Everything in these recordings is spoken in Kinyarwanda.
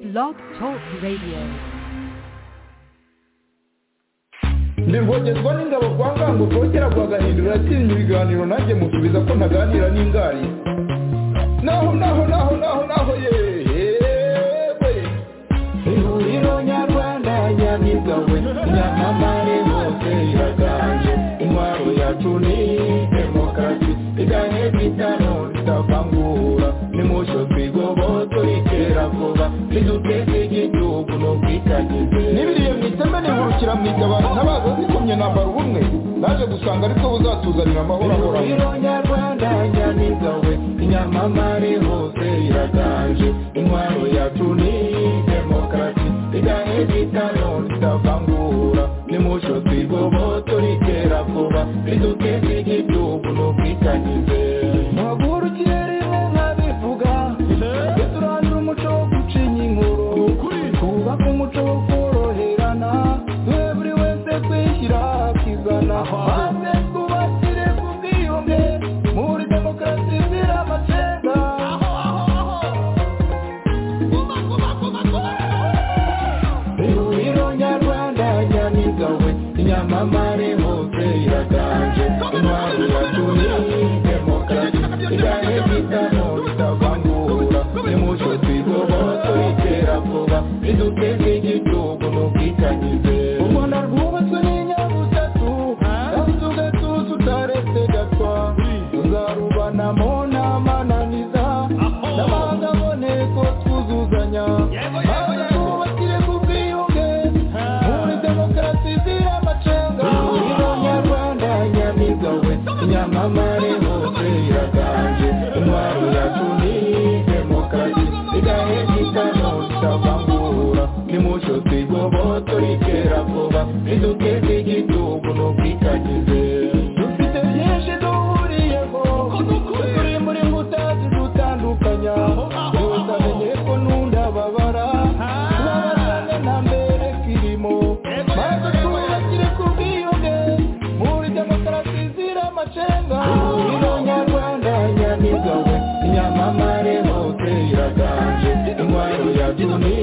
Blog Talk Radio. nirwogerwa n'ingabo kwa ngango kongera guhaganirira atinya ibiganiro nanjye musubiza ko ntaganira n'ingari naho naho naho naho naho yewe ihuriro nyarwanda nyamigawe nyamamare hose iraganje intwaro yacu ni demokarasi iganye bitano tutavangura nimucyo twigoboto itera vuba niduteze igihugu n'ubwitangize n'ibiriye mu iteme nihurukira mu itabaro ntabaza zikomye nambara ubumwe naje gusanga ariko buzatuzanira amahoro ahoraho ihuriro nyarwanda nyamigawe inyamamare hose iraganje intwaro yacu ni demokarasi iganye bitano tutavangura nimucyo twigoboto ritera vuba riduteze igihugu n'ubwitangize mpagurukire rimwe nkabivuga tujye turandura umuco wo gucinya inkuru twubake umuco wo koroherana twe buri wese twishyira akizana maze twubakire ku bwiyunge muri demokarasi izira amacenga ihuriro nyarwanda nyamigawe inyamamare hose iraganje intwaro yacu ni demokarasi iganye bitano bitavangura nimucyo twigoboto itera vuba riduteze igihugu n'ubwitangize u rwanda rwubatswe n'inyabutatu kandi tugatuza utaretse gatwa tuzarubanamo n'amananiza n'amahanga aboneko twuzuzanya maze twubakire ku bwiyunge muri demokarasi izira amacenga ihuriro nyarwanda nyamigawe inyamamare hose iraganje intwaro yacu ni demokarasi igahe gitano tutavangura nimucyo twigoboto ritera vuba riduteze igihugu n'ubwitangize dufite byinshi duhuriyeho turi muri nkuta zidutandukanya buri wese amenye ko n'undi ababara tubabazane nta mbere kirimo maze twubakire ku bwiyunge muri demokarasi izira amacenga ihuriro nyarwanda nyamigawe inyamamare hose iraganje intwaro yacu ni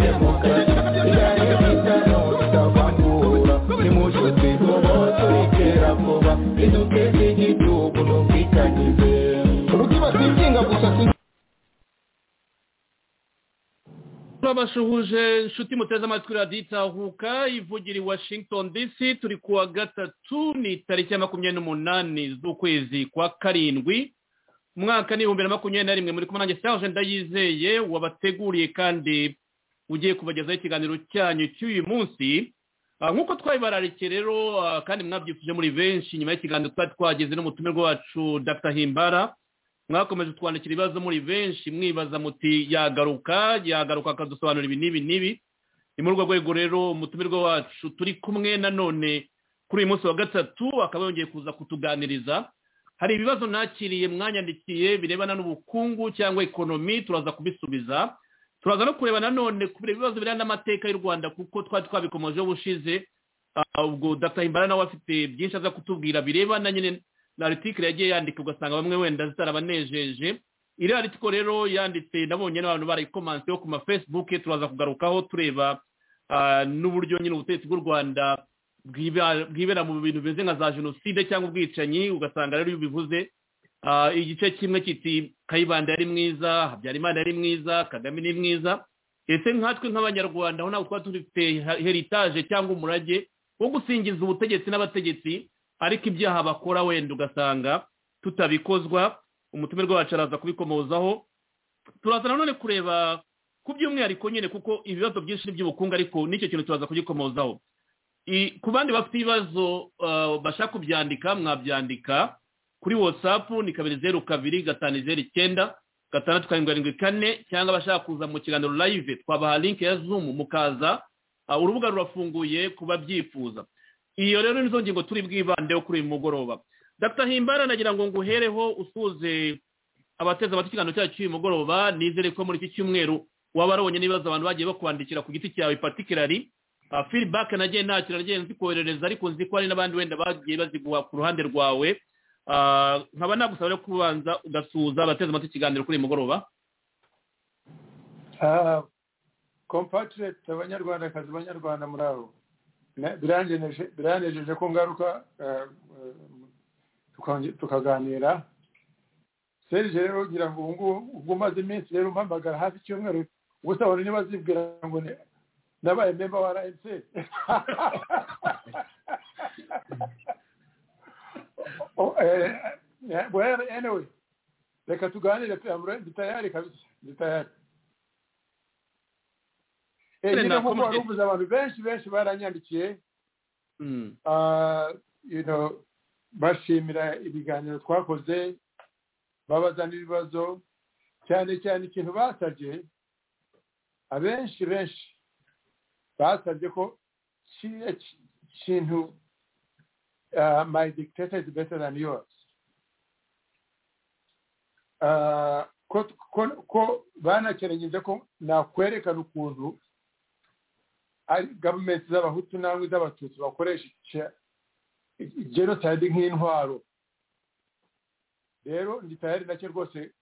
demokarasi igahe gitano tutavangura nimucyo twigoboto ritera vuba riduteze igihugu n'ubwitangize ubwibatikinga gusa turabasuhuje inshuti muteze amatwi radiyo itahuka ivugira i washington dc turi kuwa gatatu ni tariki ya makumyabiri n'umunani z'ukwezi kwa karindwi umwaka ni ibihumbi na makumyabiri na rimwe muri kumwe nanjye serge ndayizeye wabateguriye kandi ugiye kubagezaho ikiganiro cyanyu cy'uyu munsi Ah, nk'uko twabibararike rero ah, kandi mwabyifuje muri benshi nyuma y'ikiganiro twari twagize n'umutumirwa wacu dr himbara mwakomeje twandikira ibibazo muri benshi mwibaza muti yagaruka yagaruka akadusobanura ibi n'ibi n'ibi ni muri urwo rwego rero umutumirwa wacu turi kumwe nanone kuri uyu munsi wa gatatu akaba yongeye kuza kutuganiriza hari ibibazo nakiriye mwanyandikiye birebana n'ubukungu cyangwa ikonomi turaza kubisubiza turaza no kureba nanone kubera ibibazo birebana n'amateka y'u rwanda kuko twari twabikomejeho bushize Ah, ubwo dr himbara nawe afite byinshi aza kutubwira birebana nyine na aritikire yagiye yandika ugasanga bamwe wenda zitarabanejeje iriya aritiko rero yanditse nabonye n'abantu barayikomanseho ku mafesibuke turaza kugarukaho tureba ah, n'uburyo nyine ubutegetsi bw'u rwanda bwiba- bwibera mu bintu bimeze nka za jenoside cyangwa ubwicanyi ugasanga rero iyo ubivuze ah, igice kimwe kiti kayibanda yari mwiza habyarimana yari mwiza kagame ni mwiza ese nkatwe nk'abanyarwanda aho ntabwo twaba dufite heritaje cyangwa umurage wo gusingiza ubutegetsi n'abategetsi ariko ibyaha bakora wenda ugasanga tutabikozwa umutumirwa wacu araza kubikomozaho turaza nanone kureba ku by'umwihariko nyine kuko ibibazo byinshi ni by'ubukungu ariko n'icyo kintu turaza kugikomozaho I- ku bandi bafite ibibazo ah, bashaka kubyandika mwabyandika kuri whatsapp ni kabiri zeru kabiri gatanu zeru icyenda gatandatu karindwi karindwi kane cyangwa abashaka kuza mu kiganiro live twabaha link ya zoom mukaza Ah, urubuga rurafunguye kuba byifuza iyo rero nizo ngingo turi bwibandeho kuri uyu mugoroba dr himbara nagira ngo nguhereho usuze abateze amatwi ikiganiro cyacu cy'uyu mugoroba nizere ko muri iki cyumweru waba warabonye n'ibibazo abantu bagiye bakwandikira ku giti cyawe particularly Uh, feedback nagiye nakira nagiye nzikoherereza ariko nzi ko hari n'abandi wenda bagiye baziguha ku ruhande rwawe Ah, nkaba nagusaba rero kubanza ugasuhuza abateze amatwi ikiganiro kuri uyu mugoroba compatriot abanyarwandakazi banyarwanda muri abo Na- biranejeje- biranejeje ko ngaruka eh, eh, tukonge- tukaganira serge rero ngira ngo ubu ngubu ubwo umaze iminsi rero umpamagara hafi icyumweru gusa wari niba azibwira ngo ni- nabaye memba wa rmc Oh, eh, eh, well, anyway reka tuganire pe amure ndi tayari kabisa ndi tayari Eh, None nyine nakomeze- nk'uko wari uvuze abantu benshi benshi baranyandikiye Mm. uh, you know, bashimira ibiganiro twakoze babaza n'ibibazo cyane cyane ikintu basabye abenshi benshi basabye ko kiriya ki- kintu uh, my dictator is better than yours Uh, ko, ko, ko banakerengeje ko nakwerekana ukuntu ari gavumenti z'abahutu n'amwe z'abatutsi bakoresha ica- genocide nk'intwaro rero ndi tayari nacyo rwose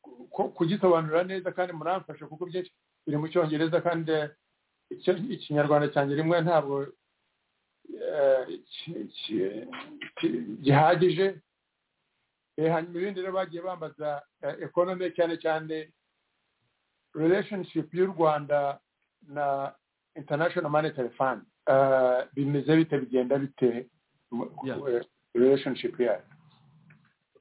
ku- ku- kugisobanura neza kandi muramfasha kuko byinshi biri mu cyongereza kandi icyo- ikinyarwanda cyanjye rimwe ntabwo eh, ki- ki- ki- gihagije Eh, hanyuma ibindi rero bagiye bambaza economy cyane cyane relationship y'u rwanda na international monetary fund uh, bimeze bite bigenda bite Yeah. yeah. relationship yayo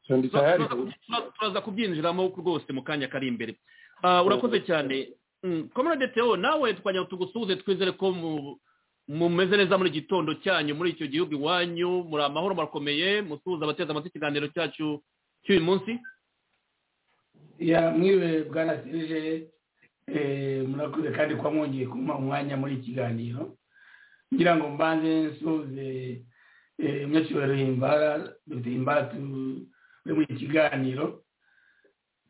so ndi tayari Turaza- turaza- turaza kubyinjiramo rwose mu kanya kari imbere Ah, urakoze cyane komerade teo nawe twajya tugusuhuze twizere ko mu- mumeze neza muri gitondo cyanyu muri icyo gihugu iwanyu muri amahoro murakomeye musuhuza abateza amatwi ikiganiro cyacu cy'uyu munsi ya mwiwe bwana sirije eh, murakoze kandi kuba mwongeye kumpa umwanya muri iki kiganiro ngira ngo mbanze nsuhuze eh, umunyacyubahiro himbara dr himbara tu- uri muri iki kiganiro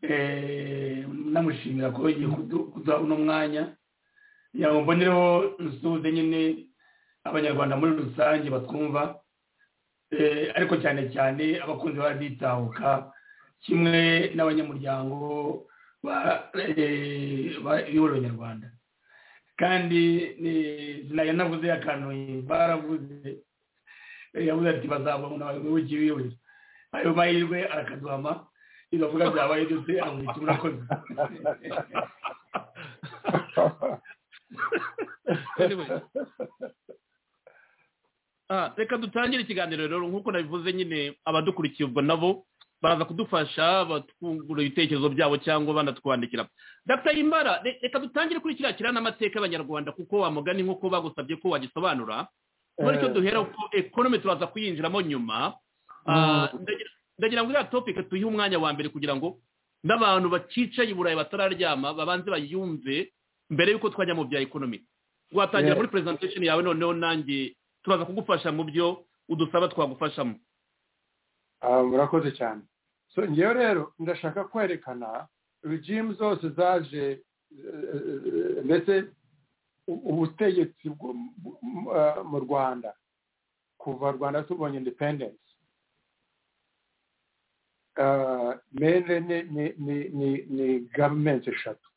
eh, namushimira ko yagiye kudu- kuduha uno mwanya kugira ngo mbonereho nsuhuze nyine abanyarwanda muri rusange batwumva eh, ariko cyane cyane abakunzi baraditahuka kimwe n'abanyamuryango ba- eh, ba- b'ihuriro nyarwanda kandi eh, sinajya navuze akantu baravuze Eh, yavuze ati bazabona abayobozi b'iyobozi ayo mahirwe arakaduhama bigavuga byabaye byose amurika murakoze Anyway. Ah, reka dutangire ikiganiro rero nk'uko nabivuze nyine abadukurikiye ubwo nabo baraza kudufasha batwungura ibitekerezo byabo cyangwa banatwandikira dr imbara re- reka dutangire kuri kiriya kirana amateka y'abanyarwanda kuko wa mugani nk'uko bagusabye ko wagisobanura muri cyo duhera ko economy turaza kuyinjiramo nyuma Ah, ndagira- ndagira ngo iriya topic tuyihe umwanya wa mbere kugira ngo n'abantu bacicaye i burayi batararyama babanze bayumve mbere y'uko twajya mu bya economy watangira Yeah. muri presentation yawe noneho nanjye turaza kugufasha mu byo udusaba twagufashamo Ah, murakoze cyane so ngewe rero ndashaka kwerekana regimes zose zaje eh, ndetse u- ubutegetsi bwo mu- mu- ah, mu rwanda kuva rwanda tubonye independence Ah, mene ni ni ni ni ni government eshatu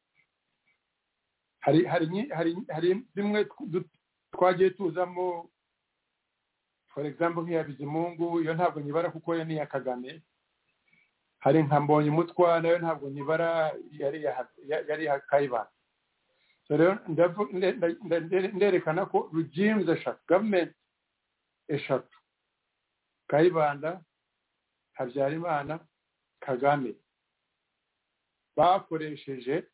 hari hari nyi- hari hari zimwe du- twagiye tuzamo for example nk'iya bizimungu iyo ntabwo nyibara kuko yo ni iya kagame hari nka mbonye umutwa nayo ntabwo nyibara yari iya- ya- yari iya kayibanda so rero ndavu- nde- nde- nde- nde- nderekana ko regimes eshatu government eshatu kayibanda habyarimana kagame bakoresheje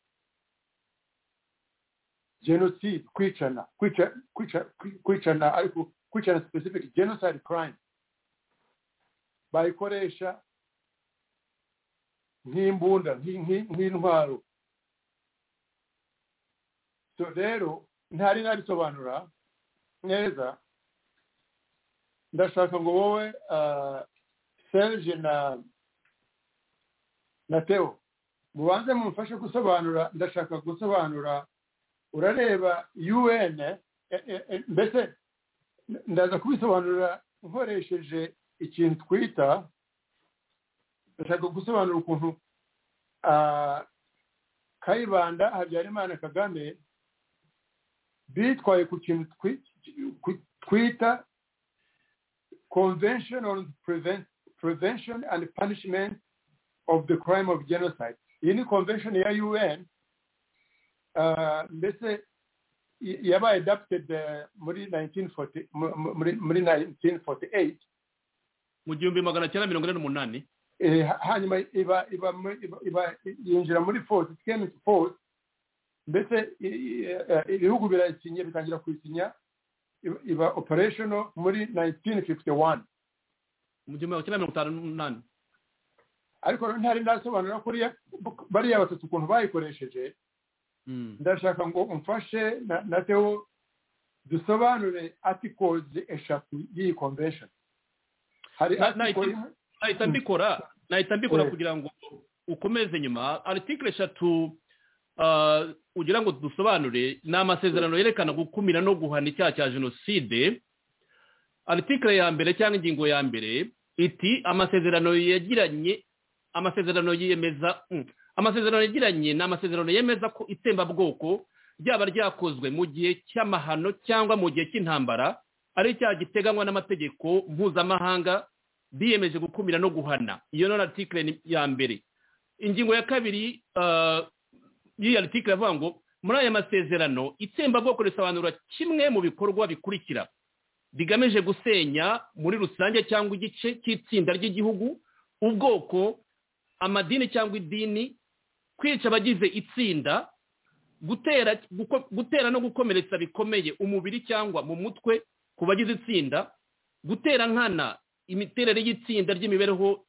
genocide kwicana kwica kwica kwicana ariko kwicana specific genocide crime bayikoresha nk'imbunda nki- nki- nk'intwaro so rero ntari narisobanura neza ndashaka ngo wowe ah, serge na na teo mubanze mumfashe gusobanura ndashaka gusobanura urareba un eh, eh, eh, mbese ndaza kubisobanurira nkoresheje ikintu twita ndashaka gusobanura ukuntu ah, kayibanda habyarimana kagame bitwaye ku kintu twi- ku- twita convention on Preven- prevention and punishment of the crime of genocide iyi ni convention ya un uh, ndetse y- yabaye adapted uh, muri 1940 mu- mu- muri muri 1948 mu gihumbi magana cyenda mirongo ine n'umunani eh, ha- hanyuma iba iba mu- iba- iba- yinjira muri force it came into force ndetse i- i- eh, ibihugu birayisinya bitangira kuyisinya iba- iba operational muri 1951 mu gihumbi magana cyenda mirongo itanu n'umunani ariko rero ntari ndasobanura kuriya bariya batatu ukuntu bayikoresheje Mm. ndashaka ngo umfashe na- na teo dusobanure articles eshatu y'iyi convention hari Na- na- article imwe nahita mbikora nahita mbikora Eh. kugira ngo ukomeze nyuma article eshatu ah, ugira ngo dusobanure ni amasezerano yerekana gukumira no guhana icyaha cya jenoside article ya mbere cyangwa ingingo ya mbere iti amasezerano yagiranye amasezerano yemeza mm, amasezerano yagiranye ni amasezerano yemeza ko itsembabwoko ryaba ryakozwe mu gihe cy'amahano cyangwa mu gihe cy'intambara ari icyaha giteganywa n'amategeko mpuzamahanga biyemeje gukumira no guhana iyo ni article ni- ya mbere ingingo ya kabiri ah, y'iyi article iravuga ngo muri aya masezerano itsembabwoko risobanura kimwe mu bikorwa bikurikira bigamije gusenya muri rusange cyangwa igice cy'itsinda ry'igihugu ubwoko amadini cyangwa idini kwica abagize itsinda gutera guko- gutera no gukomeretsa bikomeye umubiri cyangwa mu mutwe ku bagize itsinda gutera nkana imiterere y'itsinda ry'imibereho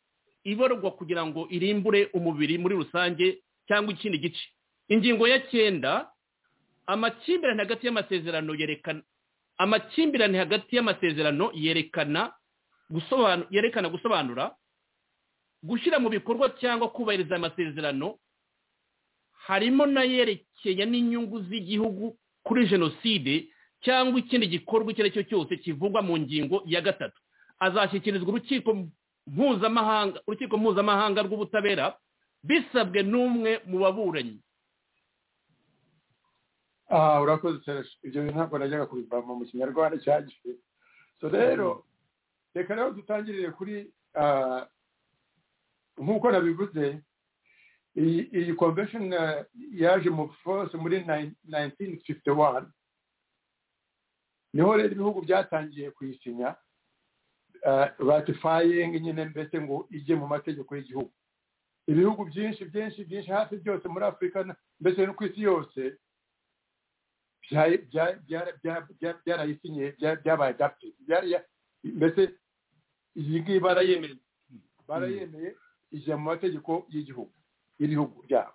ibarwa kugira ngo irimbure umubiri muri rusange cyangwa ikindi gice ingingo ya cyenda amakimbirane hagati y'amasezerano yerekana amakimbirane hagati y'amasezerano yerekana gusobanura yerekana gusobanura gushyira mu bikorwa cyangwa kubahiriza amasezerano harimo n'ayerekeye n'inyungu z'igihugu kuri jenoside cyangwa ikindi gikorwa icyo ari cyo cyose kivugwa mu ngingo ya gatatu azashyikirizwa urukiko mpuzamahanga urukiko mpuzamahanga rw'ubutabera bisabwe n'umwe mu baburanyi Ah, urakoze cyane ibyo bintu ntabwo najyaga kubivamo mu kinyarwanda cyagiye so rero reka rero dutangirire kuri ah, nk'uko nabivuze iyi iyi convention ah, yaje mu force muri 1951 niho rero ibihugu byatangiye kuyisinya ah, ratifying nyine mbese ngo ijye mu mategeko y'igihugu ibihugu byinshi byinshi byinshi hafi byose muri afurika na- mbese no ku isi yose bya- bya- bya- bya- bya- byarayisinye bya- byabaye adapted Bya- ya- mbese iyi ngiyi barayemeye barayemeza barayemeye ijya mu mategeko y'igihugu y'ibihugu byabo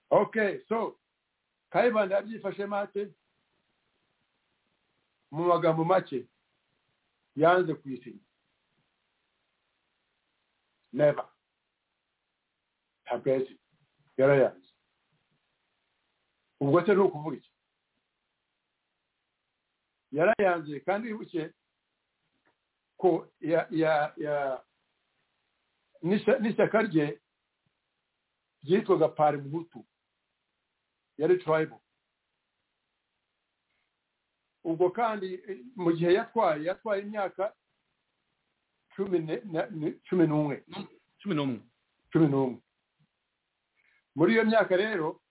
okay so kayibanda yabyifashe mate mu magambo make yanze kuyisinya never ntabwo yazi yarayanze ubwo se ni ukuvuga iki yarayanze kandi wibuke ko ya ya ya n'isha- n'ishyaka rye ryitwaga pari muhutu yari turayibo ubwo kandi eh, mu gihe yatwaye yatwaye imyaka cumi ne- na- ni- cumi n'umwe cumi n'umwe cumi n'umwe muri iyo myaka rero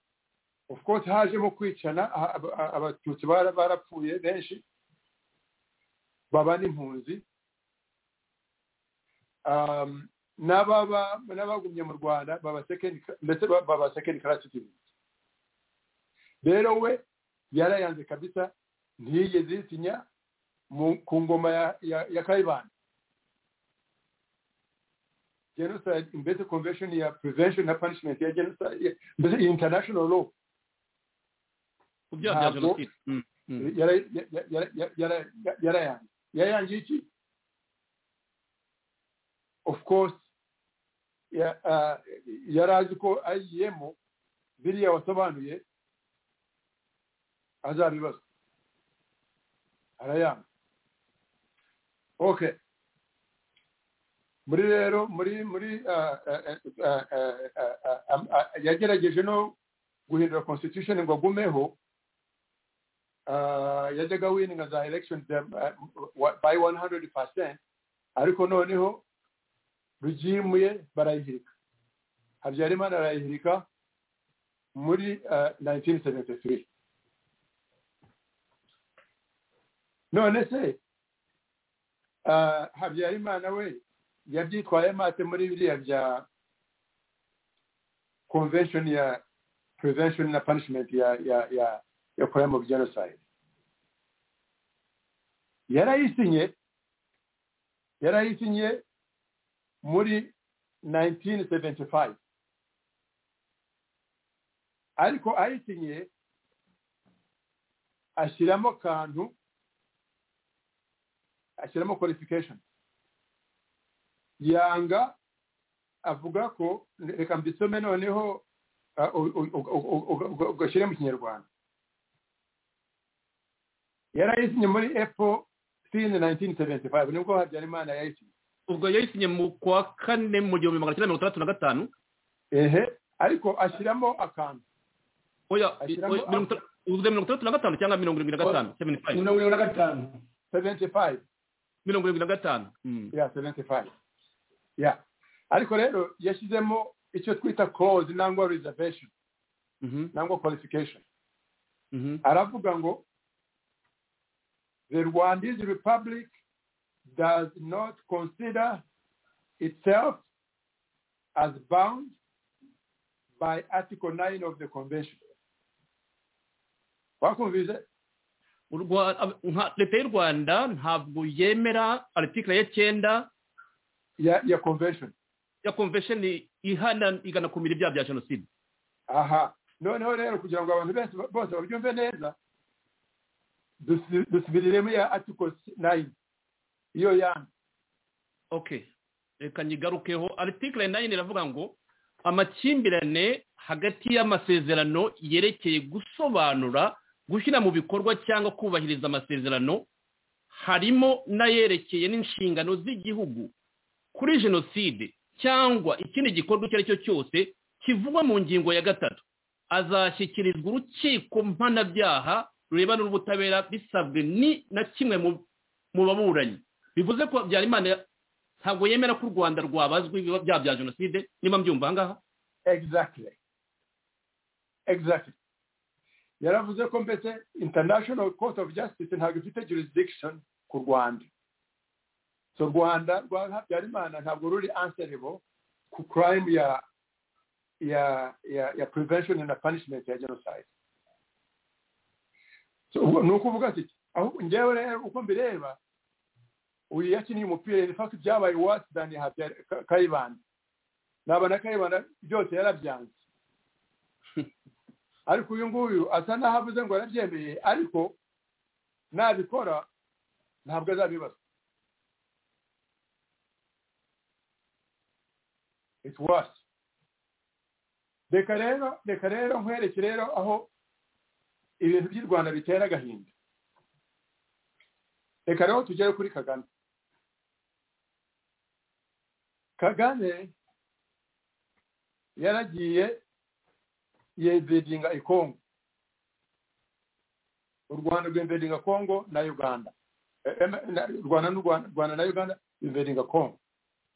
of course hajemo kwicana a- a- a- abatutsi bara- barapfuye benshi baba n'impunzi Um, n'ababa- n'abagumye mu rwanda baba second cla- ndetse ba- baba second class citizens rero we yarayanze kabisa ntiyigeze yisinya mu- ku ngoma ya, ya, ya kayibanda genocide mbese convention ya prevention na punishment ya genocide ya- mbese iyi international law ku byaha bya Ntabwo- jenoside Mm, mm. yara- ya- ya- ya- yara- ya- yarayanze yarayangiye iki of course ya- ah, yari azi ko ayiyemo biriya wasobanuye azabibaza arayanga okay muri rero muri muri ah, ah, ah, ah, ah, ah, ah, yagerageje no guhindura constitution ngo agumeho ah, yajyaga wininga za election dem- ah, wa- by 100 percent ariko noneho rugimuye barayihirika habyarimana arayihirika muri ah, 1973 none se ah, habyarimana we yabyitwaye mate muri biriya bya convention ya prevention na punishment ya ya ya ya crime of genocide yarayisinye yarayisinye muri 1975 ariko ayisinye ashyiramo kantu ashyiramo qualification yanga avuga ko reka mbisome noneho ah, u- u- u- u- u- u- u- ugashyire mu kinyarwanda yarayisinye muri epo sini 1975 nibwo habyarimana yayisinye ubwo yayisinye mu kwa kane mu gihumbi magana cyenda mirongo itandatu na gatanu ehe ariko ashyiramo akantu oya oya, Ashyiramo- mirongo itandatu- ubwo mirongo itandatu na gatanu cyangwa mirongo irindwi na gatanu 75. mirongo irindwi na gatanu 75 mirongo irindwi na gatanu Mm. ya 75 ya ariko rero yashyizemo icyo twita clause nangwa reservation Mhm, nangwa qualification mhm. aravuga ngo the rwandese republic does not consider itself as bound by article 9 of the convention wakumvise U Rwa- ab- nka- leta y'u rwanda ntabwo yemera article ya cyenda ya, ya convention ya convention ihana ikanakumira ibyaha bya jenoside aha noneho rero kugira ngo abantu benshi bose babyumve neza dusi- dusubiriremo ya article 9 iyo yandi okay reka nyigarukeho article nayini iravuga ngo amakimbirane hagati y'amasezerano yerekeye gusobanura gushyira mu bikorwa cyangwa kubahiriza amasezerano harimo n'ayerekeye n'inshingano z'igihugu kuri jenoside cyangwa ikindi gikorwa icyo ari cyo cyose kivugwa mu ngingo ya gatatu azashyikirizwa urukiko mpanabyaha rurebana n'ubutabera bisabwe ni na kimwe mu- mu baburanyi bivuze ko habyarimana ntabwo yemera ko u rwanda rwabazwa ibiba byaha bya jenoside niba mbyumva ahangaha exactly exactly yaravuze ko mbese international court of justice ntabwo ifite jurisdiction ku rwanda so rwanda rwa habyarimana ntabwo ruri answerable ku crime ya ya ya, ya prevention and punishment ya genocide so ubu ni ukuvuga ati ahubwo njyewe rero uko mbireba uyu yakiniye umupira in fact byabaye worse than Habya- Ka- kayibanda naba na kayibanda byose yarabyanze ariko uyu nguyu asa n'aho avuze ngo yarabyemeye ariko nabikora ntabwo azabibaza it's worse reka rero reka rero nkwereke rero aho ibintu by'i rwanda bitera agahinda reka rero tugere kuri kagame kagame yaragiye yebedinga ikongo u rwanda rwembedinga kongo na uganda Eh, eh, na- rwanda n'u Rwanda- rwanda na uganda bembedinga kongo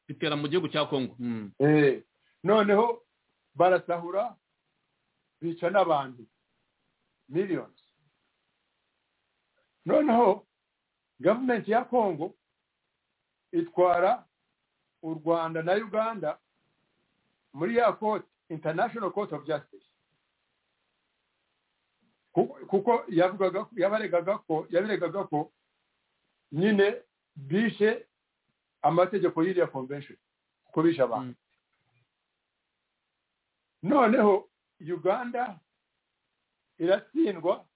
bitera mu gihugu cya kongo Mm. Eh, noneho barasahura bica n'abantu millions noneho gavumenti ya kongo itwara u rwanda na uganda muri ya court international court of justice Ku- kuko yavugaga yabaregaga ko yabiregaga ko nyine bishe amategeko y'iriya convention kuko bishe abantu noneho uganda iratsindwa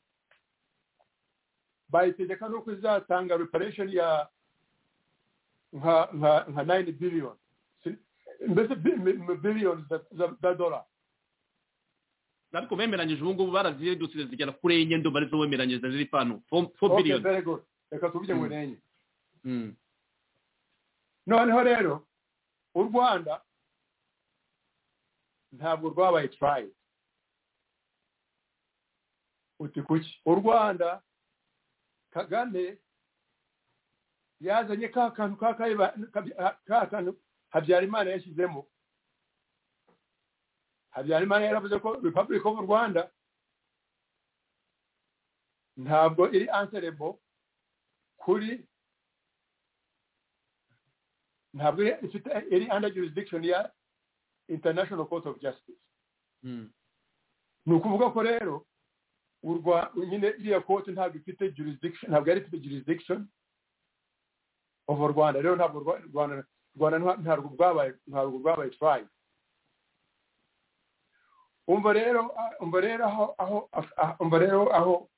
bayitegeka nuko izatanga reparation ya nka nka nka 9 billion Si- mbese bi- mi- mi- billions za- za- za dollar ariko bemeranyije ubu ngubu barazidusire zigera kuri enye ndumva arizo bemeranyije ziri pano Four- four Okay, billion very good reka tuvuge ngo Mm. ni enye Mm. noneho rero u rwanda ntabwo rwabaye turayi uti kuki u rwanda kagame yazanye ka kantu ka kaiba- ka- ka kantu habyarimana yashyizemo habyarimana yaravuze ko republic of rwanda ntabwo iri answerable kuri ntabwo iri- ifite iri under jurisdiction ya international court of justice Mm. ni ukuvuga ko rero urwa nyine iriya kote ntabwo ifite jurisdiction ntabwo yari ifite jurisdiction over rwanda rero ntabwo Rwa- rwanda rwanda nta- ntabwo rwabaye ntabwo rwabaye tribe umva rero ah, umva rero aho aho ah, ah, umva rero aho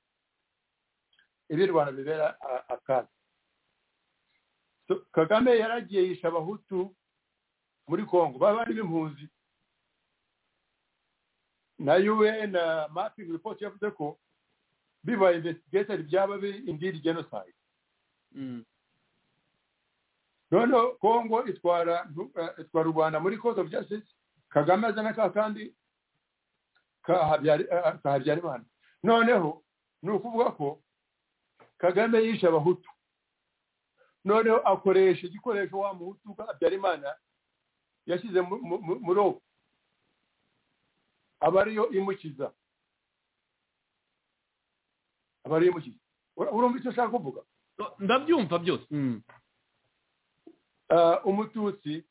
ibi rwanda bibera ah, akaga So, kagame yaragiye yisha abahutu muri congo baba bari b'impunzi na UN na mapping report yavuze ko biba investigated byaba biri indeed genocide Mm. noneho congo itwara eh, itwara u rwanda muri court of justice kagame azana ka kandi ka Habyari- eh, ka habyarimana noneho ni ukuvuga ko kagame yishe abahutu noneho akoresha igikoresho wa muhutu wa habyarimana yashyize mu- mu- mu- muri uwo aba ariyo imukiza aba ariyo imukiza Ura- urumva icyo ushaka kuvuga No, ndabyumva byose Mm. Ah, umututsi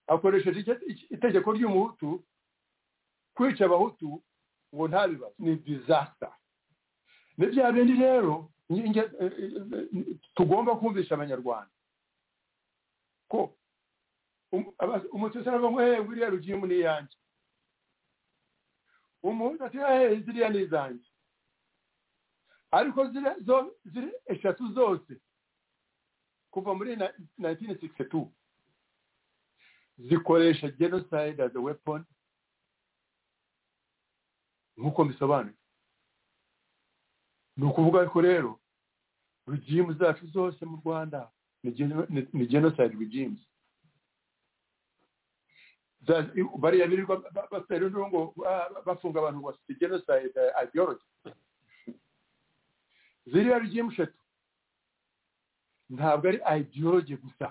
akoresheje icyo- iki- itegeko ry'umuhutu kwica abahutu ngo nta bibazo ni disasita ni bya bindi rero nge- nge- eh, eh, eh, tugomba kumvisha abanyarwanda ko um- aba- umututsi aravuga ngo hehe biriya rugimu ni iyanjye umuhutu ati hehe ziriya ni izanjye ariko ziriya zo- ziri eshatu zose kuva muri na- 1962 zikoresha genocide as a weapon nk'uko bisobanuye ni ukuvuga ko rero regimes zacu zose mu rwanda ni geno- ni- ni genocide regimes Za- bariya birirwa ba- ba- bafite rero ngo ah, bafunga abantu ngo bafite genocide eh, ideology ziriya regime eshatu ntabwo ari ideology gusa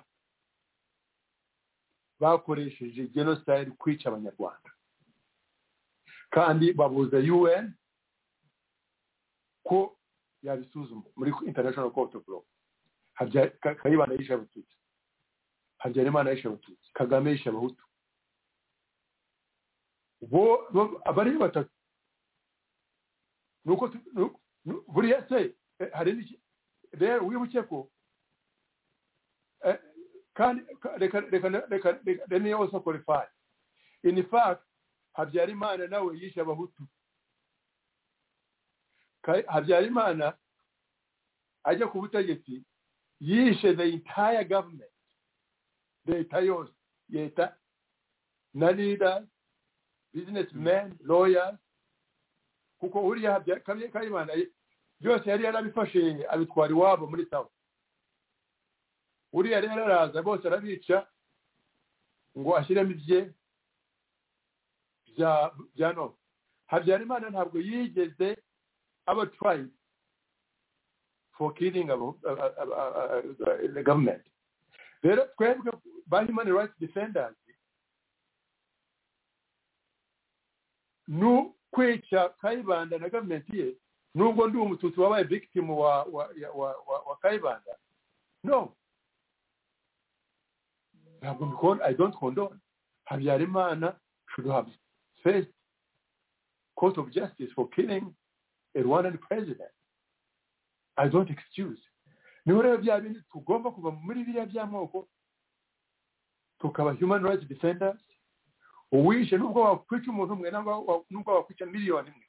bakoresheje genocide kwica abanyarwanda kandi babuza un ko yabisuzuma muri international court of law Habya- Ka- kayibanda yishe abatutsi habyarimana yishe abatutsi kagame yishe abahutu bo bo- abari batatu nuko tu- nu- nu- buriya se eh, hari n'iki rero wibuke ko eh, kandi ka- reka reka reka reka let me also qualify in fact habyarimana nawe yishe abahutu Ka- habyarimana ajya ku butegetsi yishe the entire government leta yose leta na leaders businessmen lawyers kuko buriya habya- Kabi- kayimana ye- byose yari yarabifashe abitwara iwabo muri sawa uriya rero araza bose arabica ngo ashyiremo ibye bya bya none habyarimana ntabwo yigeze aba tribe for killing abo- a- a- a- a- a- the government rero twebwe ba human rights defenders ni kwica kayibanda na gavumenti ye nubwo ndi umututsi wabaye victim wa wa ya- wa, wa, wa kayibanda no ntabwo mbikora i don't condone habyarimana should have faced court of justice for killing a rwandan president i don't excuse niho rero bya bindi tugomba kuva muri biriya by'amoko tukaba human rights defenders uwishe nubwo wakwica umuntu umwe nangwa wa- nubwo wakwica miliyoni imwe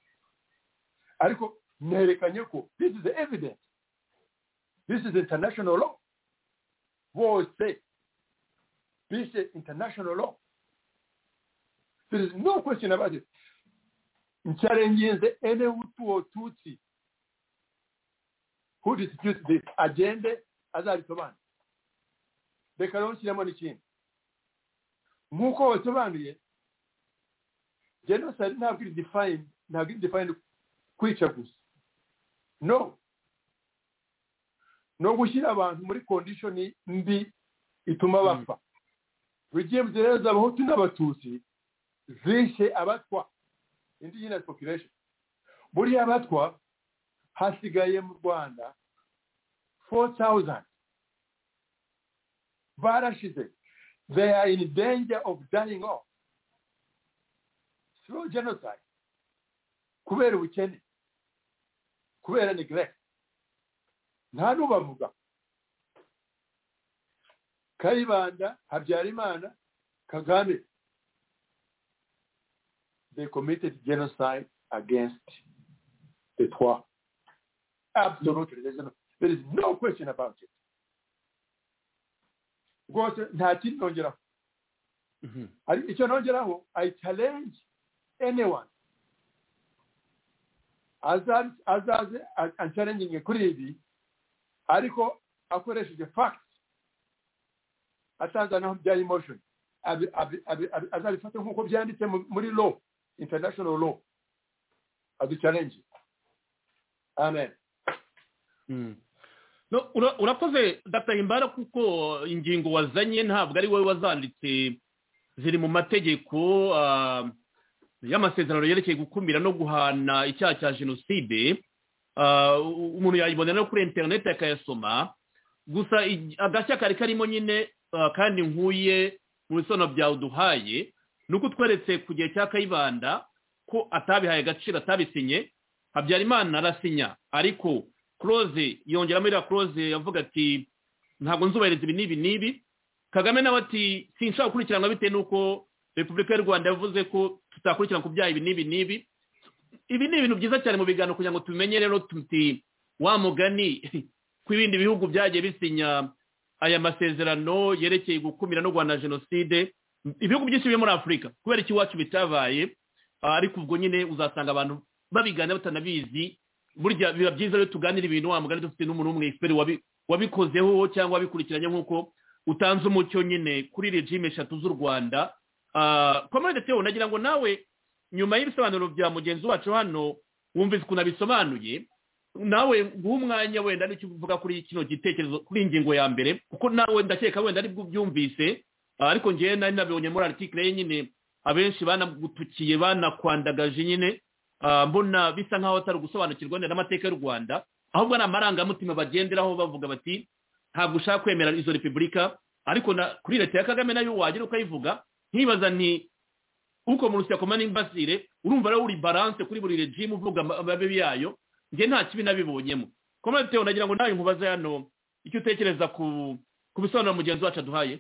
ariko nerekanye ko this is the evidence this is international law bose bishe international law there is no question about it nshyarengenze ene wututsi who disputes this agende azabisobanure reka rero nshyiremo n'ikindi nk'uko basobanuye genocide ntabwo iri define ntabwo iri define kwica gusa no no gushyira abantu muri kondishoni mbi ituma bapfa bigenze neza abahutu n'abatutsi zishe abatwa indigenous population buriya abatwa hasigaye mu rwanda 4000 barashize they are in danger of dying off through genocide kubera ubukene kubera neglect nta n'ubavuga kayibanda habyarimana kagame they committed genocide against the twa absolutely There's no- there is no question about it rwose nta kindi nongeraho Hari icyo nongeraho i challenge anyone azaze azaze a- a- challenging kuri ibi ariko akoresheje fact atanze naho bya emotion abi- abi- abi- abi- azabifate nk'uko byanditse mu- muri law international law aduchallenge amen Mm. No, ura- urakoze dr himbara kuko ingingo wazanye ntabwo ari wowe wazanditse ziri mu mategeko ah, y'amasezerano yerekeye gukumira no guhana icyaha cya jenoside Ah, u- umuntu yayibonera no kuri interineti akayasoma gusa ig- agashya kari karimo nyine ah, kandi nkuye mu bisobanuro byawe uduhaye ni uko utweretse ku gihe cya kayibanda ko atabihaye agaciro atabisinye habyarimana arasinya ariko kuroze yongeramo iriya kuroze yavuga ati ntabwo nzubahiriza ibi n'ibi n'ibi kagame nawe ati sinshaka gukurikiranwa bitewe n'uko repubulika y'u rwanda yavuze ko tutakurikirana ku byaha ibi n'ibi n'ibi ibi ni ibintu byiza cyane mu biganiro kugira ngo tumenye rero tuti wa mugani ko ibindi bihugu byagiye bisinya aya masezerano yerekeye gukumira no guhana jenoside ibihugu byinshi biri muri afurika kubera iki iwacu bitabaye ah, ariko ubwo nyine uzasanga abantu babigana batanabizi burya biba byiza iyo tuganira ibintu wa mugani dufite n'umuntu umwe expert wabi- wabikozeho cyangwa wabikurikiranye nk'uko utanze umucyo nyine kuri regime eshatu z'u rwanda komande teo nagira ngo nawe nyuma y'ibisobanuro bya mugenzi wacu hano wumvise ukuntu abisobanuye nawe guha umwanya wenda n'icyo uvuga kuri kino gitekerezo kuri iyi ngingo ya mbere kuko nawe ndakeka wenda aribwo ubyumvise ah, ariko ngewe nari nabibonye muri article ye nyine abenshi banagutukiye banakwandagaje nyine Ah, mbona bisa nk'aho atari ugusobanukirwa neza n'amateka y'u rwanda ahubwo ari amarangamutima bagenderaho bavuga bati ntabwo ushaka kwemera izo repubulika ariko na- kuri leta ya kagame nayo wagira ukayivuga nkibaza nti uko mu rusakoma n'imbasire urumva rero uri balance kuri buri regime uvuga ama- amabibi yayo njye nta kibi nabibonyemo komande teo nagira ngo nawe nkubaze hano icyo utekereza ku ku bisobanuro mugenzi wacu aduhaye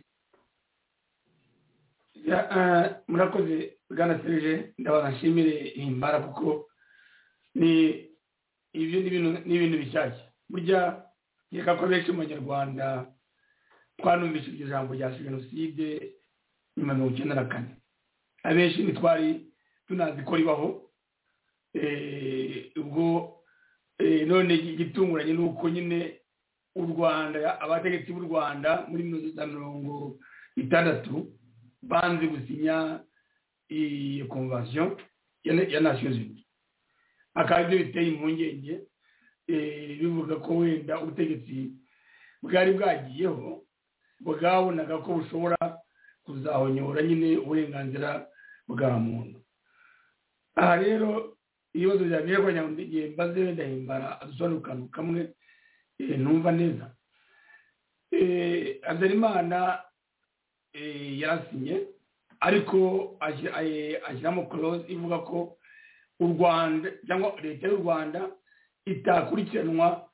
Ya, eh, murakoze bwana serije ndabaga nshimire himbara kuko ni ibyo ni ibintu ni ibintu bishyashya burya nkeka ko benshi mu banyarwanda twanumvise iryo jambo rya jenoside nyuma ya mirongo icyenda na kane abenshi ntitwari tunazi ko ribaho Eh, ubwo eh, none igitunguranye ni uko nyine u rwanda abategetsi b'u rwanda muri mirongo itandatu banze gusinya iyi konvasiyo ya ya nations unies akaba aribyo biteye impungenge eh, bivuga ko wenda ubutegetsi bwari bwagiyeho bwabonaga ko bushobora kuzahonyora nyine uburenganzira bwa muntu aha rero ibibazo byanjye kugira ngo igihe mbaze wenda himbara adusobanurire akantu kamwe eh, ntumva neza Eh, habyarimana eh, yarasinye ariko ashyira- eh, ashyiramo clause ivuga ko u rwanda cyangwa leta y'u rwanda itakurikiranwa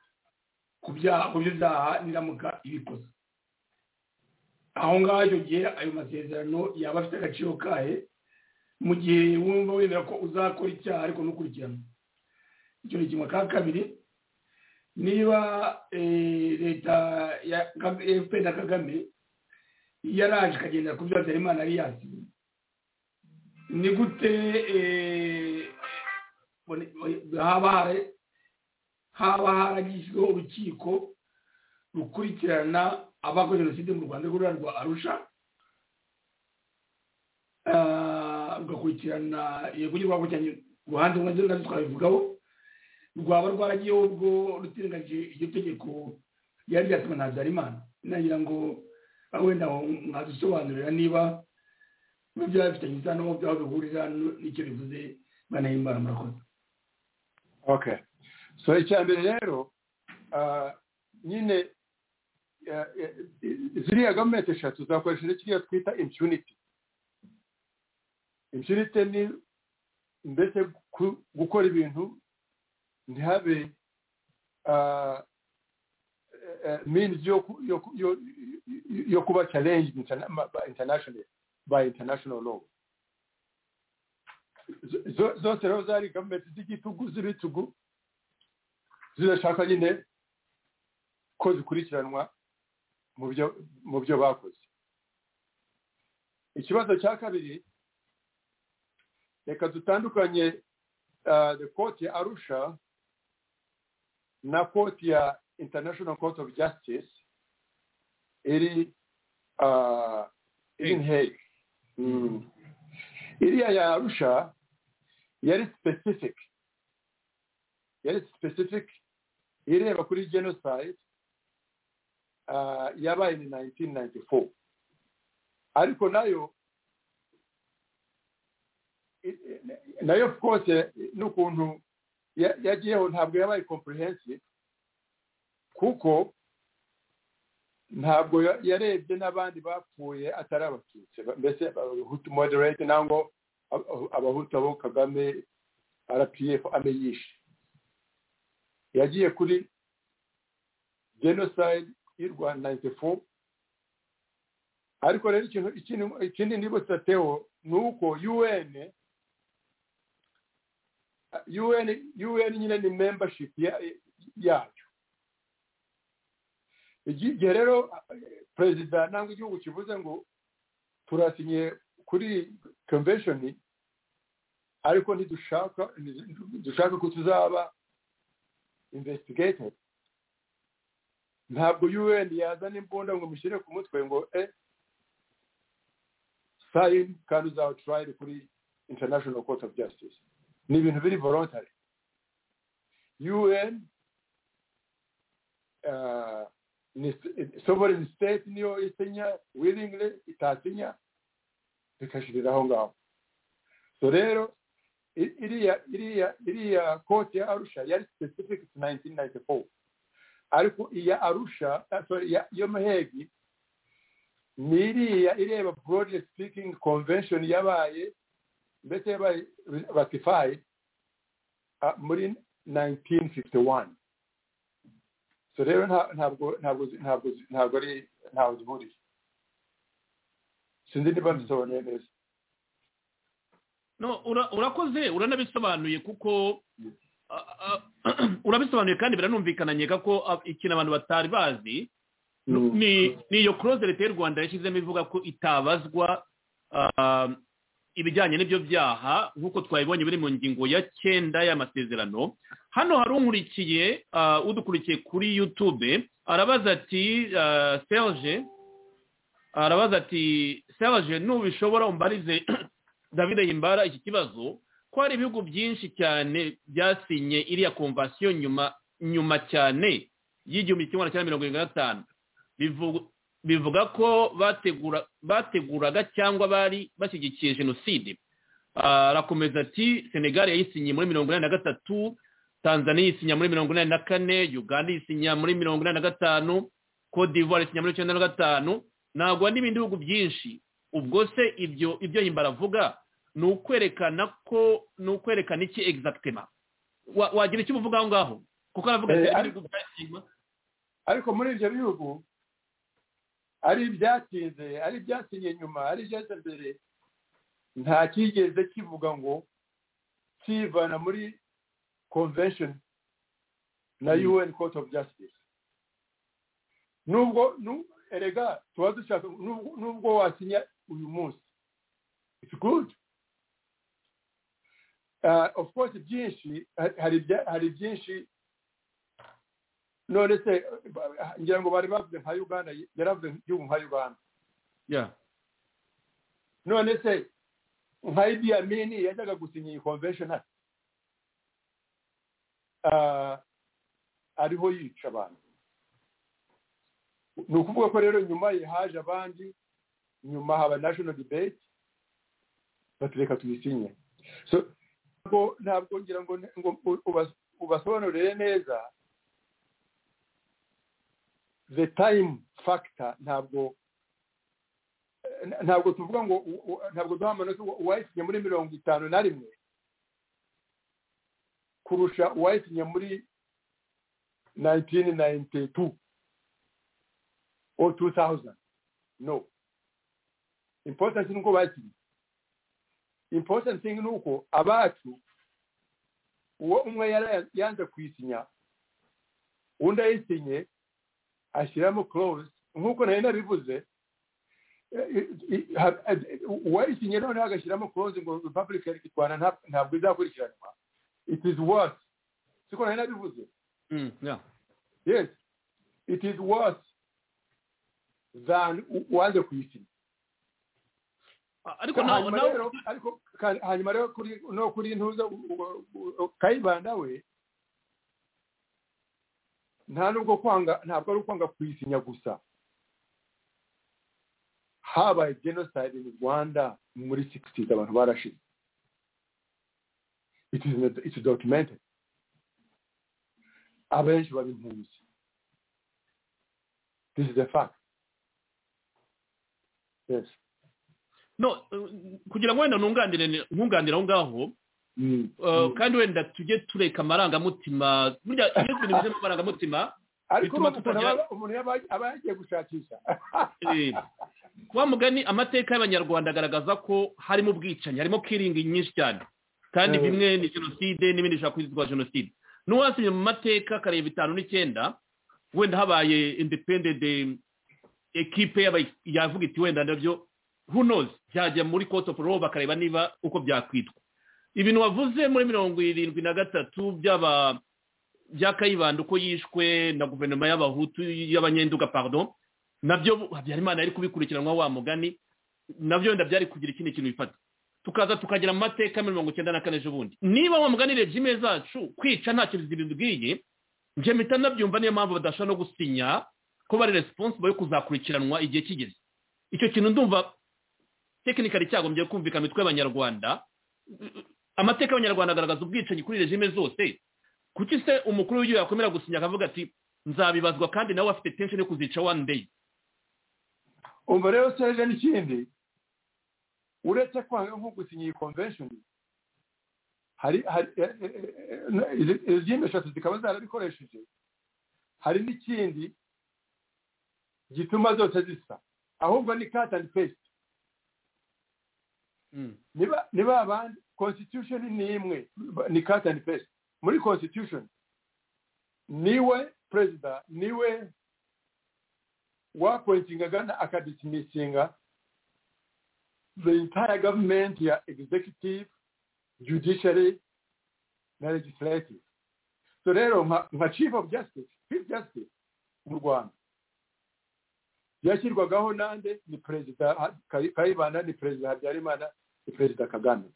ku byaha ku byaha niramuka ibikoze aho ngaho icyo gihe ayo masezerano yaba afite agaciro kahe mu gihe wumva wemera ko uzakora icyaha ariko ntukurikiranwe icyo ni kimwe ka kabiri niba eh, leta ya efuperi na kagame yaraje ikagenda ku byo habyarimana yari yasinye ni gute eh, bone- bone- haba hari- haba haragishyizweho urukiko rukurikirana abakoze jenoside mu rwanda rw'urura rwa arusha Ah, rugakurikirana yego nyirwako cyane uruhande rumwe nabyo twabivugaho rwaba rwaragiye ubwo rutirengagije iryo tegeko ryari ryatuma na habyarimana nagira ngo ah, wenda mwadusobanurira niba niba byaba bifitanye isano aho byaba bihurira n- n'icyo bivuze banahimbara murakoze okay so icya mbere rero ah, nyine eh, eh, ziriya gavumenti eshatu zakoresheje kiriya twita impunity impunity ni mbese ku- gukora ibintu ntihabe ah, eh, eh, means yo ku- yo ku- yo- yo kuba challenged interna- ma- by international by international law zo- zo- zose rero zari gavumenti z'igitugu z'ibitugu zirashaka nyine ko zikurikiranwa mu byo mu byo bakoze ikibazo cya kabiri reka dutandukanye ah, the court ya arusha na court ya international court of justice iri ah, iri in Hague. Mm. iriya ya arusha yari specific yari specific ireba kuri genocide ah, yabaye ni 1994 ariko nayo i- i- nayo of course eh, n'ukuntu ya- yagiyeho ntabwo yabaye comprehensive kuko ntabwo ya- yarebye n'abandi bapfuye atari abatutsi ba- mbese abahutu moderate nangwa ab- ab- abahutu abo kagame rpf abe yishe yagiye kuri genocide y'u rwanda 94 ariko rero ikintu ikindi ikindi nibutsa teo ni uko un un un nyine ni membership ya- yayo Igi- igihe rero eh, perezida nangwa igihugu kivuze ngo turasinye kuri convention ariko ntidushaka dushaka ko tuzaba investigated ntabwo un yazana imbunda ngo mushyire ku mutwe ngo e sign kandi uzaba tried kuri international court of justice ni ibintu biri voluntary un uh, ni sovereign state niyo isinya willingly itasinya bikashirira aho ngaho so rero i- iriya iriya iriya kote ya arusha yari specific to 1994 ariko iya arusha ah, sorry iya- iyo muhegi ni iriya ireba broadly speaking convention yabaye mbese yabaye ratified ah, muri 1951 so rero nta- ntabwo ntabwo ntabwo ntabwo ari ntawe zihuriye sinzi niba mbisobanuye neza no ura- urakoze uranabisobanuye kuko a- a- urabisobanuye kandi biranumvikana nkeka ko a- ikintu abantu batari bazi ni ni iyo kuroze leta y'u rwanda yashyizemo ivuga ko itabazwa ah, ibijyanye n'ibyo byaha nk'uko twabibonye biri mu ngingo ya cyenda y'amasezerano hano hari unkurikiye ah, udukurikiye kuri yutube arabaza ati ah, serge arabaza ati serge nubishobora umbarize david himbara iki kibazo ko hari ibihugu byinshi cyane byasinye iriya komvasiyo nyuma nyuma cyane y'igihumbi kimwe magana cyenda mirongo irindwi na gatanu Bivu- bivuga ko bategura bateguraga cyangwa bari bashyigikiye jenoside Ah, arakomeza ati senegali yayisinye muri mirongo inani na gatatu tanzania isinya muri mirongo inani na kane uganda isinya muri mirongo inani na gatanu cote d'ivoire isinya muri icyenda na gatanu nagwa n'ibindi bihugu byinshi ubwo se ibyo ibyo himbara avuga ni ukwerekana ko ni ukwerekana iki exactement Wa- wagira icyo uvuga aho ngaho kuko aravuga ati Eh, hari ari- ibihugu byasinywa ariko muri ibyo bihugu ari ibyatinze ari ibyasinye nyuma ari ibyaza mbere nta cyigeze kivuga ngo kivana muri convention na un court of justice nubwo nu- erega tuba dushaka nubwo- nubwo wasinya uyu munsi it's good Uh, of course byinshi hari- hari ibya- hari byinshi none se ba- ngira ngo bari bavuze nka uganda yaravuze igihugu nka uganda Yeah. none se nka idi amini yajyaga gusinya iyi convention ate ariho yica abantu ni ukuvuga ko rero nyuma ye haje abandi nyuma haba national debate batureka tuyisinye so ntabwo ntabwo ngira ngo ngo ubas- ubasobanurire neza the time factor ntabwo ntabwo tuvuga ngo u- u- ntabwo duha amanota uwayisinye muri mirongo itanu na rimwe kurusha uwayisinye muri 1992 or 2000 no important nuko bakinnye important thing nuko abacu uwo umwe yara- yanze kwisinya undi ayisinye ashyiramo clause nk'uko nari nabivuze eh, eh, eh, ha- eh, uwayisinye noneho agashyiramo clause ngo republic ya rwanda nta- ntabwo izakurikiranwa it is worse siko nari nabivuze Mm, yeah. yes it is worse than u- uwanze kuyisinya Ah, ariko nawe hanyuma nawe rero ariko kandi- hanyuma rero kuri no kuri ntuza u- u- u- kayibanda we nta nubwo kwanga ntabwo ari ukwanga kuyisinya gusa habaye genocide in rwanda muri 60s abantu barashize it is not- it's documented abenshi baba impunzi this is a fact yes no eh, kugira ngo wenda ntunganire nkunganire aho ngaho Mm. eh, kandi wenda tujye tureka amarangamutima burya iyo ibintu bigeze mu marangamutima ariko bituma urumva ukuntu tutagira- aba- umuntu yaba aba yagiye gushakisha eh, wa mugani amateka y'abanyarwanda agaragaza ko harimo ubwicanyi harimo kiringi nyinshi cyane kandi Eh. bimwe ni jenoside n'ibindi bishobora kwitwa jenoside n'uwasinye mu mateka kareba bitanu n'icyenda wenda habaye independent ekipe yaba- yavuga iti wenda nabyo who knows byajya muri court of law bakareba niba uko byakwitwa ibintu wavuze muri mirongo irindwi na gatatu by'aba bya kayibanda uko yishwe na guverinoma y'abahutu y'abanyenduga pardon nabyo habyarimana yari kubikurikiranwa wa mugani nabyo wenda byari kugira ikindi kintu bifata tukaza tukagera mu mateka ya mirongo icyenda na kane ejobundi niba wa mugani regime zacu kwica ntacyo zibibwiye njye mpita nabyumva niyo mpamvu badashobora no gusinya ko bari responsible yo kuzakurikiranwa igihe kigeze icyo kintu ndumva tekinikari cyagombye kumvikana imitwe y'abanyarwanda amateka y'abanyarwanda agaragaza ubwicanyi kuri regime zose kuki se umukuru w'igihugu yakomera gusinya akavuga ati nzabibazwa kandi nawe afite tension yo kuzica one day umva rero seje n'ikindi uretse kwanga nko gusinya iyi convention hari hari eh, eh, eh, izi- izindi eshatu zikaba zarabikoresheje hari n'ikindi gituma zose zisa ahubwo ni cut and paste niba niba abandi constitution ni imwe ni cut and paste muri constitution niwe perezida niwe wapointinga gana akadisimisinga the entire government ya executive judiciary na legislative so rero nka nka chief of justice chief justice mu rwanda yashyirwagaho nande ni perezida Ha- Kayi- kayibanda ni perezida habyarimana ni perezida kagame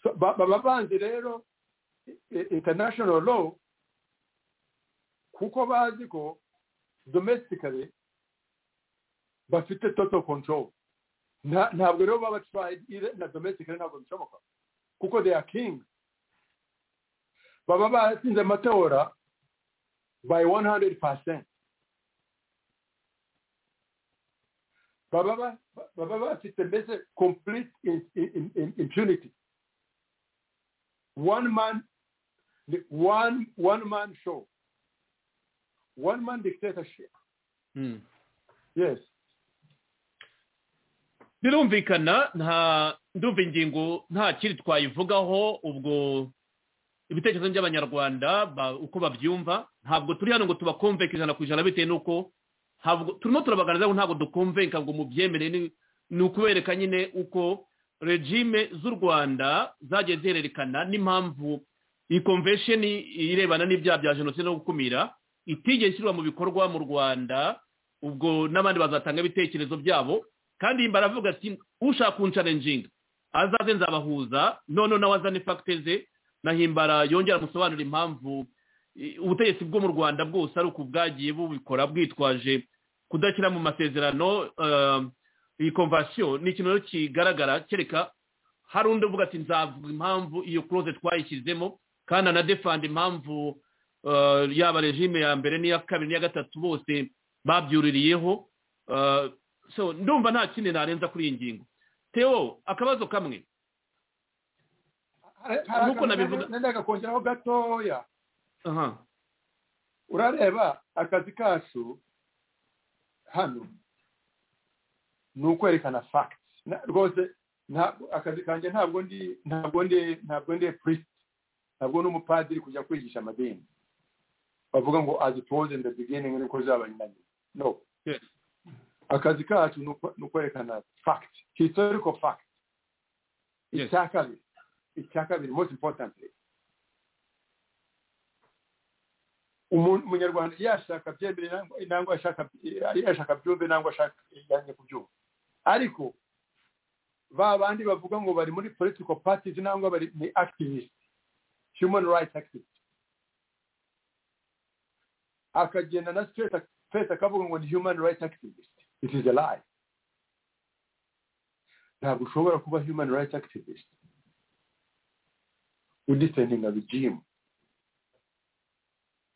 so, ba- baba banzi rero i- i- international law kuko bazi ko domestically bafite total control Nta- ntabwo rero baba tried ire- na domestically ntabwo bishoboka kuko they are king baba batsinze amatora by 100% baba ba- baba bafite mbese complete in- in- in- impunity one man one one man show one man dictatorship yes birumvikana nta ndumva ingingo nta kindi twayivugaho ubwo ibitekerezo by'abanyarwanda ba- uko babyumva ntabwo turi hano ngo tubakumveke ijana ku ijana bitewe n'uko ntabwo turimo turabaganiriza ngo ntabwo dukumveka ngo mubyemere ni- ni ukubereka nyine uko regime z'u rwanda zagiye zihererekana n'impamvu iyi convention irebana n'ibyaha bya jenoside no gukumira itigeze ishyirwa mu bikorwa mu rwanda ubwo n'abandi bazatanga ibitekerezo byabo kandi yimba aravuga ati ushaka kuncarenjinga azaze nzabahuza none nawe azane fagite ze na himbara yongera amusobanurira impamvu i- ubutegetsi bwo mu rwanda bwose ari uku bwagiye bubikora bwitwaje kudashyira mu masezerano eh, iyi konvasiyo ni ikintu rero kigaragara kereka hari undi uvuga ati nzavuga impamvu iyo kuroze twayishyizemo kandi anadefanda impamvu eh, yaba regime ya mbere n'iya kabiri n'iya gatatu bose babyuririyeho Eh, so ndumva nta kindi narenza kuri iyi ngingo teo akabazo kamwe Nk'uko nabivuga- ndagakongeraho gatoya aha urareba akazi kacu hano ni ukwerekana fagiti rwose ntabwo akazi kanjye ntabwo ndi ntabwo ndi ntabwo ndi purisiti ntabwo n'umupadiri kujya kwigisha amadini bavuga ngo azi tuwoze nda bigeningi niko zabanyanyi no Yes. akazi kacu ni ukwe- ni ukwerekana fagiti historiko fagiti Yes. icya kabiri icya kabiri most importantly umuntu umunyarwanda yashaka abyemerera nangwa ashaka yashaka byumve nangwa ashaka yanjye kubyumva ariko ba bandi bavuga ngo bari muri political parties nangwa bari ni activist human rights activist akagenda na straight face akavuga ngo ni human rights activist it is a lie ntabwo ushobora kuba human rights activist udifendinga regime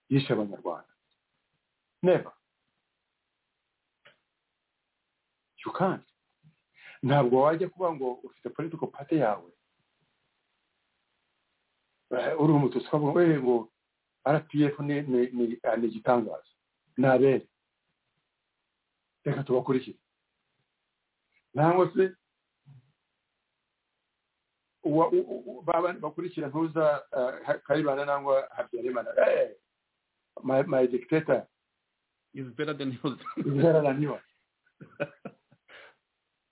yishe abanyarwanda never you can't ntabwo wajya kuba ngo ufite political party yawe eh, uri umututsi ukavuga ngo "Eh, ngo rpf ni ni- ni- ah, ni igitangaza ni abere reka tubakurikire nangwa se uwa- u- u- u- ba bandi bakurikira ntuza eh, karibanda nangwa habyarimana "Eh, my, my dictator is better than yours is better than yours.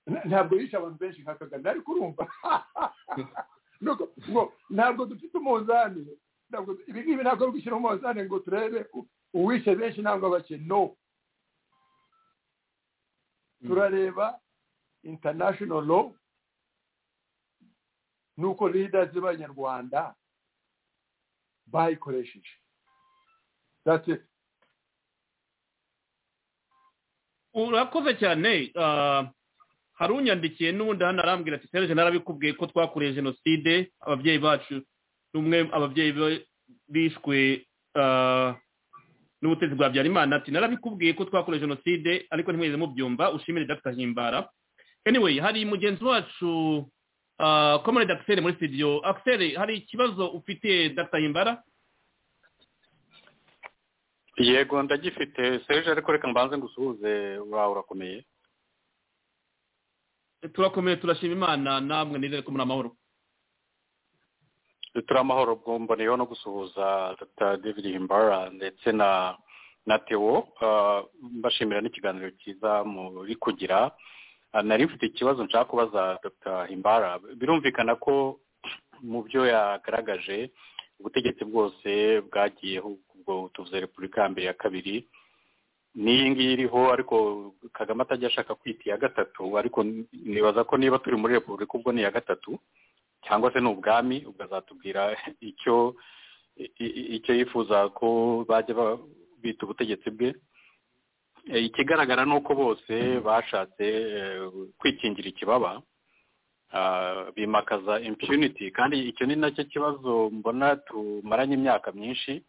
Nta- ntabwo yishe abantu benshi nka kagame ariko urumva Nuko, ngo ntabwo dufite umunzani ntabwo ibi ngibi ntabwo ari gushyira umunzani ngo turebe u- uwishe benshi ntabwo bake no turareba international law nuko leaders b'abanyarwanda bayikoresheje that's it urakoze cyane ah, hari unyandikiye n'ubundi hano arambwira ati serge narabikubwiye ko twakoreye jenoside ababyeyi bacu n'umwe ababyeyi be- bishwe ah, n'ubutegetsi bwa habyarimana ati narabikubwiye ko twakoreye jenoside ariko ntimwigeze mubyumva ushimire dr himbara anyway hari mugenzi wacu ah, comrade akiseri muri studio akiseri hari ikibazo ufitiye dr himbara yego ndagifite serije ariko reka mbanze ngusuhuze urawe urakomeye turakomeye turashima imana namwe nizere ko muri amahoro turi amahoro ubwo mboneyeho no gusuhuza dr david himbara ndetse na na tewo ah, mbashimira n'ikiganiro cyiza muri kugira Ah, nari mfite ikibazo nshaka kubaza dr himbara birumvikana ko mu byo yagaragaje ubutegetsi bwose bwagiyeho ubwo tuvuze repubulika ya mbere ya kabiri n'iyi ngiyi iriho ariko kagame atajya ashaka kwita iya gatatu ariko nibaza ko niba turi muri repubulika ubwo ni iya gatatu cyangwa se ni ubwami ukazatubwira icyo i- i- icyo yifuza ko bajya ba- bita ubutegetsi bwe Eh, ikigaragara ni uko bose bashatse eh, kwikingira ikibaba Ah, bimakaza impunity kandi icyo ni nacyo kibazo mbona tumaranye imyaka myinshi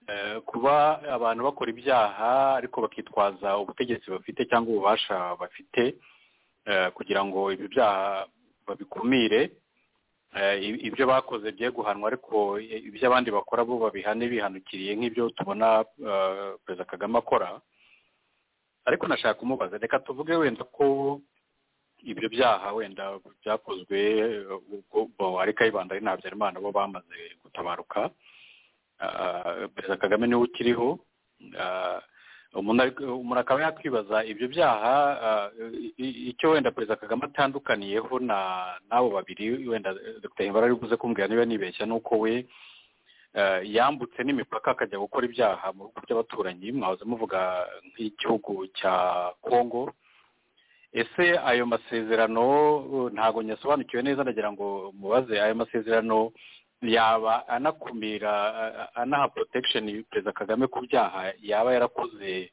Eh, kuba abantu bakora ibyaha ariko bakitwaza ubutegetsi bafite cyangwa ububasha bafite eh, kugira ngo ibyo byaha babikumire Eh, i- ibyo bakoze bye guhanwa ariko i- ibyo abandi bakora bo babihane bihanukiriye nk'ibyo tubona eh, perezida kagame akora ariko nashaka kumubaza reka tuvuge wenda ko ibyo byaha wenda byakozwe eh, ubwo bo- ariko ayibanda ari ntabyo imana bo bamaze gutabaruka Ah, perezida kagame niwe ukiriho Ah, umuntu ari- umuntu akaba yakwibaza ibyo byaha ah, i- i- icyo wenda perezida kagame atandukaniyeho na n'abo babiri wenda eh, dr himbara ari buze kumbwira niba nibeshya ni uko we eh, yambutse n'imipaka akajya gukora ibyaha mu bihugu by'abaturanyi mwahoze muvuga nk'igihugu cya kongo ese ayo masezerano eh, ntago nyasobanukiwe neza ndagira ngo mubaze ayo masezerano yaba anakumira a- a- anaha protection perezida kagame ku byaha yaba yarakoze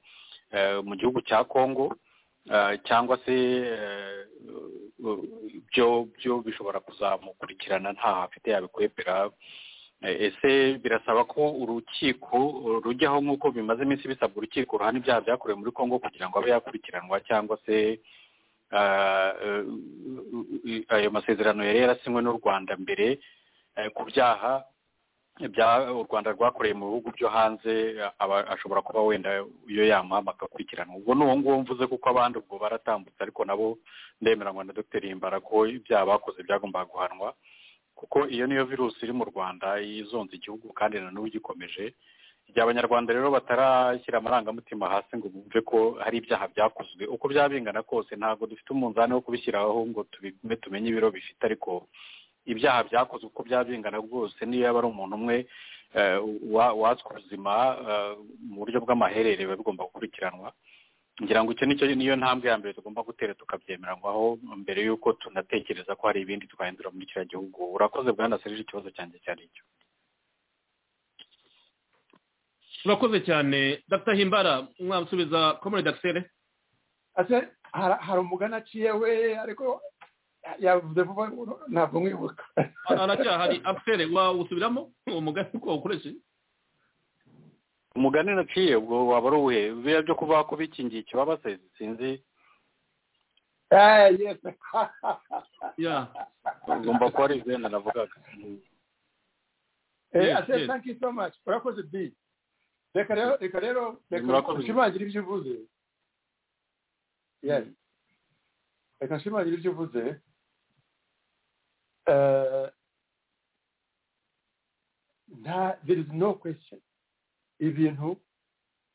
eh, mu gihugu cya congo eh, cyangwa se eh, u- byo byo bishobora kuzamukurikirana nta afite yabikwepera Eh, ese birasaba ko urukiko rujyaho nk'uko bimaze iminsi bisabwa urukiko ruhana ibyaha byakorewe muri congo kugira ngo abe yakurikiranwa cyangwa se eh, eh, ayo masezerano yari yarasinywe n'u rwanda mbere eh, ku byaha bya u rwanda rwakoreye mu bihugu byo hanze eh, aba- ashobora kuba wenda iyo yamuhama agakurikiranwa ubwo ni uwo nguwo mvuze kuko abandi ubwo baratambutse ariko nabo ndemeranywa na dogiteri himbara ko ibyaha bakoze byagombaga guhanwa kuko iyo niyo virusi iri mu rwanda izonze igihugu kandi na n'ubu igikomeje igihe abanyarwanda rero batarashyira amarangamutima hasi ngo bumve ko hari ibyaha byakozwe uko byaba bingana kose ntabwo dufite umunzani wo kubishyiraho ngo tubigume tumenye ibiro bifite ariko ibyaha byakozwe uko byaba bingana rwose niyo yaba ari umuntu umwe eh, wa- watswe ubuzima eh, mu buryo bw'amaherere biba bigomba gukurikiranwa ngira ngo icyo nicyo niyo ntambwe ya mbere tugomba gutera tukabyemeranywaho mbere y'uko tunatekereza ko hari ibindi twahindura muri kiriya gihugu urakoze bwana serije ikibazo cyanjye cyari icyo urakoze cyane dr himbara mwamusubiza komore dagiteri ase hari hari umugani aciye we ariko yavuze vuba ntabwo mwibuka aracyahari afere wawusubiramo uwo mugani uko wawukoresheje umugani naciye ubwo waba ari uwuhe biriya byo kuvuga ko bikingiye ikibaba se sinzi Eh, yes. ya ugomba kuba ari izina navugaga Mm. Eh, Yes, ase yes. thank you so much urakoze bi reka rero reka rero reka Murakoze. ushimangire ibyo uvuze yes reka nshimangire ibyo uvuze Eh, nta there is no question ibintu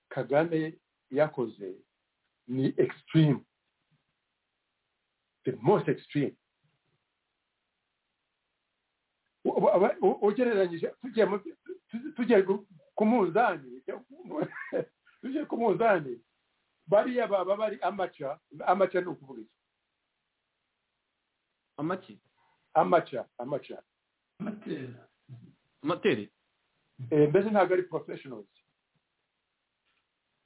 kagame yakoze ni extreme the most extreme U- u- aba- u- ugereranyije tugiye mu- tu- tugiye ku- ku munzani tugiye ku munzani bariya baba bari amaca amaca ni ukuvuga iki amaki amaca amaca amatera amateri Eh, mbese ntabwo ari professionals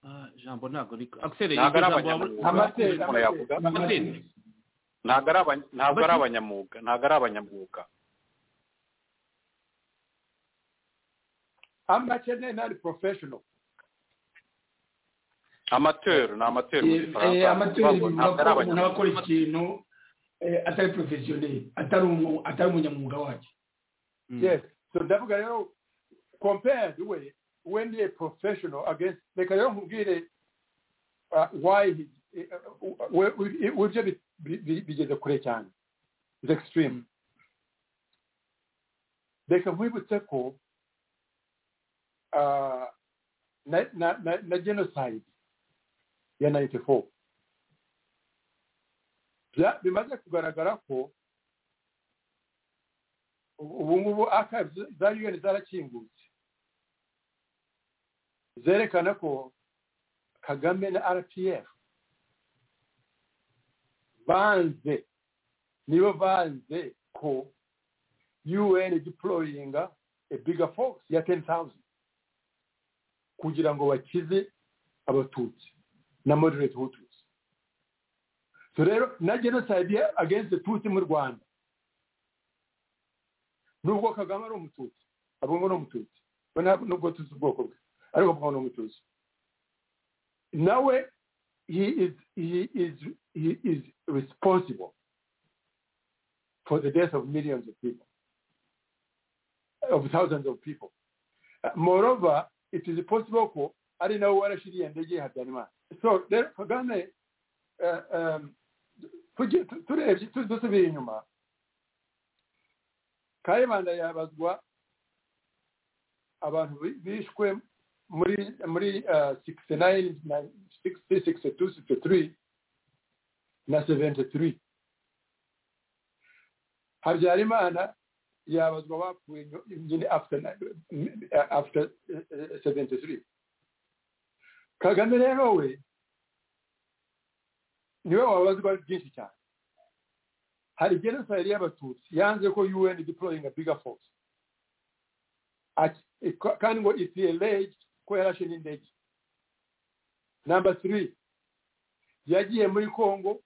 Ah, jambo ntabwo riko akisere Ntabwo ari abanyamaguru. amateri Umuntu yavuga? amateri ntabwo ari abany- ntabwo ari Bati- abanyamwuga ntabwo ari abanyamwuga amakene nari professional amateri ni amateri mu gifaransa amatera ntabwo bivuga ko ari umuntu abanyamwuga akora ikintu eh, atari porofesiyoneri atari umu- atari umunyamwuga wacyo yes so ndavuga rero compared we we ni a professional against reka rero nkubwire uh, why he, uh, we- we- we- ibyo bi- bi- bi- bigeze kure cyane is extreme Mm. reka nkwibutse ko uh, na, na, na, na genocide ya 94 bya- bimaze kugaragara ko ubu ubu ngubu archives za un zarakingutse zerekana ko kagame na rpf banze nibo banze ko un deployinga a bigger force ya 10000 kugira ngo bakize abatutsi na moderate hutus so rero na genocide ya- against the tutsi mu rwanda nubwo kagame ari umututsi abungo ni umututsi we ntabwo nubwo tuzi ubwoko bwe ariko abungo ni umututsi nawe he is he is he is responsible for the death of millions of people of thousands of people Uh, moreover it is possible ko ari nawe warashiriye ndege ya habyarimana so rero kagame uh, um, tugi- tu- turebye tu- dusubiye inyuma kayibanda yabazwa abantu bi- bishwe muri muri uh, 69 na 60 62 63 na 73 habyarimana yabazwa bapfuye nyo- nyine after na- eh, after eh, eh, 73 kagame rero we niwe wabazwa byinshi cyane hari genocide y'abatutsi yanze ko un deploying a bigger force Ati- ikwa- kandi ngo ipla ko yarashe n'indege namba three yagiye muri congo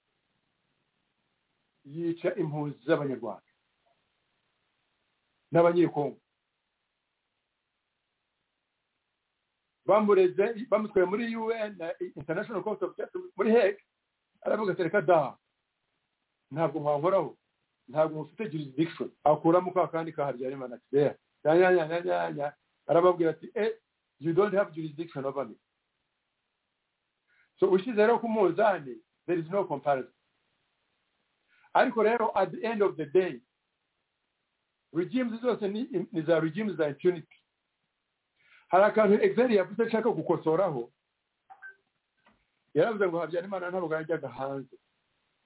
yica impunzi z'abanyarwanda n'abanyekongo bamureze bamutwaye muri un na international court of justice muri heg aravuga ati reka da ntabwo mwankoraho ntabwo mufite jurisdiction akuramo ka kandi ka habyarimana ati there yanyanyanyanya arababwira ati eh you don't have jurisdiction over me so ushize rero ku munzani there is no comparison ariko rero at the end of the day regimes zose ni, ni za regimes za impunity hari akantu exeri yavuze nshaka gukosoraho yaravuze ngo habyarimana ntabwo yajyaga hanze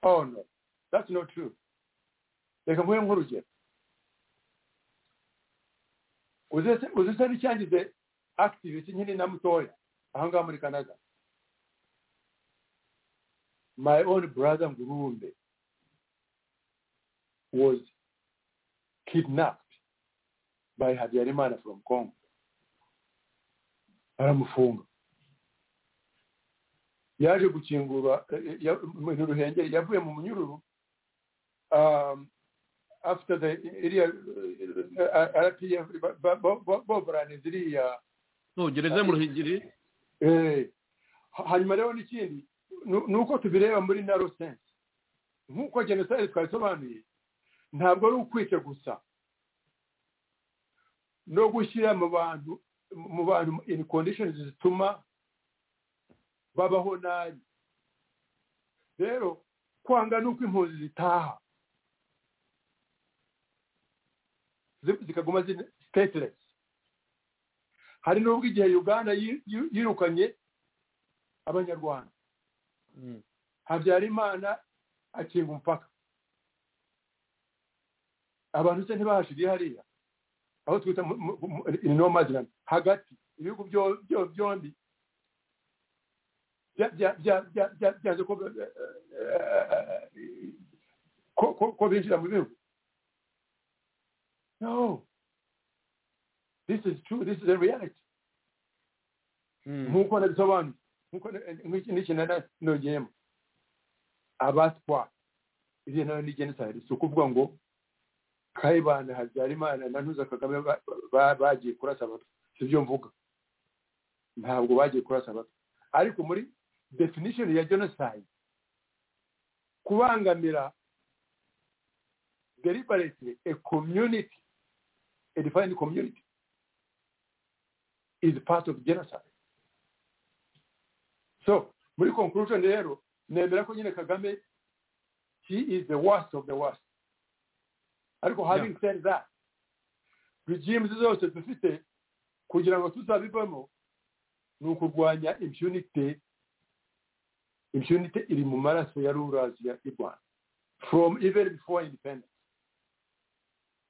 oh no that's not true reka mpuye nk'urugero uzese uzese n'icyangize activity nyine na mutoya aha ngaha muri canada my own brother ngurumbe was kidnapped by habyarimana from congo aramufunga yaje gukingurwa eh, eh, ya- mu ruhengeri yavuye mu munyururu um, after the iriya rpf boburane ziriya tugereze mu ruhigiri Eh, ha- hanyuma rero n'ikindi nu- nuko tubireba muri naro sense nk'uko jenoside twabisobanuye ntabwo ari ukwica gusa no gushyira mu bantu mu bantu in conditions zituma babaho nabi rero kwanga ni uko impunzi zitaha zi- zikaguma stateless hari n'ubwo igihe uganda yi- yi- yirukanye abanyarwanda habyarimana akinga umupaka abantu se ntibahashiriye hariya aho twita mu- mu- mu- in no man's land, hagati ibihugu byo- byo- byombi bya- bya- bya- bya- bya- byanze ko eh, ko- ko- ko binjira mu bihugu no this is true this is a reality nk'uko nabisobanuye nk'uko n'ikintu nongeyemo abatwa iriya nayo ni genocide si ukuvuga ngo kayibanda habyarimana na ntuza kagame ba- ba- bagiye kurasa abatwa si byo mvuga ntabwo bagiye kurasa abatwa ariko muri definition ya genocide kubangamira deliberately a community a defined community is part of genocide so muri conclusion rero nemera ko nyine kagame he is the worst of the worst ariko having said that regimes zose dufite kugira ngo tuzabivamo ni ukurwanya impunity impunity iri mu maraso ya rulers ya y'u rwanda from even before independence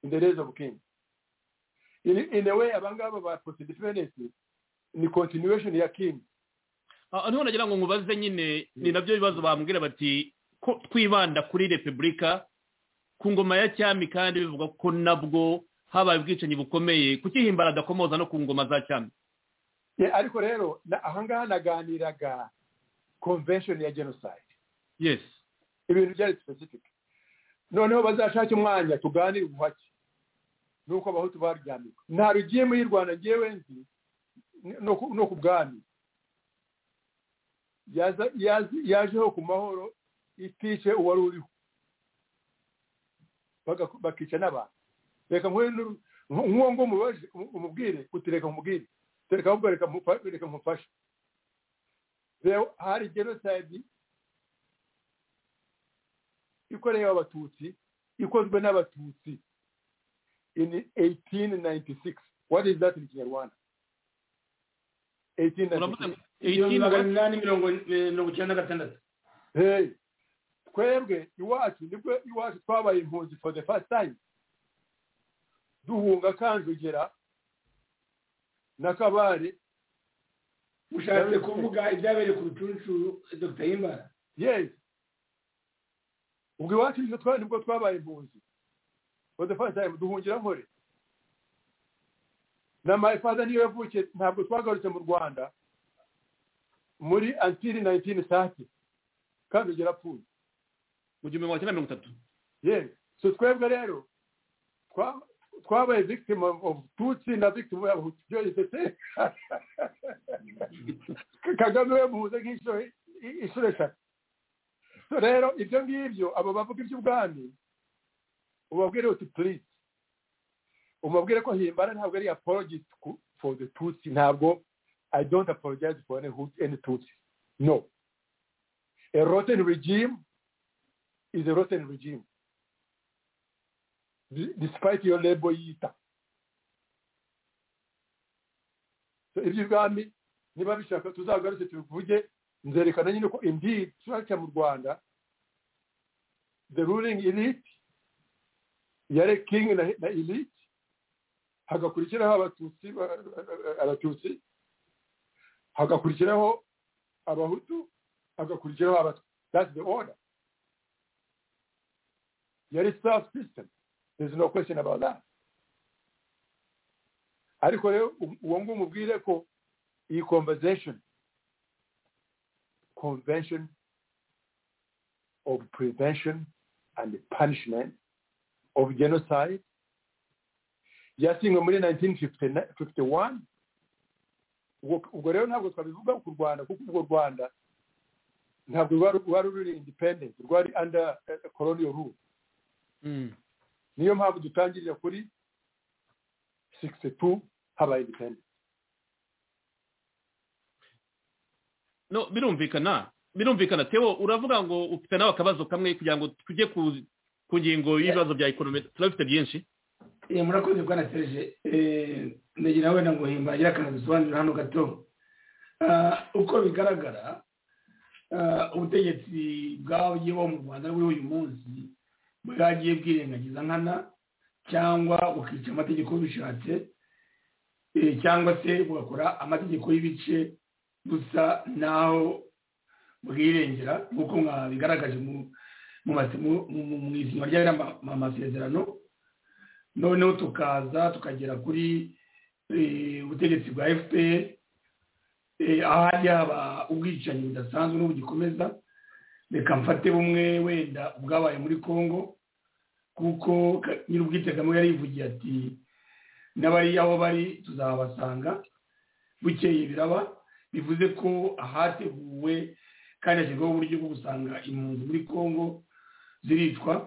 in the days of king in, in a way abangaba ba post independence ni continuation ya king Ah, niho nagira ngo mubaze nyine ni nabyo bibazo bambwira bati ko twibanda kuri repubulika ku ngoma ya cyami kandi bivuga ko nabwo habaye ubwicanyi bukomeye kuki himbara adakomoza no ku ngoma za cyami Yeah, ariko rero na- ahangaha naganiraga convention ya genocide yes ibintu byari specific noneho bazashake umwanya tuganire ubuhake nuko abahutu baryamirwa nta rugiyemo y'u rwanda ngewe nzi n- no ku- no ku bwami yaza- yazi- yajeho ku mahoro itishe uwari uriho Baga- bakica n'abantu reka nkore n'uru- nk- nk'uwo ngo mubaje um- umubwire uti reka umubwire reka ahubwo reka mufa- reka mufashe rero hari genocide ikorewe abatutsi ikozwe n'abatutsi in 1896 what is that in kinyarwanda uravuze 1896 ngo igihumbi 18 magana inani mirongo eh, mirongo icyenda na gatandatu hey twebwe iwacu nibwo iwacu twabaye impunzi for the first time duhunga kanjogera na kabare ushatse kuvuga ibyabereye ku rucunshu dr himbara yes ubwo iwacu nibwo twa- nibwo twabaye impunzi for the first time duhungira nkore na mayifaza niyo yavukiye ntabwo twagarutse mu rwanda muri antiri nayitini sati kandi ugera apfuye mu gihumbi magana cyenda mirongo itatu yewe so twebwe rero twa- twabaye victim of of tutsi na victim of Hutu. byo isese kagame we muhuze nk'inshuro i- inshuro eshatu So rero ibyo ngibyo abo bavuga iby'ubwami ubabwire uti please umubwire ko himbara ntabwo ari apologist ku- for the tutsi ntabwo i don't apologize for any, Hutu- any tutsi no a rotten regime is a rotten regime D- despite your label yita so iby'ubwami niba bishaka tuzagarutse tubivuge nzerekana nyine ko indeed turaca mu rwanda the ruling elite yari king na, na elite hagakurikiraho abatutsi ba- abatutsi hagakurikiraho abahutu hagakurikiraho abatwa that's the order yari staff system there's no question about that ariko rero u- uwo nguwo umubwire ko iyi conversation convention of prevention and punishment of genocide byasinywe muri 1951 ubwo ubwo rero ntabwo twabivuga ku rwanda kuko urwo rwanda ntabwo rwari rwari ruri independent rwari under eh, colonial rule niyo mpamvu dutangirira kuri 62 habaye independent no birumvikana birumvikana tewo uravuga ngo ufite nawe akabazo kamwe kugira ngo tujye ku ku ngingo y'ibibazo bya ekonomi turabifite byinshi Eh, murakoze bwana serge Eh, ndagira nawe naguhimba agira akantu dusobanurira hano gato Ah, uko bigaragara ah, ubutegetsi bwagiye buba mu rwanda buri uyu munsi bwagiye bwirengagiza nkana cyangwa bukica amategeko bishatse eh, cyangwa se bugakora amategeko y'ibice gusa n'aho bwirengera nk'uko mwabigaragaje mu mu masi- mu- mu- mu isinywa ry'amasezerano noneho tukaza tukagera kuri eh, ubutegetsi bwa fpr eh, ahari haba ubwicanyi budasanzwe n'ubugikomeza reka mfate bumwe wenda ubwabaye muri congo kuko Ka- nyir'ubwitegamo yari yivugiye ati n'abari aho bari tuzabasanga bukeye biraba bivuze ko ahateguwe kandi hashyirwaho uburyo bwo gusanga impunzi muri congo ziricwa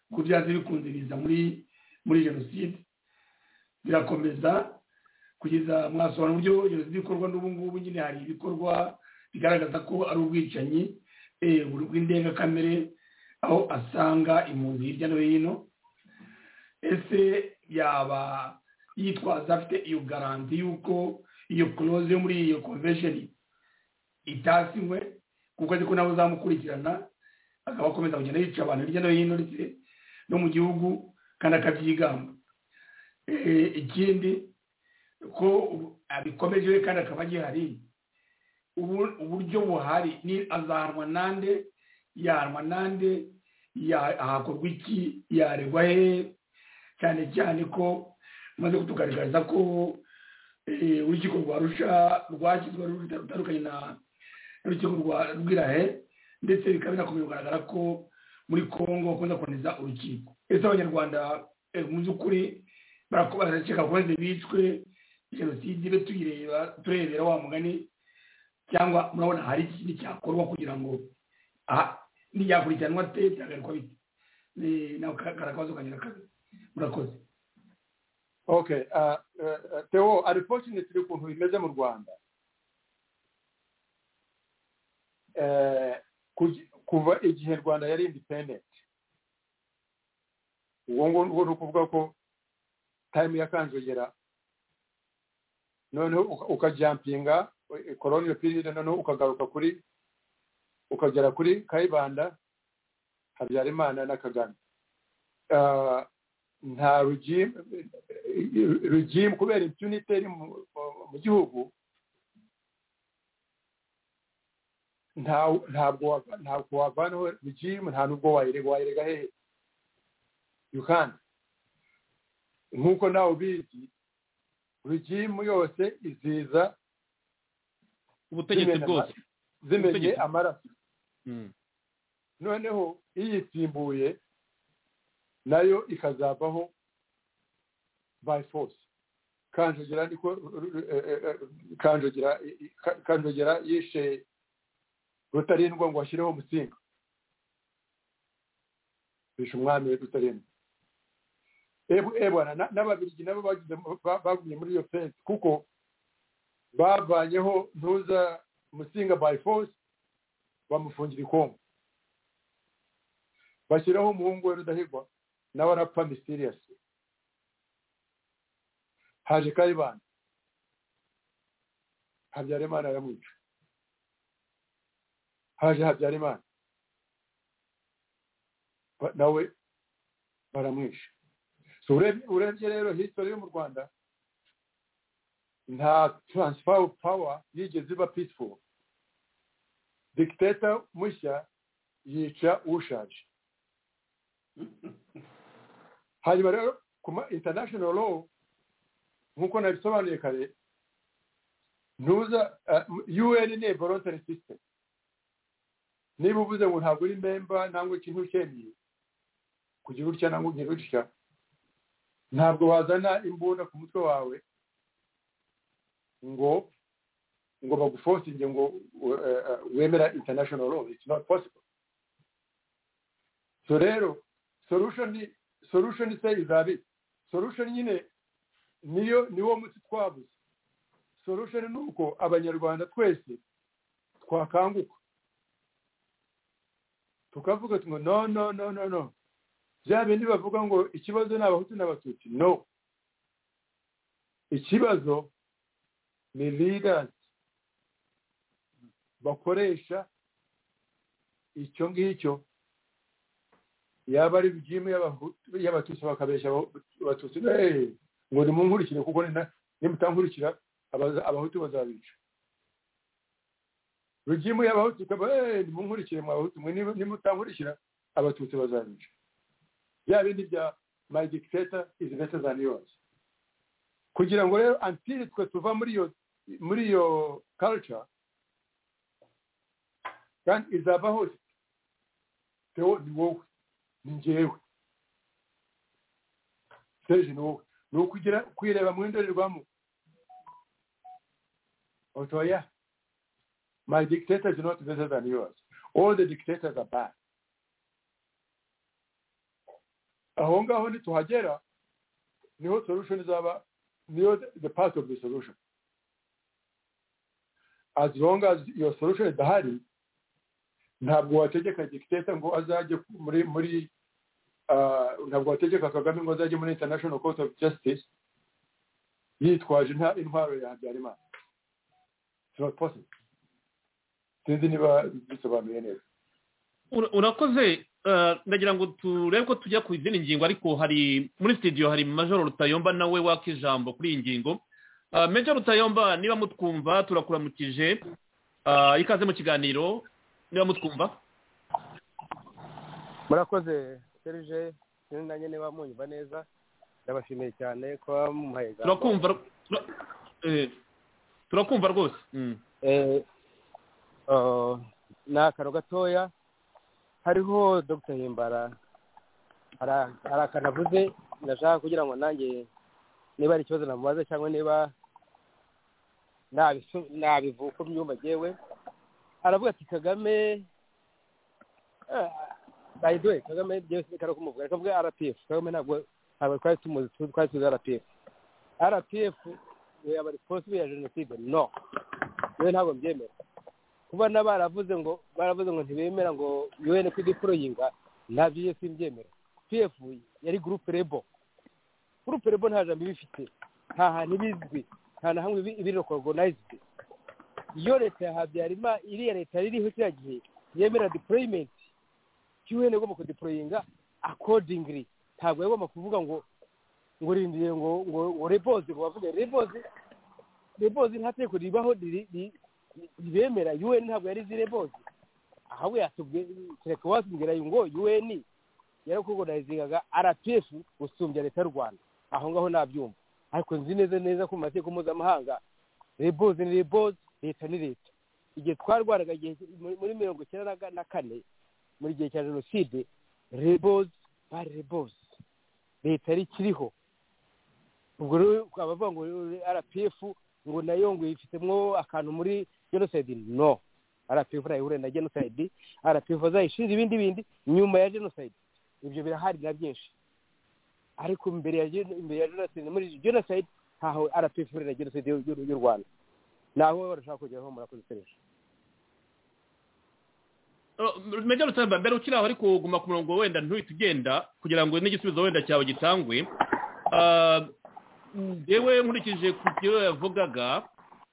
kuko byari bikunze biza muri muri jenoside birakomeza kugeza mwasobanura uburyo jenoside ikorwa n'ubu ngubu nyine hari ibikorwa bigaragaza ko ari ubwicanyi eh, bw'indengakamere aho asanga impunzi hirya no hino ese yaba yitwaza afite iyo garanti y'uko iyo close yo muri iyo convention itasinywe kuko azi ko nawe uzamukurikirana akaba akomeza kugenda yica abantu hirya no hino ndetse no mu gihugu kandi akabyigamba Eh, ikindi ko ubu- abikomeje we kandi akaba agihari ubu- uburyo buhari ni azahanwa nande yahanwa nande ya- ahakorwa iki yaregwa he cyane cyane ko umaze kutugaragariza ko eh, urukiko rwa rusha rwashyizwe rutandukanye na n'urukiko rwa rwirahe ndetse bikaba binakomeye kugaragara ko muri congo bakunda kuboneza urukiko ese abanyarwanda eh, mu by'ukuri barakeka kubanze bicwe jenoside ibe tuyireba turebera wa mugani cyangwa murabona hari ikindi cyakorwa kugira ngo aha ntiyakurikiranwa ate cyagarikwa bite Eh, nawe ka- karakabazo kanyura kabiri murakoze okay uh, uh, uh, theo unfortunately ukuntu bimeze mu rwanda eh, kugi- kuva igihe rwanda yari independent ubwo ngubwo ni ukuvuga ko time ya kanjogera noneho uka- ukajampinga eh, colonial period noneho ukagaruka kuri ukagera kuri kayibanda habyarimana na kagame Ah, nta regime regime kubera impunity iri mu mu- mu gihugu nta- ntabwo wa- ntabwo wavanaho regime nta nubwo wayirega wayirega hehe you can't nk'uko nawe ubizi regimu yose iziza ubutegetsi bwose zimenye Ubutegetsi. amaraso Mm. noneho iyisimbuye nayo ikazavaho by force kanjogera niko eh, eh, eh, kanjogera Ka- kanjogera yishe rutarindwa ngo ashyireho umusinga bishe umwami we rutarindwa Ebu- eh bwana na- n'ababirigi nabo bagize mu- ba- bagumye muri iyo fensi kuko bavanyeho ntuza musinga by force bamufungira ikongo bashyiraho umuhungu we rudahigwa nawe arapfa mysterious haje kayibanda habyarimana aramwica haje habyarimana Ba- nawe baramwisha So urebye urebye rero history yo mu rwanda nta transfer of power yigeze iba peaceful dictator mushya yica ushaje hanyuma rero ku ma international law nk'uko nabisobanuye kare ntuza eh, un ni a voluntary system niba uvuze ngo ntabwo uri memba ntabwo ikintu ucyemeye kugira utya ntabwo ugira utya ntabwo wazana imbunda ku mutwe wawe ngo ngo bagufosinge ngo uh, uh, wemera international law it's not possible so rero solution ni solution ise izabi solution nyine niyo niwo muti twabuze solution ni uko abanyarwanda twese twakanguka tukavuga tuno no no no no no bya bindi bavuga ngo ikibazo ni abahutu n'abatutsi no ikibazo ni leaders bakoresha icyo ngicyo yaba ari regimu y'Abahutu- y'abatutsi bakabeshya Abahu- abatutsi "Eh, ngo nimunkurikire kuko ni na- nimutankurikira abaza- abahutu bazabica regimu y'abahutu ikaba "Eh, nimunkurikire mwa bahutu mwe nimu- nimutankurikira abatutsi bazabica bya bindi bya my dictator is better than yours kugira ngo rero antiri twe tuva muri iyo muri iyo culture kandi izaba hose tewo ni wowe ni njyewe serge ni wowe ni ukugira kwireba mu ndorerwamo otoya my dictator is not better than yours all the dictators are bad aho ngaho nituhagera niho solution izaba near the- the part of the solution. As long as your solution idahari ntabwo wategeka dictator ngo azajye muri muri ah, ntabwo wategeka kagame ngo azajye muri international court of justice yitwaje nta intwaro ya habyarimana It's not possible. sinzi niba bisobanuye neza Ura- urakoze eh, ndagira ngo turebe ko tujya ku izindi ngingo ariko hari muri studio hari major rutayomba nawe waka ijambo kuri iyi ngingo Eh, major rutayomba niba mutwumva turakuramukije Eh, ikaze mu kiganiro niba mutwumva murakoze serije sinzi nanjye niba munyumva neza ndabashimiye cyane kuba mumuhaye ijambo turakumva tura- eh, turakumva rwose Mm. Eh, oh, ni akantu gatoya hariho dr himbara hari hari akantu avuze ndashaka kugira ngo nanjye niba hari ikibazo namubaza cyangwa niba nabisu- nabivuga uko mbyumva ngewe aravuga ati kagame eh, by the way kagame byewe sinikari kumuvuga reka mvuge rpf kagame ntabwo ntabwo twari tumuzi tu- twari tuzi rpf rpf we aba responsible ya jenoside no yewe ntabwo mbyemera kuba na baravuze ngo baravuze ngo ntibemera ngo UN ko idiporoyinga ntabyo iyo simbyemera pf yari gurupe rebo gurupe rebo nta jambo iba ifite nta hantu iba izwi nta na hamwe ibirokorogonayizidi iyo leta ya habyarimana iriya leta ririho kiriya gihe yemera deployment UN igomba kudeployinga accordingly ntabwo yagomba kuvuga ngo ngo rindiye ngo ngo ngo rebozi ngo bavuge rebozi rebozi nta tegeko ribaho riri- ri- ribemera UN ntabwo yari izi rebozi ahubwo yatubwiye kereka watubwira ngo UN yarakogodayizingaga RPF gusumbya leta y'u Rwanda aho ngaho nabyumva ariko nzi neza neza ko mu mategeko mpuzamahanga rebozi ni rebozi leta ni leta igihe twarwaraga igihe muri muri mirongo icyenda na- na kane muri gihe cya jenoside rebozi bari rebozi leta yari ikiriho ubwo rero abavuga ngo rpf ngo nayo ngo ifitemo akantu muri jenoside no rpf ntayihure na jenoside rpf azayishinze ibindi bindi nyuma ya jenoside ibyo birahari na byinshi ariko imbere ya gen- imbere ya jenoside muri jenoside ntaho rpf ihurira na jenoside y'u- y'u y'u rwanda naho barashaka kugeraho murakoze serije major rutamba mbere ukiri aho ariko guma ku murongo wenda ntuhite ugenda kugira ngo n'igisubizo wenda cyawe gitangwe Ah, ndewe nkurikije ku byo yavugaga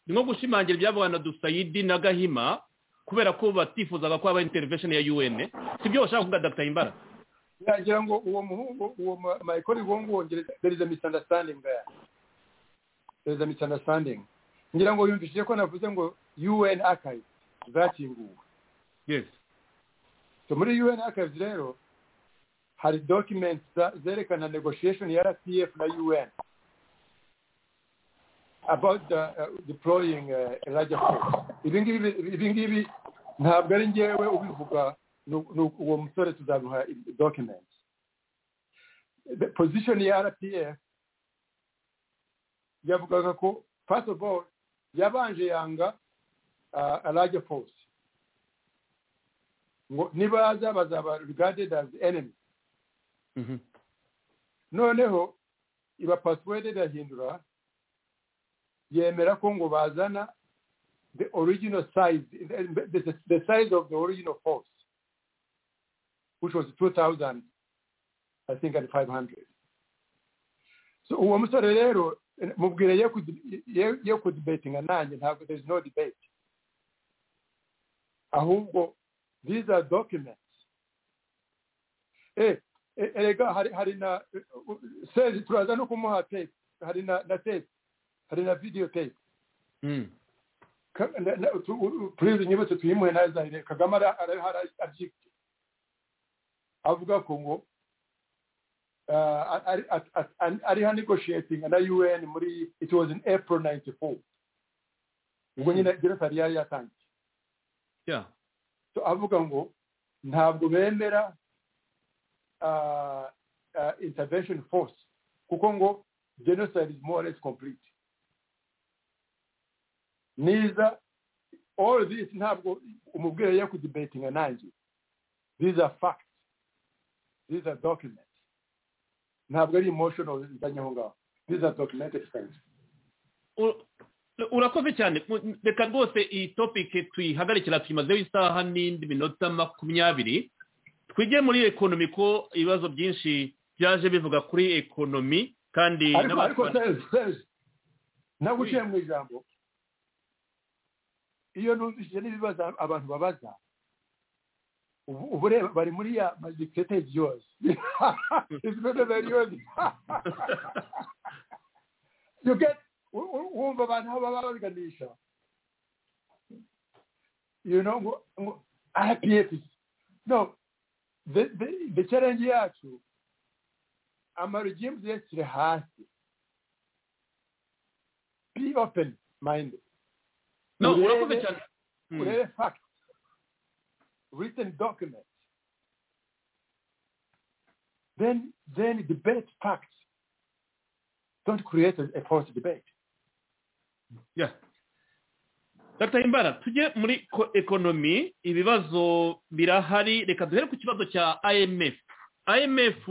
ni nko gushimangira ibyavuga na dusayidi na gahima kubera ko batifuzaga ko habaho intervention ya un si byo bashaka kuvuga dr imbara nagira ngo uwo muhungu uwo ma- michael wongu wongereza there is a misunderstanding there there is a misunderstanding ngira ngo yumvishije ko navuze ngo un archives zakinguwe yes so muri un archives rero hari documents za- zerekana negotiation ya rpf na un about the, uh, deploying uh, larger force ibi ngibi ibi ngibi ntabwo ari ngewe ubivuga ni- ni uwo musore tuzamuha i- documents the position ya rpf yavugaga ko first of all yabanje yanga uh, a larger force ngo nibaza bazaba regarded as enemy noneho iba password irahindura yemera ko ngo bazana the original size the, the, the size of the original force which was 2000 i think and 500 so uwo musore rero eh, mubwire ye ku ye- ye ku debatinga nanjye ntabwo there is no debate ahubwo these are documents eh eh, erega hari hari na eh, eh, sezi turaza no kumuha tape hari na na tape hari na video tape Ka- na- na- tu- u- u- please unyibutse tuyimuhe ntazahire kagame ara- ara- ara- abyibye avuga ko ngo uh, ari at- at- an- ariho negotiating na un muri it was in april 94 ubwo nyine jenoside yari yatangiye yeah so avuga ngo ntabwo bemera uh, uh, intervention force kuko ngo genocide is more or less complete niza all this ntabwo umubwire yo kudebatinga nanjye these are facts these are documents ntabwo ari emotional nzanye aho ngaho these are documented things U- urakoze cyane Mu- reka rwose iyi topike tuyihagarikira tuyimazeho isaha n'indi minota makumyabiri twige muri ekonomi ko ibibazo byinshi byaje bivuga kuri ekonomi kandi ariko n'abantu ariko bana- sezi sezi naguciye mu ijambo iyo numvishije n'ibibazo abantu babaza ubu ubu reba bari muri ya madikiteri yose you get u- u- wumva abantu aho baba baganisha you know ngo ngo IPF no the the the challenge yacu amaregimes yakiri hasi be open minded no urebe- urakoze cyane Hmm. urebe facts written documents then then debate facts don't create a, a false debate Yeah. Dr. Himbara tujye muri ko- ekonomi ibibazo birahari reka duhere ku kibazo cya IMF IMF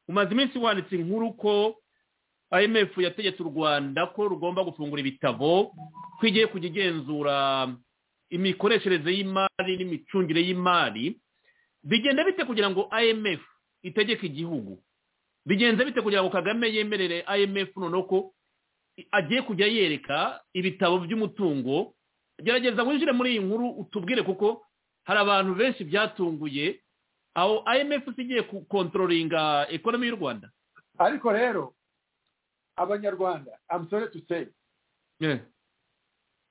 umaze iminsi wanditse inkuru ko IMF yategetse u Rwanda ko rugomba gufungura ibitabo twigiye kujya igenzura imikoreshereze y'imari n'imicungire y'imari bigenda bite kugira ngo IMF itegeke igihugu bigenze bite kugira ngo Kagame yemerere IMF noneho ko agiye kujya yereka ibitabo by'umutungo gerageza winjire muri iyi nkuru utubwire kuko hari abantu benshi byatunguye aho imf igiye gukontororinga ekonomi y'u rwanda ariko rero abanyarwanda i'm sorry to say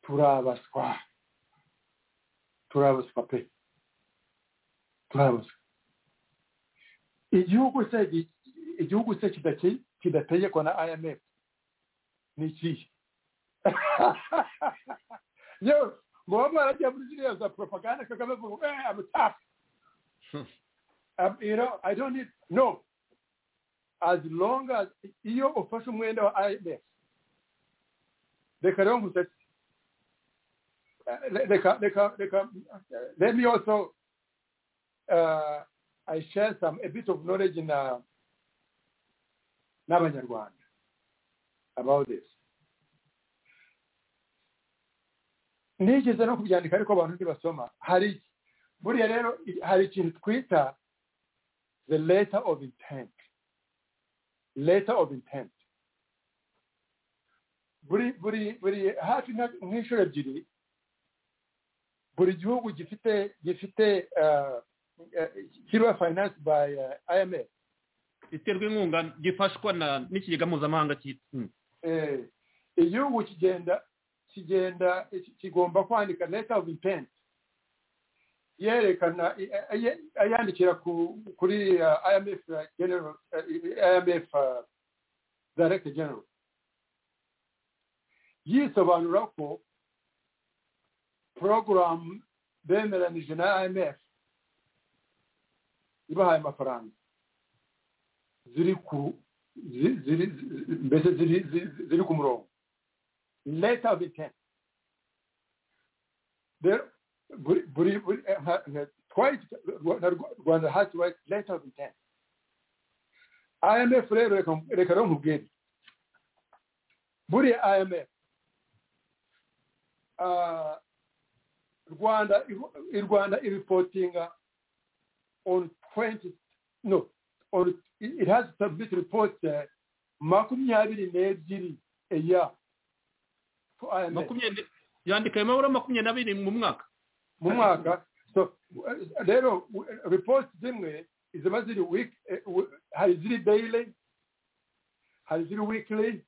turabaswa turabaswa pe turabaswa igihugu se gi- igihugu se kidaki- kidategekwa na imf ni ikihe yewe ngo baba baragiye muri ziriya za propaganda kagame avuga eh i'm tough Um, you know i don't need no as long as iyo ufashe umwenda wa imf reka rero nkusetse Eh, reka reka reka eh, let me also uh, i share some a bit of knowledge na n'abanyarwanda about this nigeze no kubyandika ariko abantu ntibasoma hari buriya rero hari ikintu twita the letter of intent letter of intent buri buri buri hafi nka- nk'inshuro ebyiri buri gihugu gifite gifite uh, uh, kiriya finance by uh, imf iterwa inkunga gifashwa na- n'ikigega mpuzamahanga cyitwa mm. eh, igihugu kigenda kigenda ki- kigomba kwandika letter of intent yerekana i- a- aye- ayandikira ku- kuri uh, imf uh, general uh, imf uh, director general yisobanura ko program bemeranije na imf ibahaye amafaranga ziri ku zi- ziri zi- mbese ziri zi- ziri ku murongo leta of intent rero buri buri buri- eh, nka- nka- twari Rwa- na Rwa- rwanda hasi wayiti leta of intent imf rero reka reka rero nkubwire buriya imf ah, rwanda iho- i rwanda iripotinga on 20 no or it- it has to submit reports uh, makumyabiri n'ebyiri a year to IMF makumyabiri yandika ayo mabara makumyabiri n'abiri mu mwaka mu mwaka so uh, rero w- reports zimwe ziba ziri week eh, w- hari ziri daily hari ziri weekly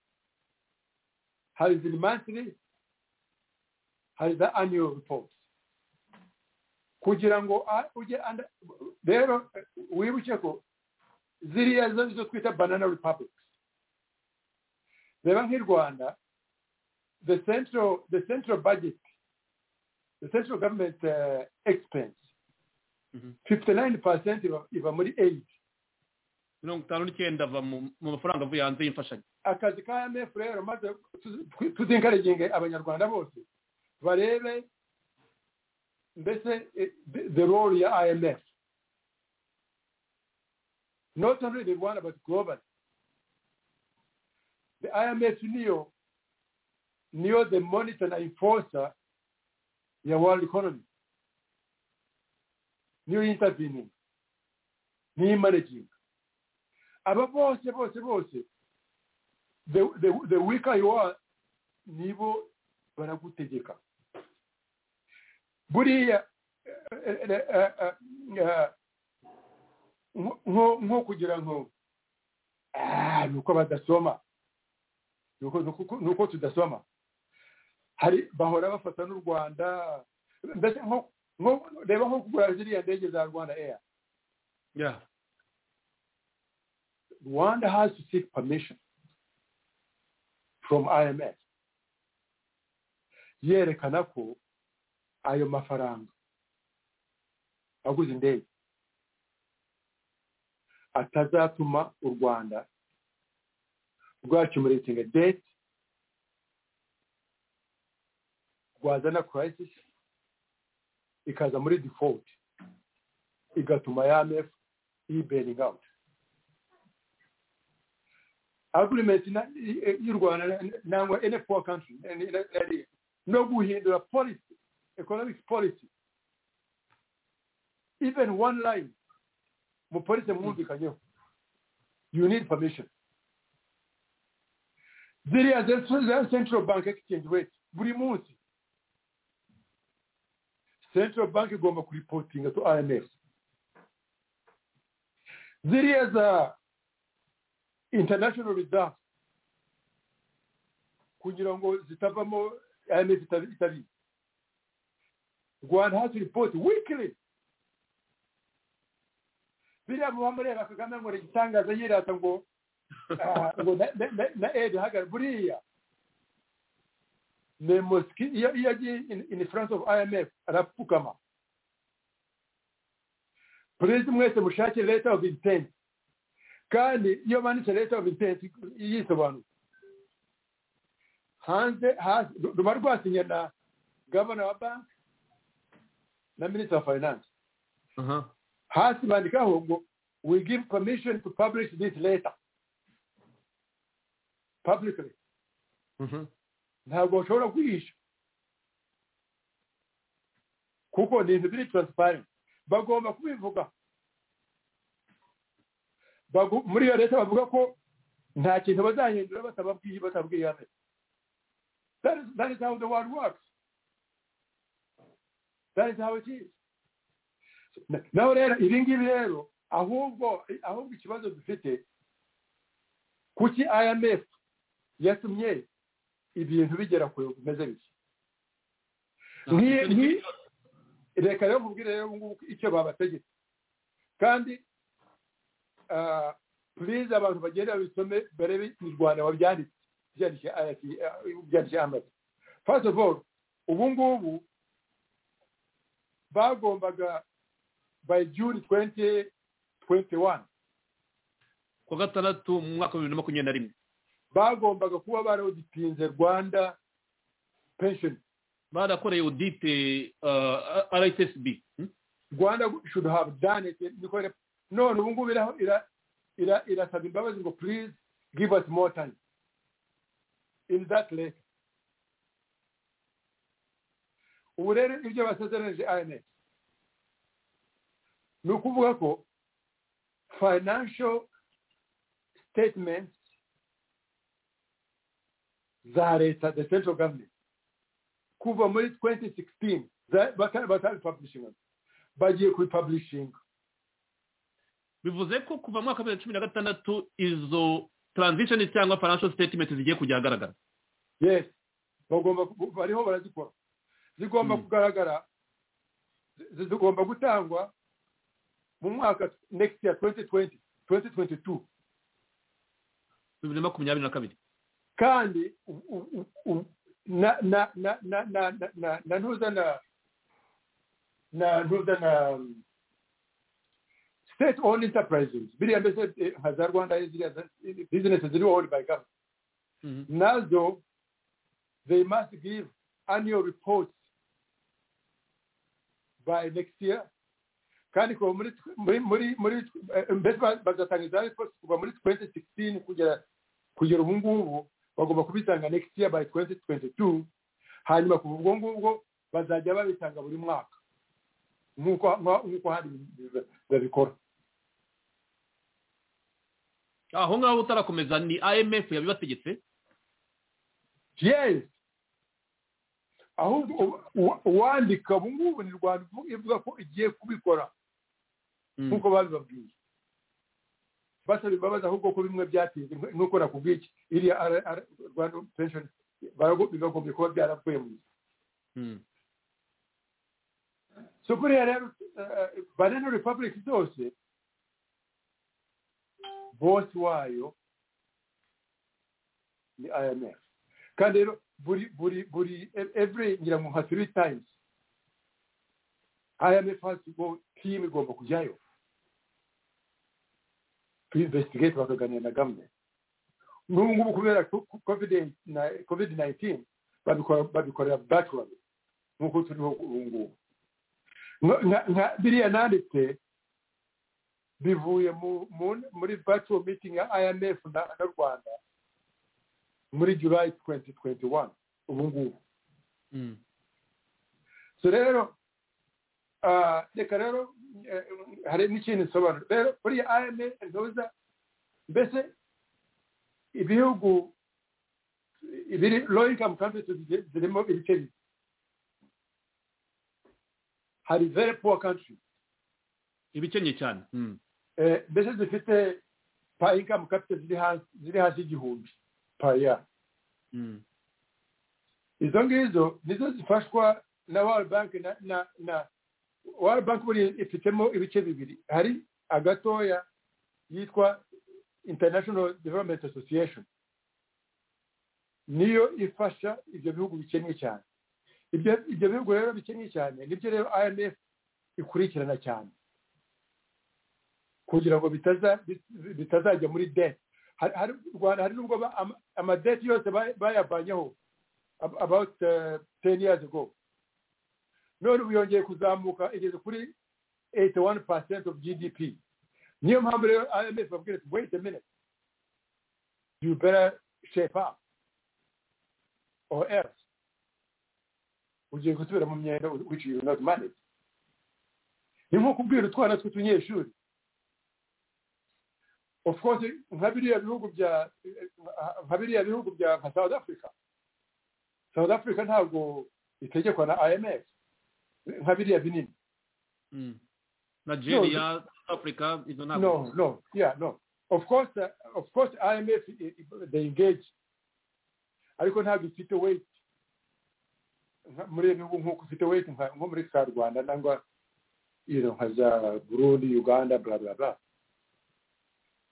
hari ziri monthly hari za annual reports kugira ngo a- ujye anda- rero eh, wibuke ko ziriya zo zo twita banana republics reba nk'i rwanda the central the central budget the central government uh, expense Mhm. 59% iba, iba muri aid mirongo itanu n'icyenda ava mu mu mafaranga avuye hanze y'imfashanyo akazi ka imf rero maze tuzinkaraginge abanyarwanda bose barebe mbese eh, the- the role ya imf not only the one but global the imf niyo niyo the monitor na enforcer ya world economy niyo intervening niyo managing aba bose bose bose the, the, the weaker you are nibo baragutegeka buriya eh, eh, eh, eh, eh, nko- nko nko kugira ngo "Ah, ni uko badasoma ni uko- ni uko- ni uko tudasoma hari bahora bafata n'u rwanda mbese nko- nko- reba nko kugura ziriya ndege za rwanda air yeah Rwanda has to seek permission from IMF yerekana ko ayo mafaranga aguze indege atazatuma u rwanda rwacumuritinga deti rwazana crisis ikaza muri default igatuma IMF yibailing out agreement na- i- i- y'u rwanda nangwa any poor country any- any- any- no guhindura policy economic policy even one line mu policy mwumvikanyeho you need permission ziriya ze- za central bank exchange rate buri munsi central bank igomba kuripotinga to imf ziriya za international reserve kugira ngo zitavamo IMF itabi- itabizi rwanda has report weekly biriya muba mureba kagame ngo ni igitangaza yirata ngo ah, ngo na- na- na- na aid hagara buriya ni mosiki iyo iyo agiye ini furanse ofu imf arapfukama perezida mwese mushake leta ofu intenti kandi iyo banditse leta ofu intenti yisobanura hanze hasi ruba rwasinye na gavana wa banki na minisitiri wa finance hasi bandikaho ngo we give permission to publish this letter publicly ntabwo bashobora kwihisha kuko ni ibintu biri transparent bagomba kubivuga Bagu- muri iyo leta bavuga ko nta kintu bazahindura batababwiye batabwiye hano that is, that is how the world works that is how it is Na- naho rero ibi ngibi rero ahubwo ahubwo ikibazo dufite kuki imf yatumye ibintu bigera kure bimeze bityo Nki- nki- reka rero mubwire rero ubu ngubu icyo babategetse kandi ah, please abantu bagende babisome barebe mu rwanda babyanditse byanditse IRC, ah, byanditse amaze first of all ubu ngubu bagombaga by june twenty twenty one kuwa gatandatu mu mwaka wa bibiri na makumyabiri na rimwe bagombaga kuba barawuditinze rwanda pension barakoreye audite rssb rwanda should have done it because none ubu ngubu iraho- ira- ira- irasaba imbabazi ngo please give us more time in that lake ubu rero ibyo basezeranije imf ni ukuvuga ko financial statements za leta the central government kuva muri 2016 za- bata- batari publishing bagiye kubipublishinga bivuze ko kuva mu mwaka wa bibiri na cumi na gatandatu izo transition cyangwa financial statement zigiye kujya ahagaragara yes bagomba ku- bariho barazikora zigomba Mm. kugaragara zi- zigomba gutangwa mu mwaka next year 2020 2022 bibiri na makumyabiri na kabiri kandi u- u- u- u- na na na na na na na na ntuza na na ntuza na um, state owned enterprises biriya mbese eh, nka za rwanda ziriya za- business ziri owned by government Mhm. Nazo, they must give annual reports by next year. kandi kuva muri muri muri muri eh, mbese ba- bazatanga iza reports kuva muri 2016 kugera kugera ubu ngubu bagomba kubitanga next year by 2022 hanyuma kuva ubwo ngubwo bazajya babitanga buri mwaka nk'uko nk'uko- nk'uko handi biba- babikora aho ngaho utarakomeza ni imf yabibategetse yes ahubwo ubu- uwa- uwandika ubu ngubu ni rwanda ivuga- ivuga ko igiye kubikora Mm. nk'uko babibabwiye basaba imbabazi ahubwo ko bimwe byatinze nk- nk'uko nakubwiye iki iriya ara- ara- rwanda pension barago- bibagombye kuba byaravuye mu Mm. so buriya rero eh, banana republic zose bosi wayo ni imf kandi rero buri buri buri every ngira ngo nka three times imf has to go team igomba kujyayo to investigate bakaganira na government n'ubu ngubu kubera ko- ko- covid na- covid 19 babikora babikorera backward nk'uko turiho ubu ngubu nka- nka- nka biriya nanditse bivuye mu- mu- muri virtual meeting ya imf na na rwanda muri july 2021 ubu ngubu Mm. so rero ah, reka rero eh, hari n'ikintu isobanura rero buriya imf ntuza mbese ibihugu ibiri low income countries ziri- zirimo ibice bibiri hari very poor countries ibikennye cyane Mm. Eh, mbese zifite pa income capital ziri hasi ziri hasi y'igihumbi pa ya Mm. izo ngizo nizo zifashwa na World Bank na na, na World Bank buri ifitemo ibice bibiri hari agatoya yitwa International Development Association niyo ifasha ibyo bihugu bikennye cyane ibyo ibyo bihugu rero bikennye cyane nibyo rero imf ikurikirana cyane kugira ngo bitaza bit- bitazajya muri dete Hari- hari u rwanda hari n'ubwo ba- ama- amadeti yose ba- bayavanyeho ab- about ten years ago none ubu yongeye kuzamuka igeze kuri 81 percent of gdp niyo mpamvu rero imf babwira ati wait a minute you better shape up or else ugiye gusubira mu myenda which you will not manage ni nko kubwira utwana tw'utunyeshuri of course nka biriya bihugu bya nka biriya bihugu bya nka south africa south africa ntabwo itegekwa na imf nka biriya binini Mm. nigeria south africa izo ntabwo no no yeah no of course uh, of course imf i- i- they engage ariko ntabwo ifite weight nka- muri ibi bihugu nk'uko ifite weight nka- nko muri ka rwanda nangwa you know, nka za burundi uganda bla bla bla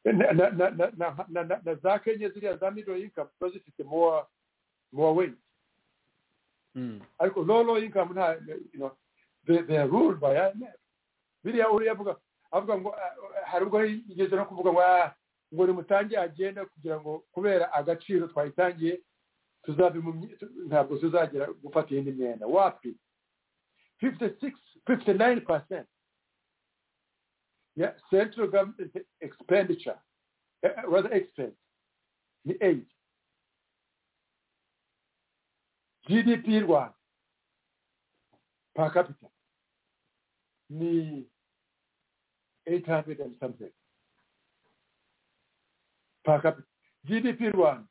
na na- na- na- na- na- na- na za kenya ziriya za middle income ziba zifite more more weight Mm. ariko low low income nta you know, they, they are ruled by IMF biriya uriya avuga avuga ngo ah, hari ubwo yigeze no kuvuga ngo ah, ngo nimutangire agenda kugira ngo kubera agaciro twayitangiye tuzabimumye ntabwo tuzagera gufata iyindi myenda wapi 56 59 percent yeah, central government expenditure eh, eh, rather expense ni aid gdp y'u rwanda per capita ni 800 and something per capita gdp y'u rwanda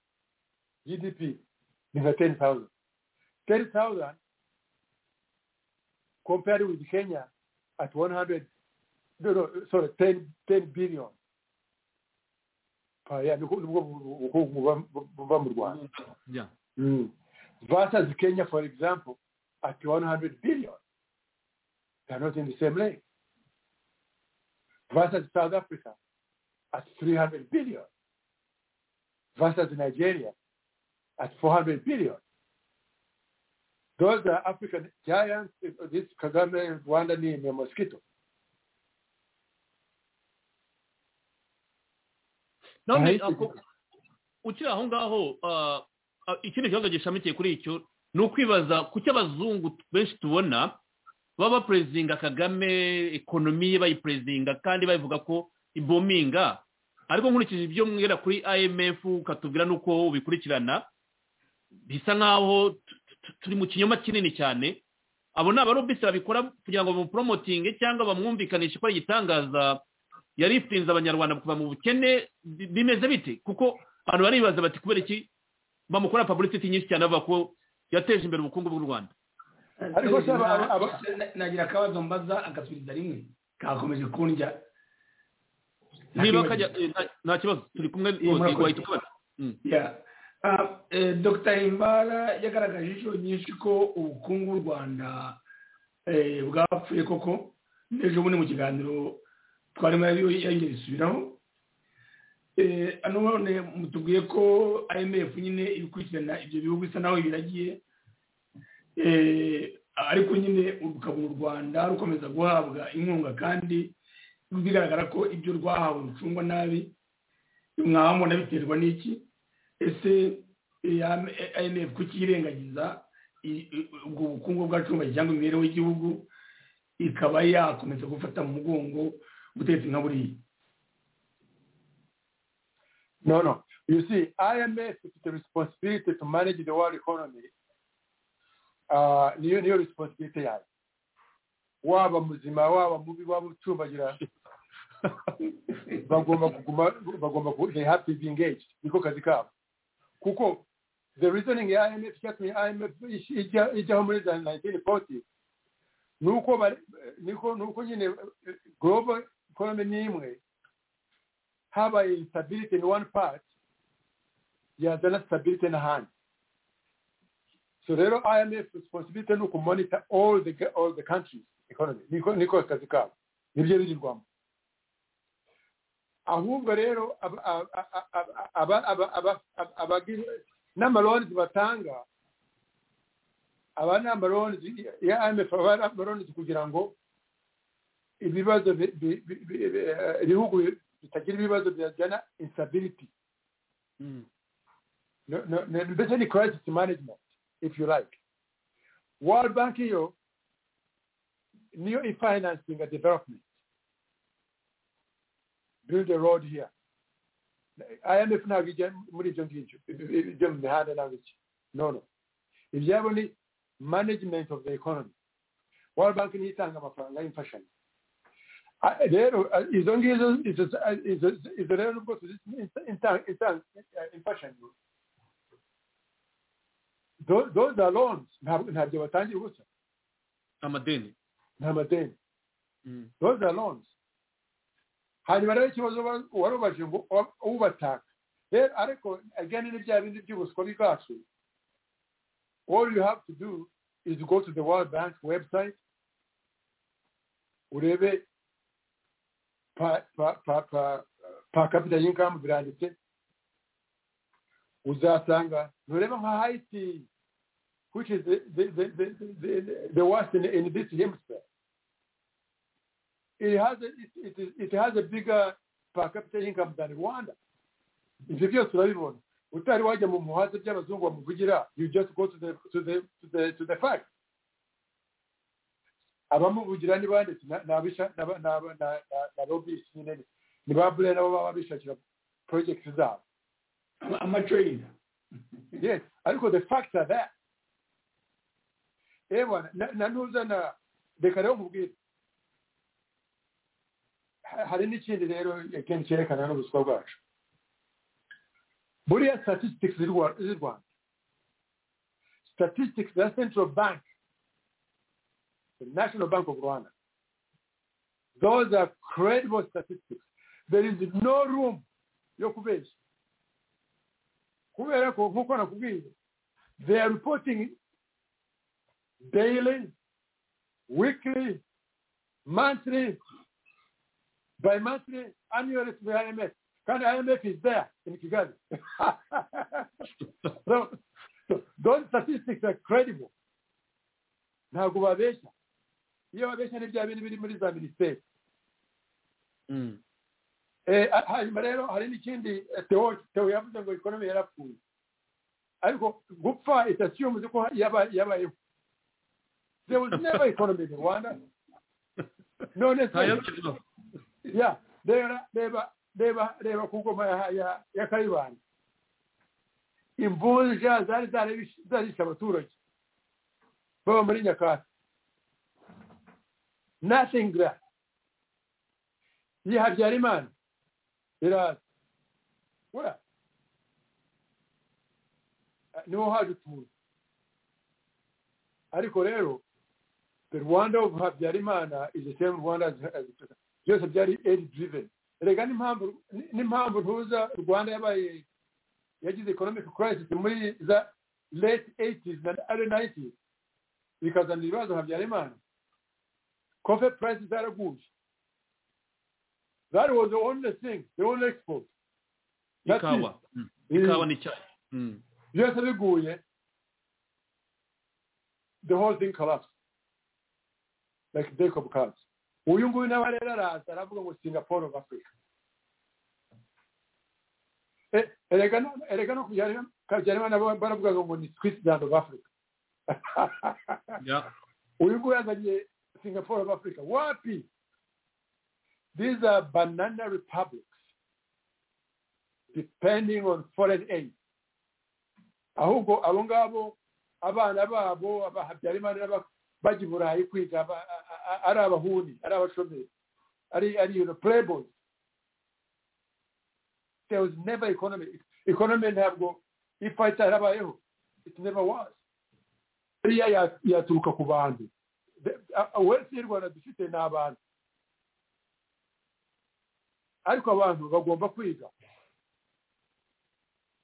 gdp ni nka 10000 10000 compared with kenya at 100 no, no, sorry 10, 10 billion per year nibwo nibwo ubukungu buba- buba mu rwanda yeah Mm. Versus Kenya, for example, at 100 billion. They are not in the same league. Versus South Africa at 300 billion. Versus Nigeria at 400 billion. Those are African giants. This Kagame, Rwanda, name a mosquito. none Ahitwa ako- ukiri aho ngaho ah, ah, ikindi kibazo gishamikiye kuri icyo ni ukwibaza kuki abazungu benshi tubona baba baperezinga kagame ekonomi ye bayiperezinga kandi bayivuga ko ibominga ariko nkurikije ibyo mwera kuri imf ukatubwira n'uko ubikurikirana bisa nk'aho tu- tu- turi mu kinyoma kinini cyane abo ni abarobisi babikora kugira ngo bamuporomotinge cyangwa bamwumvikanishe ko ari igitangaza yari ifitinze abanyarwanda kuva mu bukene bi- bimeze bite kuko abantu baribaza bati kubera iki bamukora publicity nyinshi cyane bavuga ko yateje imbere ubukungu bw'u rwanda Ariko se aba- aba- aba- Na- nagira akabazo mbaza agasubiza rimwe kakomeje kundya niba kajya eh, nta- nta kibazo turi kumwe rwose murakoze. wahita ukabona Mm. Yeah. Uh, eh, Dr himbara yagaragaje inshuro nyinshi ko ubukungu bw'u rwanda eh, bwapfuye koko n'ejo bundi mu kiganiro twarimo yabi- yagiye bisubiraho Eh, hano none mutubwiye ko imf nyine ibikurikirana ibyo bihugu bisa naho biragiye Eh, ariko nyine ukabona u rwanda rukomeza guhabwa inkunga kandi bigaragara ko ibyo rwahawe rucungwa nabi mwabona biterwa n'iki ese imf kukirengagiza i- i- ubwo bukungu bwacumbaye cyangwa imibereho y'igihugu ikaba yakomeza gufata mu mugongo ubutegetsi nka buriya No, no. You see, IMF is the responsibility to manage the world economy. Uh, niyo niyo responsibility yayo. Waba muzima, waba mubi, waba ucumbagira. bagomba kuguma, bagomba ku, they have to be engaged. Niko kazi kabo. Kuko, the reasoning ya IMF, cyatumye IMF ijya- ijyaho muri za 1940, nuko bari, niko, nuko nyine eh, global economy ni imwe, habaye instability in one part yazana stability n'ahandi so rero imf responsibility ni ukumonitor all the, all the countries economy niko niko akazi kabo nibyo birirwamo ahubwo rero aba- aba- aba- aba- aba- aba- aba- aba- abagira n'amaronizi batanga aba ni amaronizi ya imf aba ari amaronizi kugira ngo ibibazo bi- bi- bi- bi- bi- eh, ibihugu bitagira ibibazo byajyana instabirity no- no- no- mbese ni crisis management if you like world bank yo niyo ifinansinga development build a road here imf ntabwo ijya muri ibyo ngibyo ibyo mu mihanda ntabwo iki no no ibyabo ni management of the economy world bank niyo itanga amafaranga y'imfashanyo Ah, rero ah, izo ngizo izo ah, izo- izo rero nubwo tuzita inta- inta- inta- eh, imfashanyo Tho- those are loans ntabwo ntabyo batangira gusa amadeni ni amadeni those are loans hanyuma rero ikibazo wa- warubaje ngo wa- ubataka rero ariko again ni bya bindi by'ubuswa bwacu all you have to do is go to the world bank website urebe pa pa pa pa pa capita income biranditse uzasanga ntureba nka haiti which is the the the the, the, the, the worst in, in this hemisphere it has a, it, it, is- it has a bigger per capita income than Rwanda. Ibyo byose urabibona utari wajya mu muhanda by'abazungu bamuvugira you just go to the to the to the to the fact abamuvugira ni bande Na- ni abisha ni aba- ni aba- na- na- na lobbyist nyine ni- ni ba bure nabo baba bishakira projects zabo amatrade yes ariko the facts are there eh bwana na- na ntuzana reka rero nkubwire Ha- hari n'ikindi rero again cyerekana n'ubuswa bwacu buriya statistics z'u Rwa- z'u rwanda statistics za central bank the national bank of rwanda those are credible statistics there is no room yo kubeshya kubera ko nk'uko nakubwiye they are reporting daily weekly monthly by monthly annually to the IMF kandi IMF is there in Kigali so, so those statistics are credible ntabwo babeshya iyo babeshya ni bya bintu biri muri za minisiteri Eh, ha- hanyuma rero hari n'ikindi eh, Theo Theo yavuze ngo economy yarapfuye ariko gupfa itasiyumuze ko yaba- yabayeho there was never economy in Rwanda none se ntayo kivuga ya reba reba reba reba ku ngoma ya- ya ya kayibanda imvunja zari zarabish- zarishe abaturage baba muri nyakatsi nothing left ye habyarimana iraza we niho haje utuntu ariko rero the rwanda of habyarimana is the same rwanda as, as byose byari aid driven rega n'impamvu ni- n'impamvu ntuza rwanda yabaye yagize economic crisis muri za late 80s na early 90s bikazana ibibazo habyarimana coffee prices zaraguye that was the only thing the only export That's it. ikawa Mm. ikawa n'icyayi Mm. byose biguye the whole thing collapsed like jacob cards uyu nguyu nawe rero araza aravuga ngo singapore of africa Eh, erega no- erega no kabyarima nabo baravugaga ngo ni switzerland of africa Yeah. uyu nguyu yazanye singapore of africa wapi these are banana republics depending on foreign aid ahubwo abo ngabo abana babo abahabyarimana n'aba- bajya i burayi kwiga aba- a- a- ari abahuni ari abashomeri ari ari you know, playboys there was never economy economy ntabwo ifa itarabayeho it never was iriya ya- yaturuka ku bantu wese y'u rwanda dufite ni abantu ariko abantu bagomba kwiga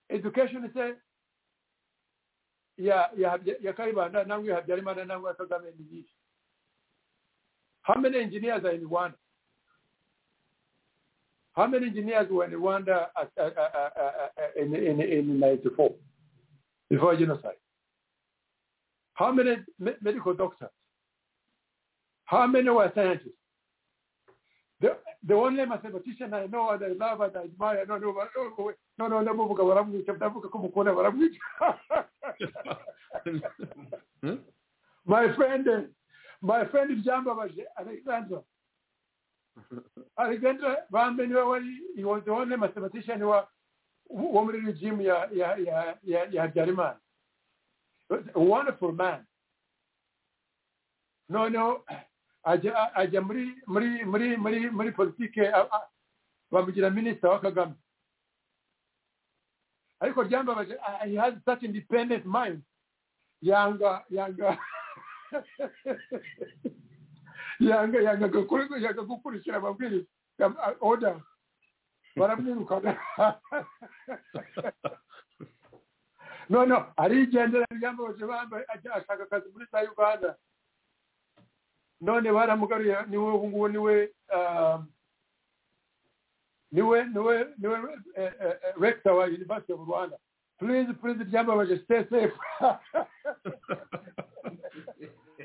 education se ya ya Habya- ya karibanda nangwa ya habyarimana nangwa ya kagame ni yihe how many engineers are in rwanda how many engineers were in rwanda at, at, at, at, at, in, in, in 94 before genocide. How many me- medical doctors? How many were scientists? The, the only mathematician I know and I love and I admire, no, no, no, no, no, ndamuvuga baramwica ndavuga ko mukunda baramwica my friend eh, my friend byambabaje alexandra alexandra bambe niwe wari he was the only mathematician wa wo muri regime ya ya ya ya ya habyarimana a wonderful man noneho ajya ajya muri muri muri muri muri politike a- a- bamugira minisita wa kagame ariko ryambabaje ah, he has such independent mind yanga yanga yanga yanga gukuri- yanga gukurikira amabwiriza ya- ah, order baramwirukana no no arigendera ryambabaje bambaye ajya ashaka akazi muri za uganda none baramugaruye niwe ubu ngubu niwe um, niwe niwe niwe eh, eh, eh, rector wa university of rwanda please please ryambabaje stay safe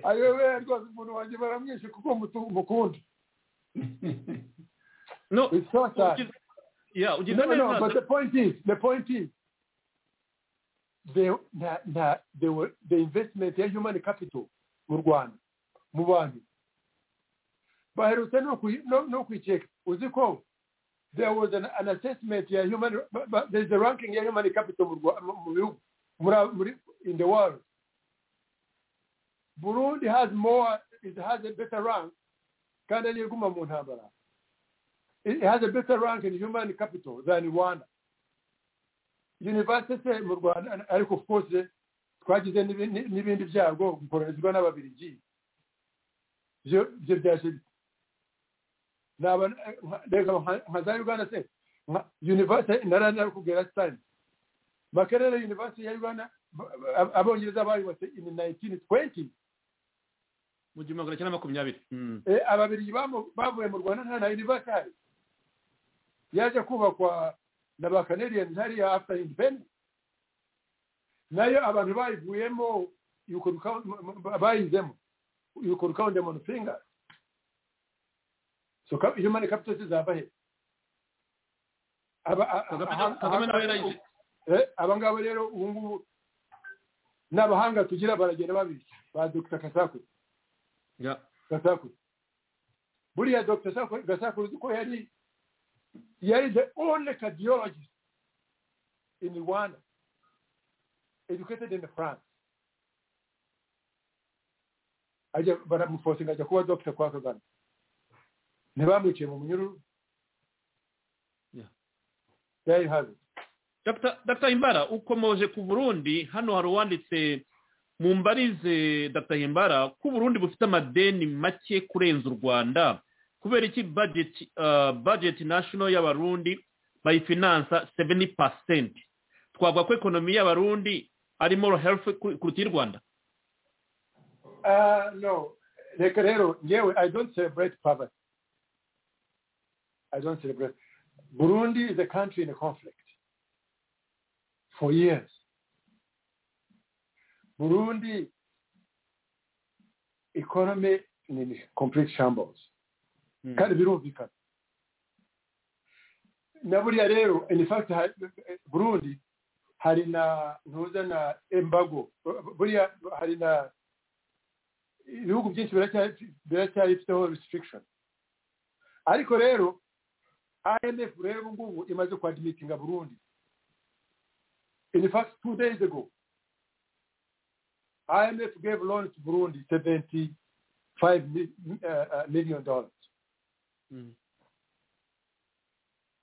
ayobe rwose umuntu wanjye baramwishe kuko mutu- mukunda no It's so sad. ugize- yeah, ugize no no no but neza the point is the point is the na, na, the, wa- the investment ya human capital mu rwanda mu bantu baherutse no kuyi- no- no kuyiceka uzi ko there was an, an assessment ya human ba- ba- there's a ranking ya human capital mu Rwa- mu- mu bihugu muri- muri- in the world burundi has more it has a better rank kandi ariyo iguma mu ntambara it has a better rank in human capital than Rwanda. University mu Rwanda and- ariko of course twagize n'ibi- ni- n'ibindi byago gukoronizwa n'ababiligi byo byo byashize naba nka- reka nka- nka za uganda se nka- university nararakubwira sitani makerere university ya uganda ba- ba- abongereza bayubatse in 1920 mu gihumbi magana cyenda makumyabiri Mm. Eh, ababiri bamu- bavuye mu rwanda nta na university hari yaje kubakwa na ba canadian hariya after independence nayo abantu bayivuyemo you could count- m- m- bayizemo you could count them on finger so cap- human capital zizava he Aba- a- a- Kagame aha- na- Kagame nawe yarayize Eh, aba ngaba rero ubu ngubu n'abahanga tugira baragenda babiri ba dr kasaku Yeah. gasakure buriya dr Sakure- gasakure uzi ko yari yari the only cardiologist in rwanda educated in france ajya baramufosinga ajya kuba dr kwa kagame ntibamwiciye mu munyururu Yeah. there you have it Dr. Dr. Himbara ukomoje ku Burundi hano hari uwanditse mu mbarize Dr. Himbara ko Burundi bufite amadeni make kurenza u Rwanda kubera iki budget uh, budget national y'abarundi bayifinansa 70% twavuga ko ekonomi y'abarundi ari more healthy ku- kuruta iy'u Rwanda Uh, no, reka rero ngewe I don't celebrate poverty. I don't celebrate. Burundi is a country in a conflict for years. Burundi economy ni in complete shambles. Mm. Kandi birumvikana. Na buriya rero in fact ha- Burundi hari na ntuza na embargo buriya hari na ibihugu byinshi biracyari- biracyarifiteho restriction ariko rero imf rero ubu ngubu imaze kwadimitinga burundi in fact two days ago imf gave loan to burundi 75 mi- uh, uh, million dollars Mm.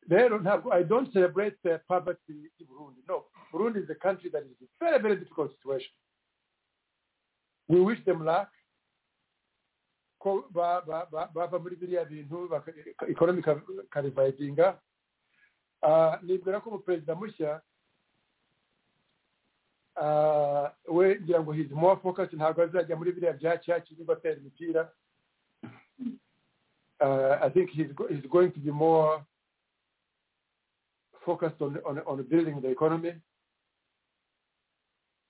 rero ntabwo i don't celebrate the poverty in burundi no burundi is a country that is in very very difficult situation we wish them luck ko ba- ba- ba- bava muri biriya bintu ekonomi karivayidinga nibwira ko umuperezida mushya ah, we ngira ngo hizi more focus ntabwo azajya muri biriya bya cyaci niba atera imipira Ah, i think he's, go- he's going to be more focused on, on, on building the economy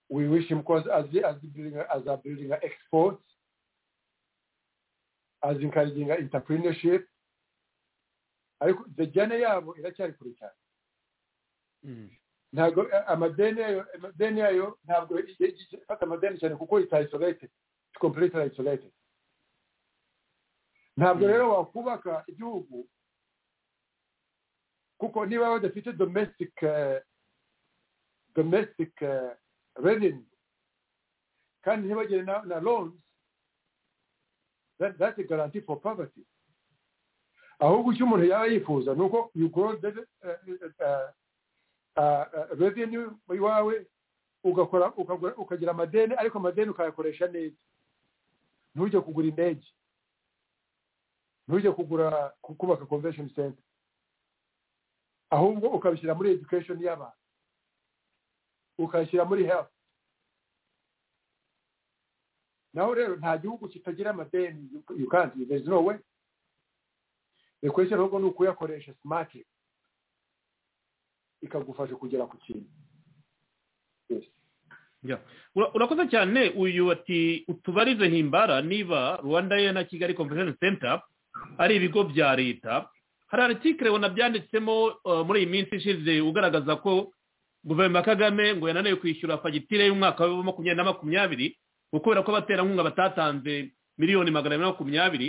we wish him because as the, as the building as a building exports, as encouraging entrepreneurship. ariko jyana yabo iracyari kure cyane ntabwo amadeni yayo amadeni yayo ntabwo ifata amadeni cyane kuko ita isolated completely isolated ntabwo rero wakubaka igihugu kuko niba badafite domestic eh, domestic eh, revenue kandi ntibagire na, na loans that, that's a guarantee for poverty ahubwo icyo umuntu yaba yifuza ni uko you grow the, eh, eh, eh, eh, revenue iwawe ugakora ukagura- ukagira amadeni ariko amadeni ukayakoresha neza ntujye kugura indege ntujye kugura ku- kubaka convention center ahubwo ukabishyira muri education y'abantu ukayishyira muri health naho rero nta gihugu kitagira amadeni you- you can't there is no way the question ahubwo ni ukuyakoresha smart ikagufasha kugera ku kintu yes Yeah. Ura- urakoze cyane uyu ati utubarize himbara niba rwanda ye na kigali convention center ari ibigo bya leta hari artikire ubona byanditsemo uh, muri iyi minsi ishize ugaragaza ko guverinoma ya kagame ngo yananiwe kwishyura fagitire y'umwaka wa makumyabiri na makumyabiri ngo kubera ko abaterankunga batatanze miliyoni magana abiri na makumyabiri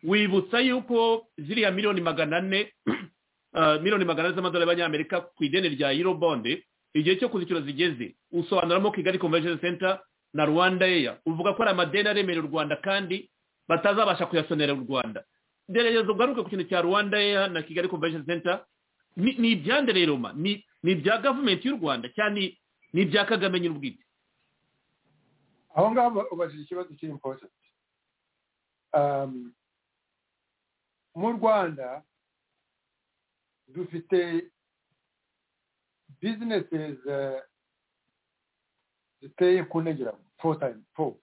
wibutsa yuko ziriya miliyoni magana ane uh, miliyoni magana ane z'amadolari y'abanyamerika ku ideni rya eurobonde igihe cyo kuzishyura zigeze usobanuramo kigali convention center na rwanda air uvuga ko ari amadeni aremerera u rwanda kandi batazabasha kuyasonera u rwanda gerageza ugaruke ku kintu cya rwanda air na kigali convention center ni ni ibyande rero ma ni ni ibya gavumenti y'u rwanda cyane ni ibya kagame nyiri ubwite aho ngaho uba- ubajije ikibazo kiri important Um, mu rwanda dufite businesses eh, ziteye ku ntegera four times four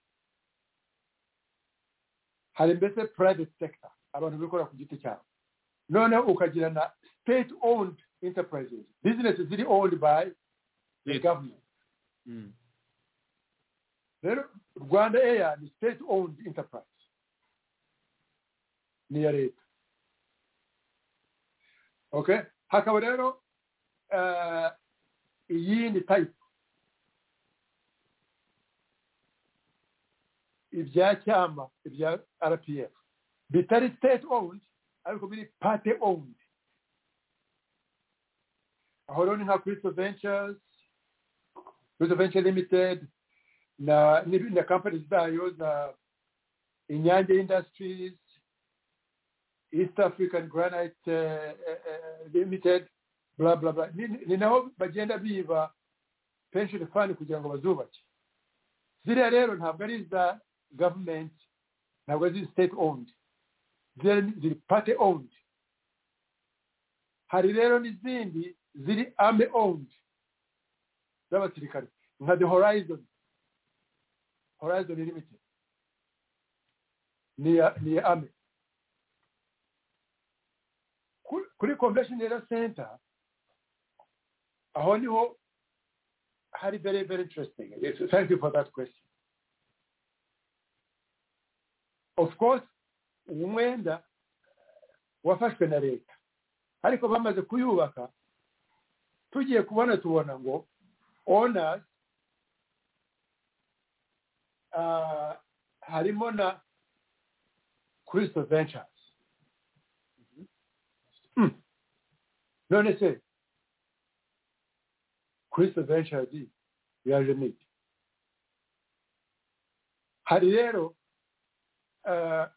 hari mbese private sector abantu bikorera ku giti cyabo noneho ukagira na state owned enterprises businesses ziri owned by the Leta. government rero rwanda air ni state owned enterprise ni iya leta okay hakaba rero eh, iyindi type ibya cyama ibya rpf bitari state owned ariko biri party owned aho rero ni nka cristo ventures cristo venture limited na ni- na companies zayo na inyange industries east african granite eh, eh, eh, limited bla bla bla ni, ni- ni naho bagenda biba pension fund kugira ngo bazubake ziriya rero ntabwo ari iza government ntabwo ari state owned ziriya ni- ziri party owned hari rero n'izindi ziri army owned z'abasirikare nka the horizon horizon limited ni ya ni ya ame Ku- kuri convention era center aho niho hari very very interesting yes, thank you for that question of course umwenda wafashwe na leta ariko bamaze kuyubaka tugiye kubona tubona ngo owners ah, harimo na Crystal Ventures. Mm. None se Crystal Ventures i, yaje miti. Hari rero ah,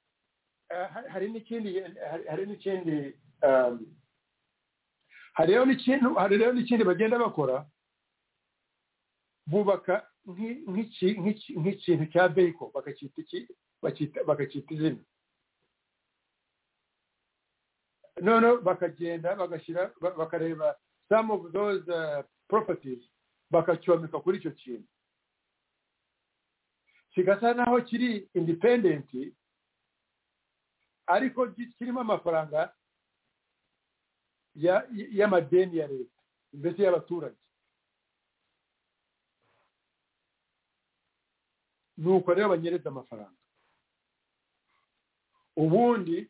ah, ha- hari n'ikindi hari- hari n'ikindi um, hari rero n'ikintu hari rero n'ikindi bagenda bakora bubaka nk'i- nk'iki- nk'iki- nk'ikintu cya beko bakacyita iki- bakita- bakacyita izina noneho bakagenda bagashyira ba- bakareba some of those uh, properties bakacyomeka kuri icyo kintu kigasa naho kiri independent ariko gi- kirimo amafaranga ya- y'amadeni ya leta mbese y'abaturage nuko rero banyereza amafaranga ubundi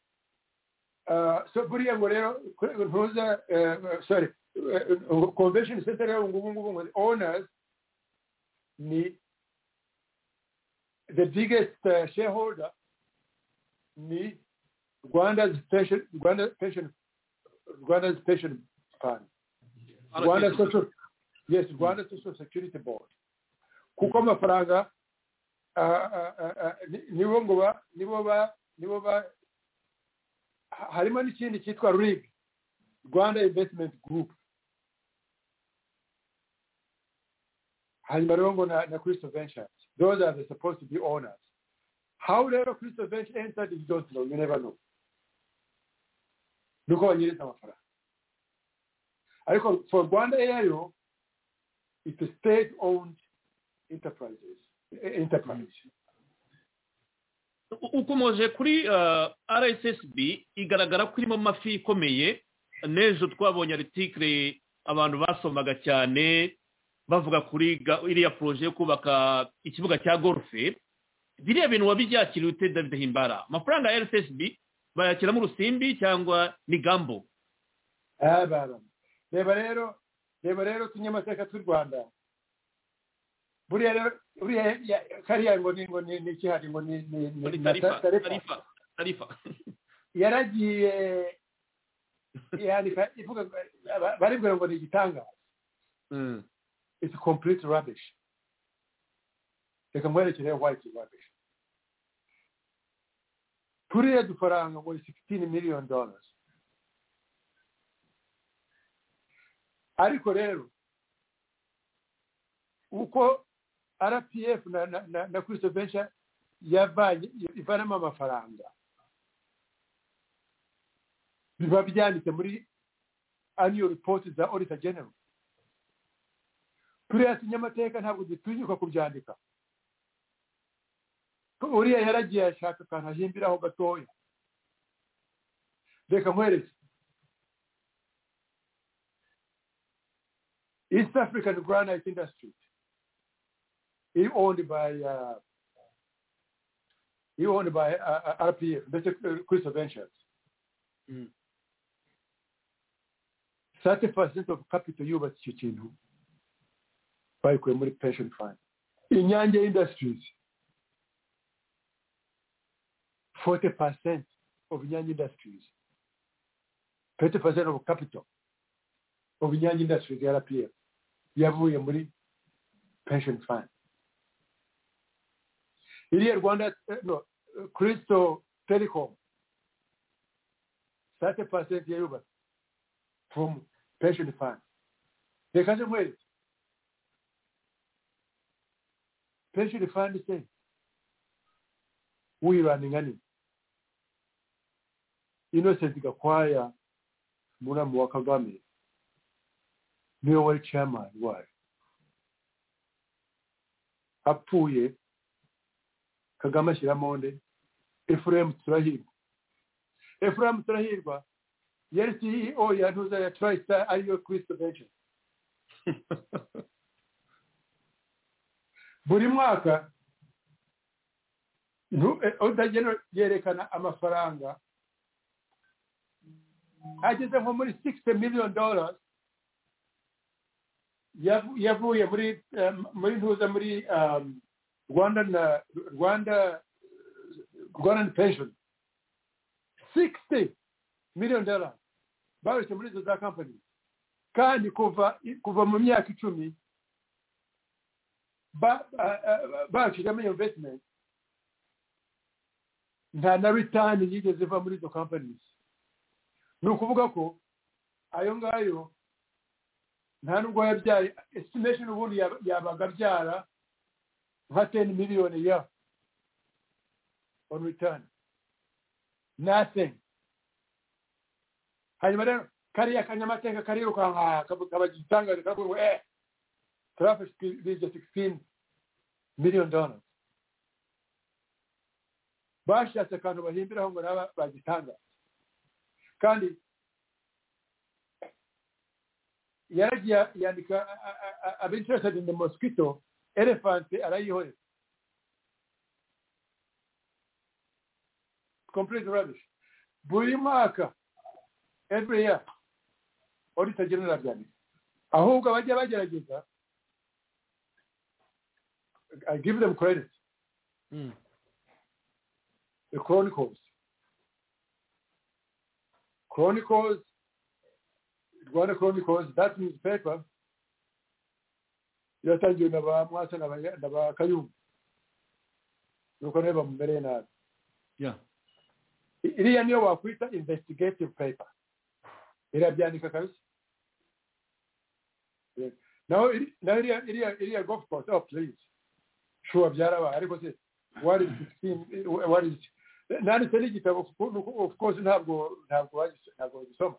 ah, so buriya ngo rero kure- ntuza eh, sorry eh, convention center rero ngubu ngubu ngo owners ni the biggest eh, shareholder ni rwanda's pension rwanda's pension rwanda's pension fund rwanda social yes rwanda social security board kuko amafaranga ah, ah, ah, ah, ni- nibo ngo ba nibo ba nibo ba ha- harimo n'ikindi cyitwa rig rwanda investment group hanyuma rero ngo na, na crystal ventures those are the supposed to be owners how rero crystal venture entered you don't know you never know nuko banyereza amafaranga ariko for rwanda ayo it's a state owned enterprises enterprise ukomoje kuri ah, rssb igaragara ko irimo amafi ikomeye n'ejo twabonye aritikire abantu basomaga cyane bavuga kuri ga- iriya poroje yo kubaka ikibuga cya golfe biriya bintu wabibyakiriye ute david himbara amafaranga ya rssb bayakiramo urusimbi cyangwa ni gambo ababa reba rero reba rero utunyamasaka tw'u rwanda buriya rero buriya ya- kariya ngo ni ngo ni ni ikihari ngo ni ni ni Muri na tarifa ta- tarefa tarifa tarifa yaragiye yandika ivuga ba- baribwira ngo ni igitangaza Mm. it's complete rubbish reka mwerekere white rubbish turiya dufaranga ngo ni 16 million dollars ariko rero uko rpf na na na, na Christo Venture yavanye ivanamo amafaranga biba byanditse muri annual report za auditor general turiya tunyamateka ntabwo dutinyuka kubyandika Ko uriya yaragiye ashaka akantu ahimbiraho gatoya reka nkwereke east african granite industry iri owned by uh, iri owned by uh, uh, rpf ndetse uh, crystal ventures Mm. 30% of capital yubatse icyo kintu bayikuye muri pension fund inyange industries 40% of inyange industries 30% of capital of inyange industries ya rpf yavuye muri pension fund iriya rwanda eh, no crystal telecom 30% yayubatse from pension fund reka nze nkwereke pension fund se uyirandinga nini innocent gakwaya muramu wa kagame niwe wari chairman wayo apfuye kagame ashyiramo nde efuremu turahirwa efuremu turahirwa yari ceo ya ntuza ya tristar ariyo kristo benshi buri mwaka ntu- eh, utagena yerekana amafaranga ageze nko muri 60 million dollars yavu- yavuye muri eh, muri ntuza muri um, rwanda na rwanda rwandan pension 60 million dollars barushe muri izo za company kandi kuva kuva mu myaka icumi ba- ba- ba- bashyiramo iyo investment nta na ritani yigeze iva muri izo companies ni ukuvuga ko ayo ngayo nta nubwo yabyaye estimation ubundi yaba- yabaga abyara nka teni miliyoni ya on return nothing hanyuma rero kariya kanyamateka karirukanka kabagitangaje kavuga ngo eh traffic is the 16 million dollars bashatse akantu bahimbiraho ngo naba bagitanga kandi yaragiye yandika a- a- a- a- ab interested in the mosquito elephant arayihorera complete rubbish buri mwaka every year auditor general byanditse ahubwo abajya bagerageza i give them credit Mm. the chronicles chronicles rwanda chronicles that newspaper yatangiwe na ba mwasa na ba- na ba kayumba nuko nawe bamumereye nabi Yeah. I- iriya niyo wakwita investigative paper irabyandika kabisa Yeah. naho iri- naho iriya iriya iriya golf course oh please sure byarabaye ariko se what is 16 eh, what is nanditse n'igitabo of course- of course ntabwo ntabwo bagis- ntabwo bagisoma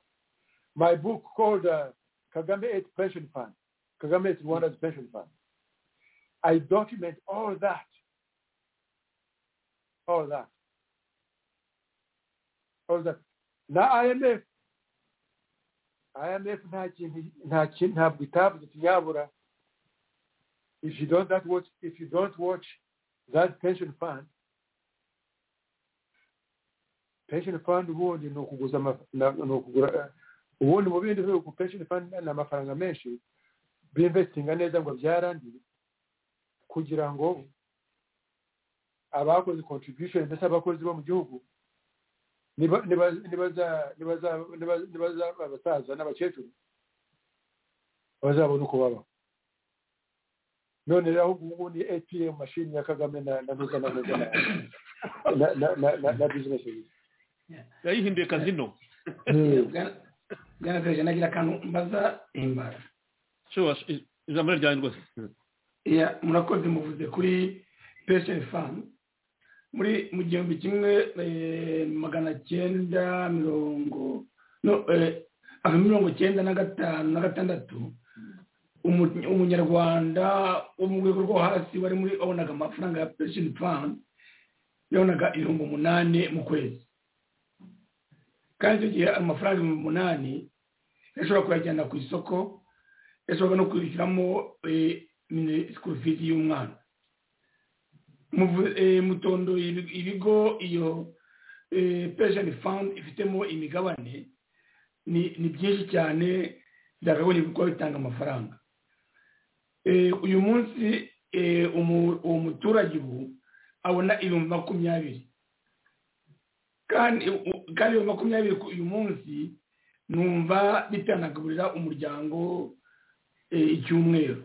my book called uh, kagame eight pension fund kagame eight rwanda's pension fund i document all that all that all that na imf imf nta kintu nta kintu ntabwo itavuze ikinyabura if you don't that watch if you don't watch that pension fund pension fund ubundi ni ukuguza ama- na- ni ukugura eh, ubundi mu bindi bihugu pension fund ni amafaranga menshi binvestinga neza ngo byarangiye kugira ngo abakoze contribution ndetse abakozi bo mu gihugu niba niba nibaza nibaza nibaza nibaza abasaza n'abakecuru bazabona uko baba none rero ahubwo ubu ni atm mashini ya kagame na na nuza na nuza na- na- na na na na business yayihinduye kazino bwanagarije nagira akantu mbaza himbara sure sh- ijambo ryanjye rwose iya murakoze muvuze kuri pension fund muri mu gihumbi kimwe eh, magana cyenda mirongo no eh, ah, mirongo cyenda na gatanu na gatandatu umu- umunyarwanda wo mu rwego rwo hasi wari muri wabonaga amafaranga ya pension fund yabonaga ibihumbi umunani mu kwezi kandi icyo gihe ayo mafaranga ibihumbi umunani yashobora kuyajyana ku isoko yashobora no kwishyuramo eh, mini- school fees y'umwana Muvu- eh, mutondoye ibi- ibigo iyo eh, pension fund ifitemo imigabane ni ni byinshi cyane byakagombye kuba bitanga amafaranga Eh, uyu munsi eh, umu- uwo muturage ubu abona ibihumbi makumyabiri kandi u- kandi ibihumbi makumyabiri ku- uyu munsi numva bitanagaburira umuryango eh, icyumweru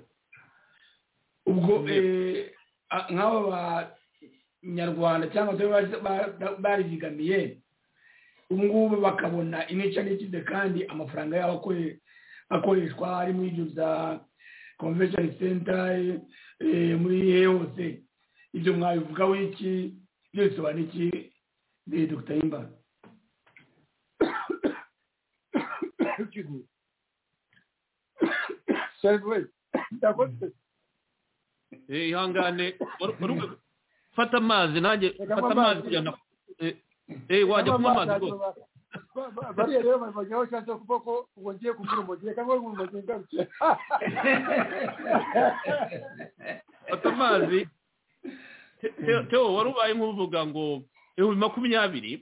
ubwo eh, a- nk'aba banyarwanda cyangwa se ba- ba- barizigamiye ubu ngubu bakabona inica n'ikize kandi amafaranga yabo akore- akoreshwa ari muri ibyo bya convention center eh, muri hehe hose ibyo mwabivugaho iki ibyo bisobanura iki eh, dr himbara excuse me self way ndakoze Eh, ihangane wari- wari ukwiye fata amazi nanjye Reka fata nywe amazi amazi. kujyana eh, eh, wajya kunywa amazi rwose Ba- ba- bariya rero babonyeho cyane kuvuga ko ngo ngiye kugura umugire cyangwa ngo umugire ngarutse fata amazi Te- Te- teo wari ubaye nk'uvuga ngo ibihumbi makumyabiri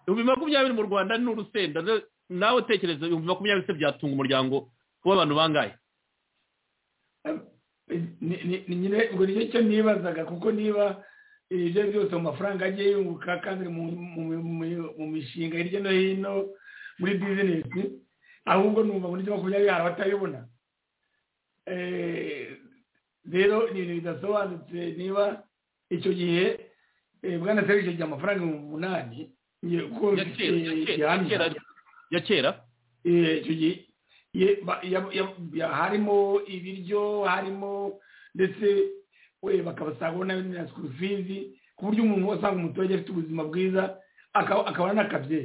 ibihumbi makumyabiri mu rwanda ni urusenda Ze- nawe tekereza ibihumbi makumyabiri se byatunga umuryango w'abantu bangahe ni ni- ni nyine ubwo nicyo cyo nibazaga kuko niba ibyo ari byose mu mafaranga agiye yunguka kandi mu mu- mu- mu mishinga hirya no hino muri bizinesi ahubwo numva muri makumyabiri hari abatayibona Eh, rero ni ibintu bidasobanutse niba icyo gihe eh, bwana serivisi igihe amafaranga ibihumbi umunani ngiye kuko ya kera eh, ya kera- ya gihamya. kera ya kera Eh, icyo gihe ye- ba- ya- ya- ya- harimo ibiryo harimo ndetse we bakabasanga na na school fees ku buryo umuntu wasanga umuturage afite ubuzima bwiza akaba akaba anakabye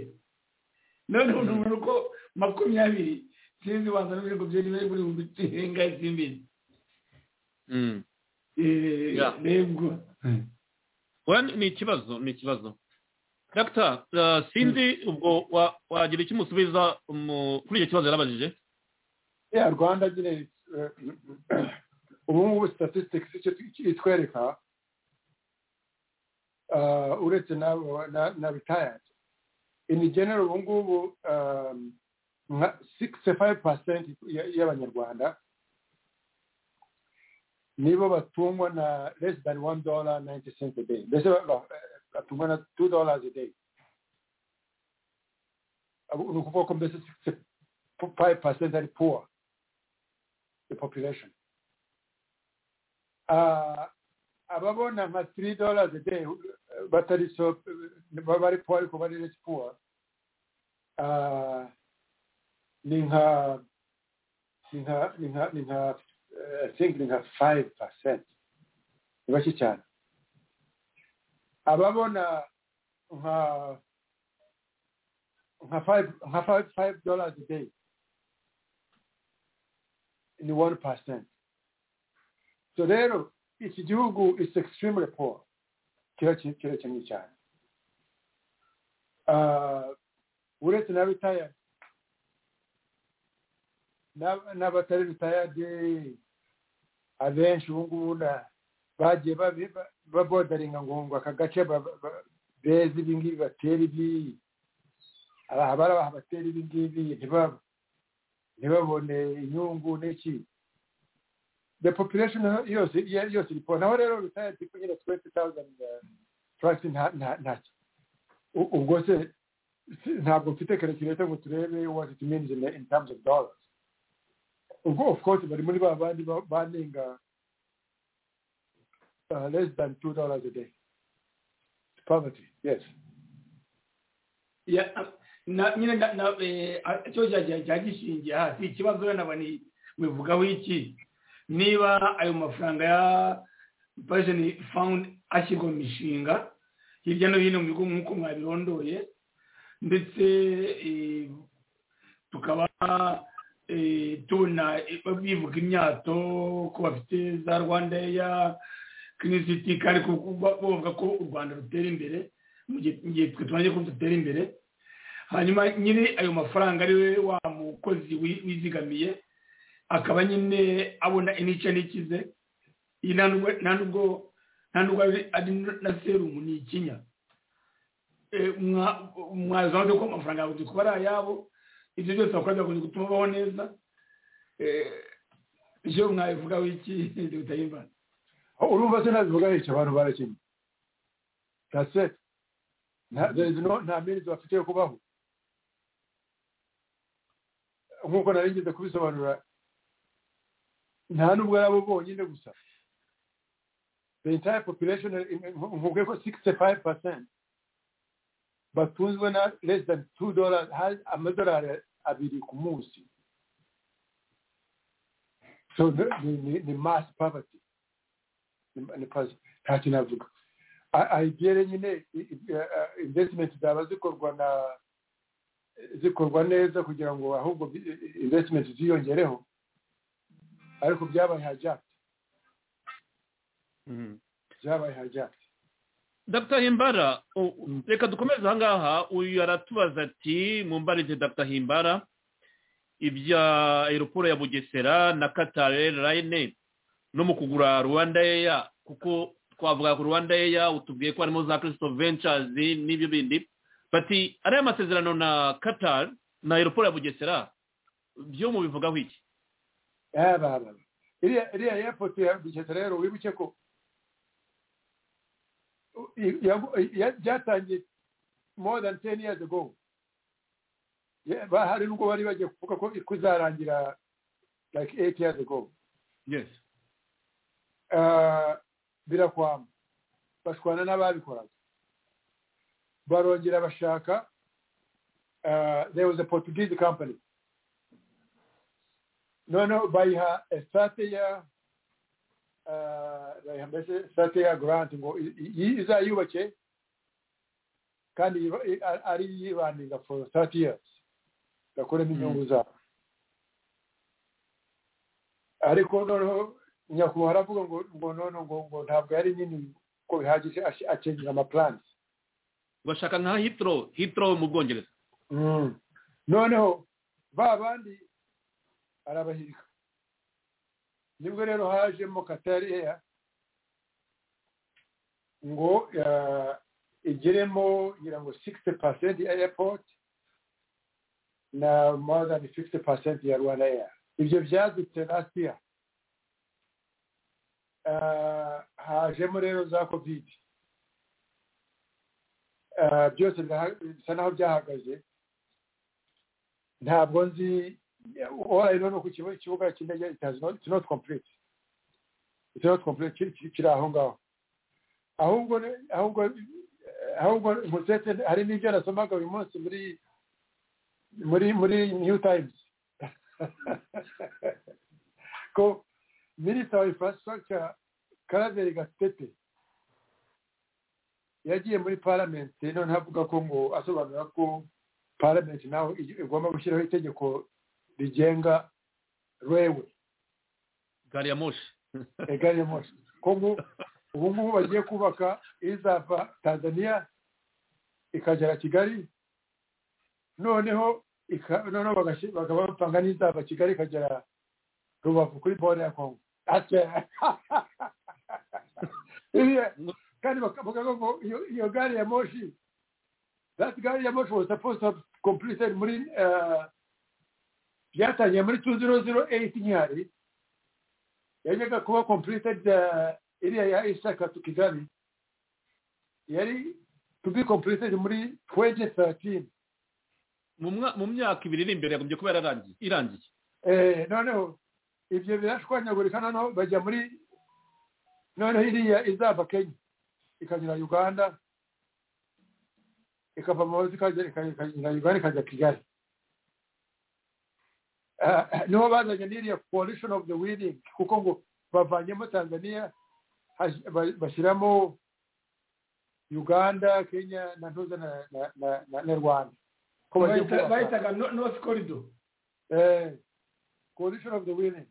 noneho numva ko makumyabiri sinzi waza n'ibigo byari biri muri buri nsinga z'imbizi Mm. Yeah. ntego Oya, ni- ni ikibazo ni ikibazo dr uh, sinzi ubwo wa- wagira icyo umusubiza mu- kuri icyo kibazo yarabajije ya rwanda nyine eh, ubu ngubu statistics icyo itwereka uretse na retired ini general ubu ngubu nka sikisi fayive pasenti y'abanyarwanda nibo batungwa na less than one dollar ninety cent a day mbese batungwa na two dollars a day ni ukuvuga ko mbese sikisi fayive pasenti ari poor the population ababona nka three dollars a day batari so bari poor ariko bari less poor ni nka ni nka ni nka ni nka i think ni nka five percent ni bake cyane ababona nka nka five nka five five dollars a day ni one percent so rero iki gihugu is extremely poor kirakennye cyane uretse na retired n'abatari retired abenshi ubu ngubu bagiye babodaringa ngo ngo aka gace beza ibi ngibi batera ibi abarabaha batera ibi ngibi ntibabone inyungu n'iki the population yose yose iripo naho rero retired people nyine twenty thousand trust ntacyo ubwo se ntabwo mfite calculator ngo turebe what it means in, in terms of dollars ubwo of course bari muri ba bandi banenga uh, less than two dollars a day It's poverty yes nyine cyo cyagishingiye hasi ikibazo wenda mubivugaho iki niba ayo mafaranga ya pajeni fawundi ashyirwa mu mishinga hirya no hino mu bigo nk'uko mwabirondoye ndetse tukaba tubona bivuga imyato ko bafite za rwanda ya kinisiti kandi bavuga ko u rwanda rutera imbere mu gihe twe tumaze ko dutera imbere hanyuma nyiri ayo mafaranga ari we wa mukozi wizigamiye akaba nyine abona inice n'ikize nta nubwo ari na serumu ni ikinya mwaza wabyo ko amafaranga yawe kuko ari ayabo ibyo byose bakorera kugira gutuma ubaho neza ibyo mwabivugaho iki bitari imvano urumva se ntabivugaho icyo abantu barakinnye rasete nta mirizi bafite yo kubaho nk'uko narengeze kubisobanura nta nubwo ari abo bonyine gusa the entire population nkubwe ko sixty five percent batunzwe na less than two dollars amadolari abiri ku munsi so ni mass poverty nta kintu avuga ayigere nyine investment zaba zikorwa na zikorwa neza kugira ngo ahubwo investment ziyongereho ariko byabaye hajagiti byabaye hajagiti dr himbara reka dukomeze aha ngaha uyu aratubaza ati mumbarize dr himbara ibya aeroport ya bugesera na qatar airline no mu kugura rwanda eya kuko twavuga ku rwanda eya utubwiye ko harimo za kirisito ventures n'ibyo bindi bati ariya masezerano na qatar na aeroport ya bugesera byo mubivugaho iki yabababa iriya airport ya bugesera rero wibuke ko byatangiye more than ten years ago hari nubwo bari bagiye kuvuga ko kuzarangira like eight years ago yes birakwama bashwana n'ababikoraga barongera bashaka there was a portuguese company noneho bayiha esate ya bayiha mbese esate ya garanti ngo izayubake kandi ari yibandinga for thirty years bakuremo inyungu zabo ariko noneho nyakubahwa aravuga ngo ngo none ngo ngo ntabwo yari nyine ko bihagije acengira amapulanti bashaka nka hitro hitro mu bwongereza noneho ba bandi arabahirika nibwo rero hajemo katari eya ngo ah, igeremo ngira ngo sikisiti pasenti ya eyapoti na more than fifty pasenti ya rwanda eya ibyo byadutse last year Ah, hajemo rero za kovidi Ah, byose biraha- bisa naho byahagaze ntabwo nzi all I know ni uko ikibu- ikibuga cy'indege it has not- it's not complete it's not complete kiri- kiri kiri aho ngaho ahubwo ne- ahubwo ahubwo Musete hari n'ibyo nasomaga uyu munsi muri muri muri new times ko minisita wa infrastructure karaveri gatete yagiye muri parliament noneho avuga ko ngo asobanura ko parliament nawe ig- igomba gushyiraho itegeko rigenga railway gari ya moshi gari ya moshi ko ngu- ubu ngubu bagiye kubaka izava tanzania ikagera kigali noneho ika- noneho bagashyi- bakaba bapanga n'izava kigali ikagera rubavu kuri bone ya kongo Ate. Iriya- kandi bakavuga ngo iyo iyo gari ya moshi that gari ya moshi was supposed to have completed muri uh, byatangiye muri 2008 nkihari yajyaga kuba completed uh, iriya ya isaka to kigali yari to be completed muri 2013 mu mwa- mu myaka ibiri iri imbere yagombye kuba yararangiye irangiye eh, noneho ibyo birashwanyagurika noneho bajya muri noneho iriya izava kenya ikanyura uganda ikava mu mazi ikagera ikanyura uganda ikajya kigali Ah, ah, niho bazanye n'iriya coalition of the willing kuko ngo bavanyemo tanzania hash- ba- bashyiramo uganda kenya na ntuza na- na- na- na- na rwanda ko bagiye Bahita- kubaka. bahitaga no- north corridor eh, coalition of the willing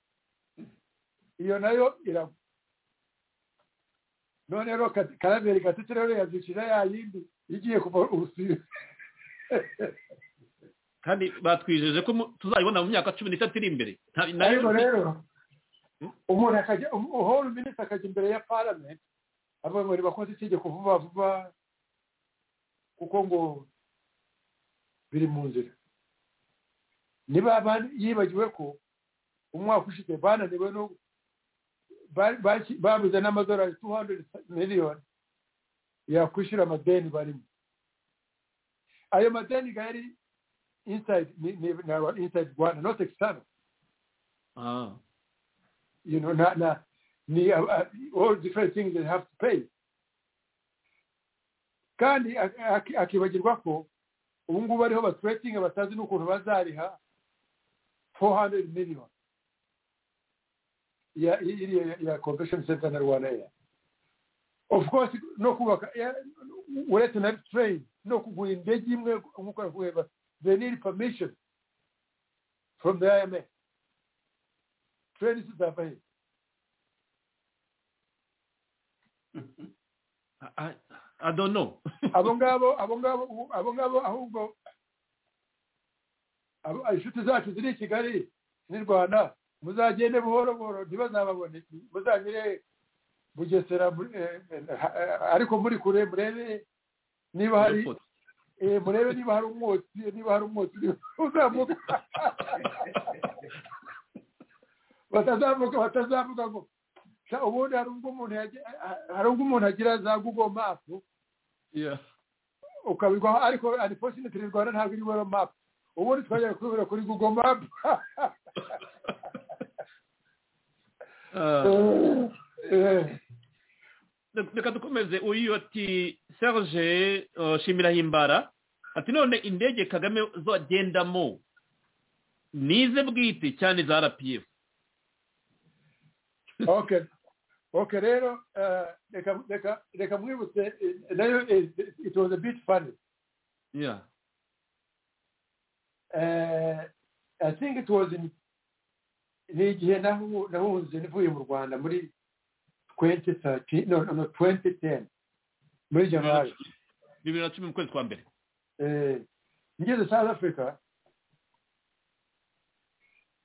iyo nayo iragwa none rero Ka- karaberi gatete rero yazicira ya yindi igiye kuva ubusizi kandi batwijeje ko mu- tuzayibona mu myaka cumi n'itatu iri imbere Nta- nayo- ariko rero umuntu akajya uhora minisita akajya imbere ya parliament avuga ngo ntibakoze itegeko vuba vuba kuko ngo biri mu nzira niba ban- yibagiwe ko umwaka ushize bananiwe no ba- ba- babuze n'amadolari 200 miliyoni yakwishyura amadeni barimo ayo madeni ga yari inside ni- ni- na- inside rwanda not external Ah, you know, na na ni uh, uh, all different things they have to pay. Kandi ak- ak- akibagirwa ko ubu ngubu ariho batwetinga batazi n'ukuntu bazariha 400 million ya iriya ya, ya convention center na Rwanda Air. Of course no kubaka ya- uretse na train no kugura indege imwe nk'uko navuga they need permission from the IMF. Train zizava he? I- I- I don't know. abo ngabo abo ngabo abo ngabo ahubwo abo- inshuti zacu ziri i kigali n'i rwanda muzagende buhoro buhoro ntibazababone muzagire bugesera muri- eh, eh, ariko muri kure murebe niba hari eh, murebe niba hari umwotsi niba hari umwotsi uzamuka batazamuka batazamuka ngo sha, ubundi hari ubwo umuntu yagira- hari ubwo umuntu agira za google map Yeah. ukabigwaho ariko unfortunately rwanda ntabwo iri google map ubundi twajyaga kubibura kuri google map Ah. Eh, reka dukomeze uyu ati serge uh, shimira himbara ati none indege kagame zogendamo nize bwite cyane za rpf okay okay rero eh, reka reka reka mwibutse eh, nayo eh, it was a bit funny yeah Eh, i think it was in ni igihe nahu- nahunze mvuye mu rwanda muri 2013 no no no 2010 muri januari bibiri na cumi mu kwezi kwa mbere eh, ngeze south africa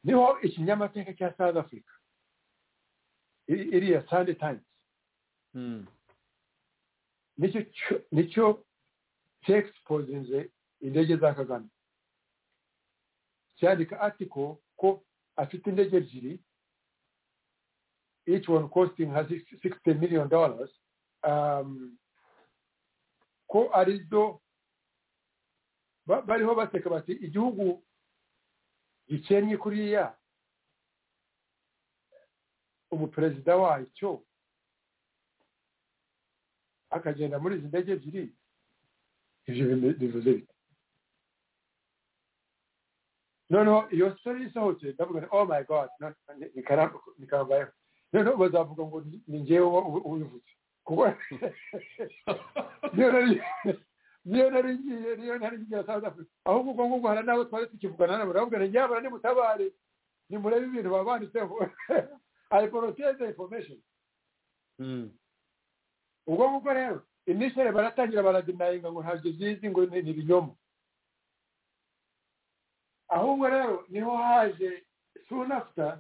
niho ikinyamateka cya south africa iri- iriya sunday times Mm. nicyo cyo- nicyo cyexpozinze indege za kagame cyandika atiko ko afite indege ebyiri each one costing her six- 60 million dollars um, ko arizo ba- bariho baseka bati igihugu gikennye kuriya umuperezida wacyo akagenda muri izi ndege ebyiri ibyo bime- bivuze bite noneho iyo sori isohotse ndavuga nti oh my god no- ni- ni kara- ni karambayeho noneho bazavuga ngo ni- ni ngewe ubivutse kuko niyo nari niyo nari ngiye niyo nari ngiye South Africa ahubwo ubwo ngubwo hari n'abo twari tukivugana nabo baravuga ngo nyabara nimutabare nimurebe ibintu baba banditseho i protect the information ubwo ngubwo rero initially baratangira baradinayinga ngo ntabyo zizi ngo ni ni ibinyoma ahubwo rero niho haje soon after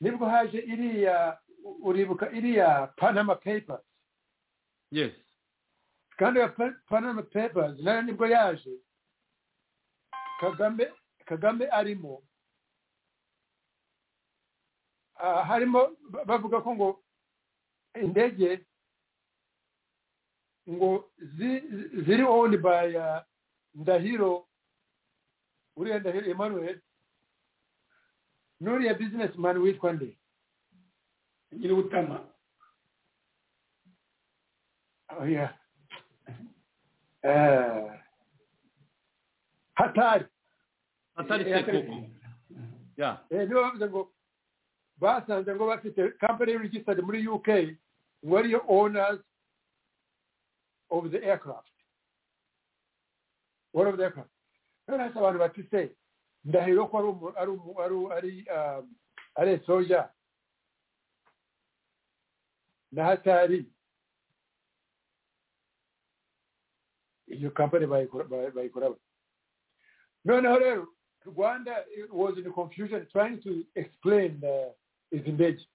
nibwo haje iriya uribuka iriya panama papers yes kandi ya Pa- panama papers nayo nibwo yaje kagame kagame arimo Ah, harimo ba- bavuga ko ngo indege ngo zi- ziri owned by uh, ndahiro uriya ndahiro emmanuel n'uriya business man witwa nde nyir'ubutama Oh, yeah. Eh, hatari atari Yeah, sekoko ya Eh, niba bavuze ngo basanze ngo bafite company registered muri uk ngo ariyo owners of the aircraft one of the aircraft rero hasi abantu bati se ndahiro ko ari umu- ari umu- ari- ari um, ari soja na hatari iyo company bayikora bay- bayikora bate? noneho rero Rwanda it was in confusion trying to explain uh, its indege.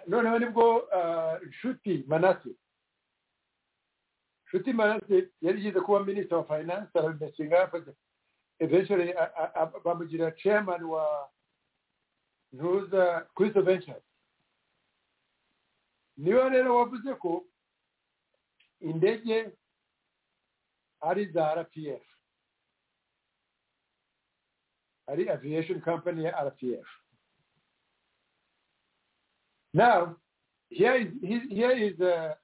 Noneho nibwo uh, Nshuti Manase Nshuti Manase yari yize kuba Minister of Finance arabimesinga yakoze eventually a- a- a- bamugira chairman wa Ntuza Crystal Ventures niwe rero wavuze ko indege ari za RPF ari aviation company ya RPF. Now, here is, he- here is uh,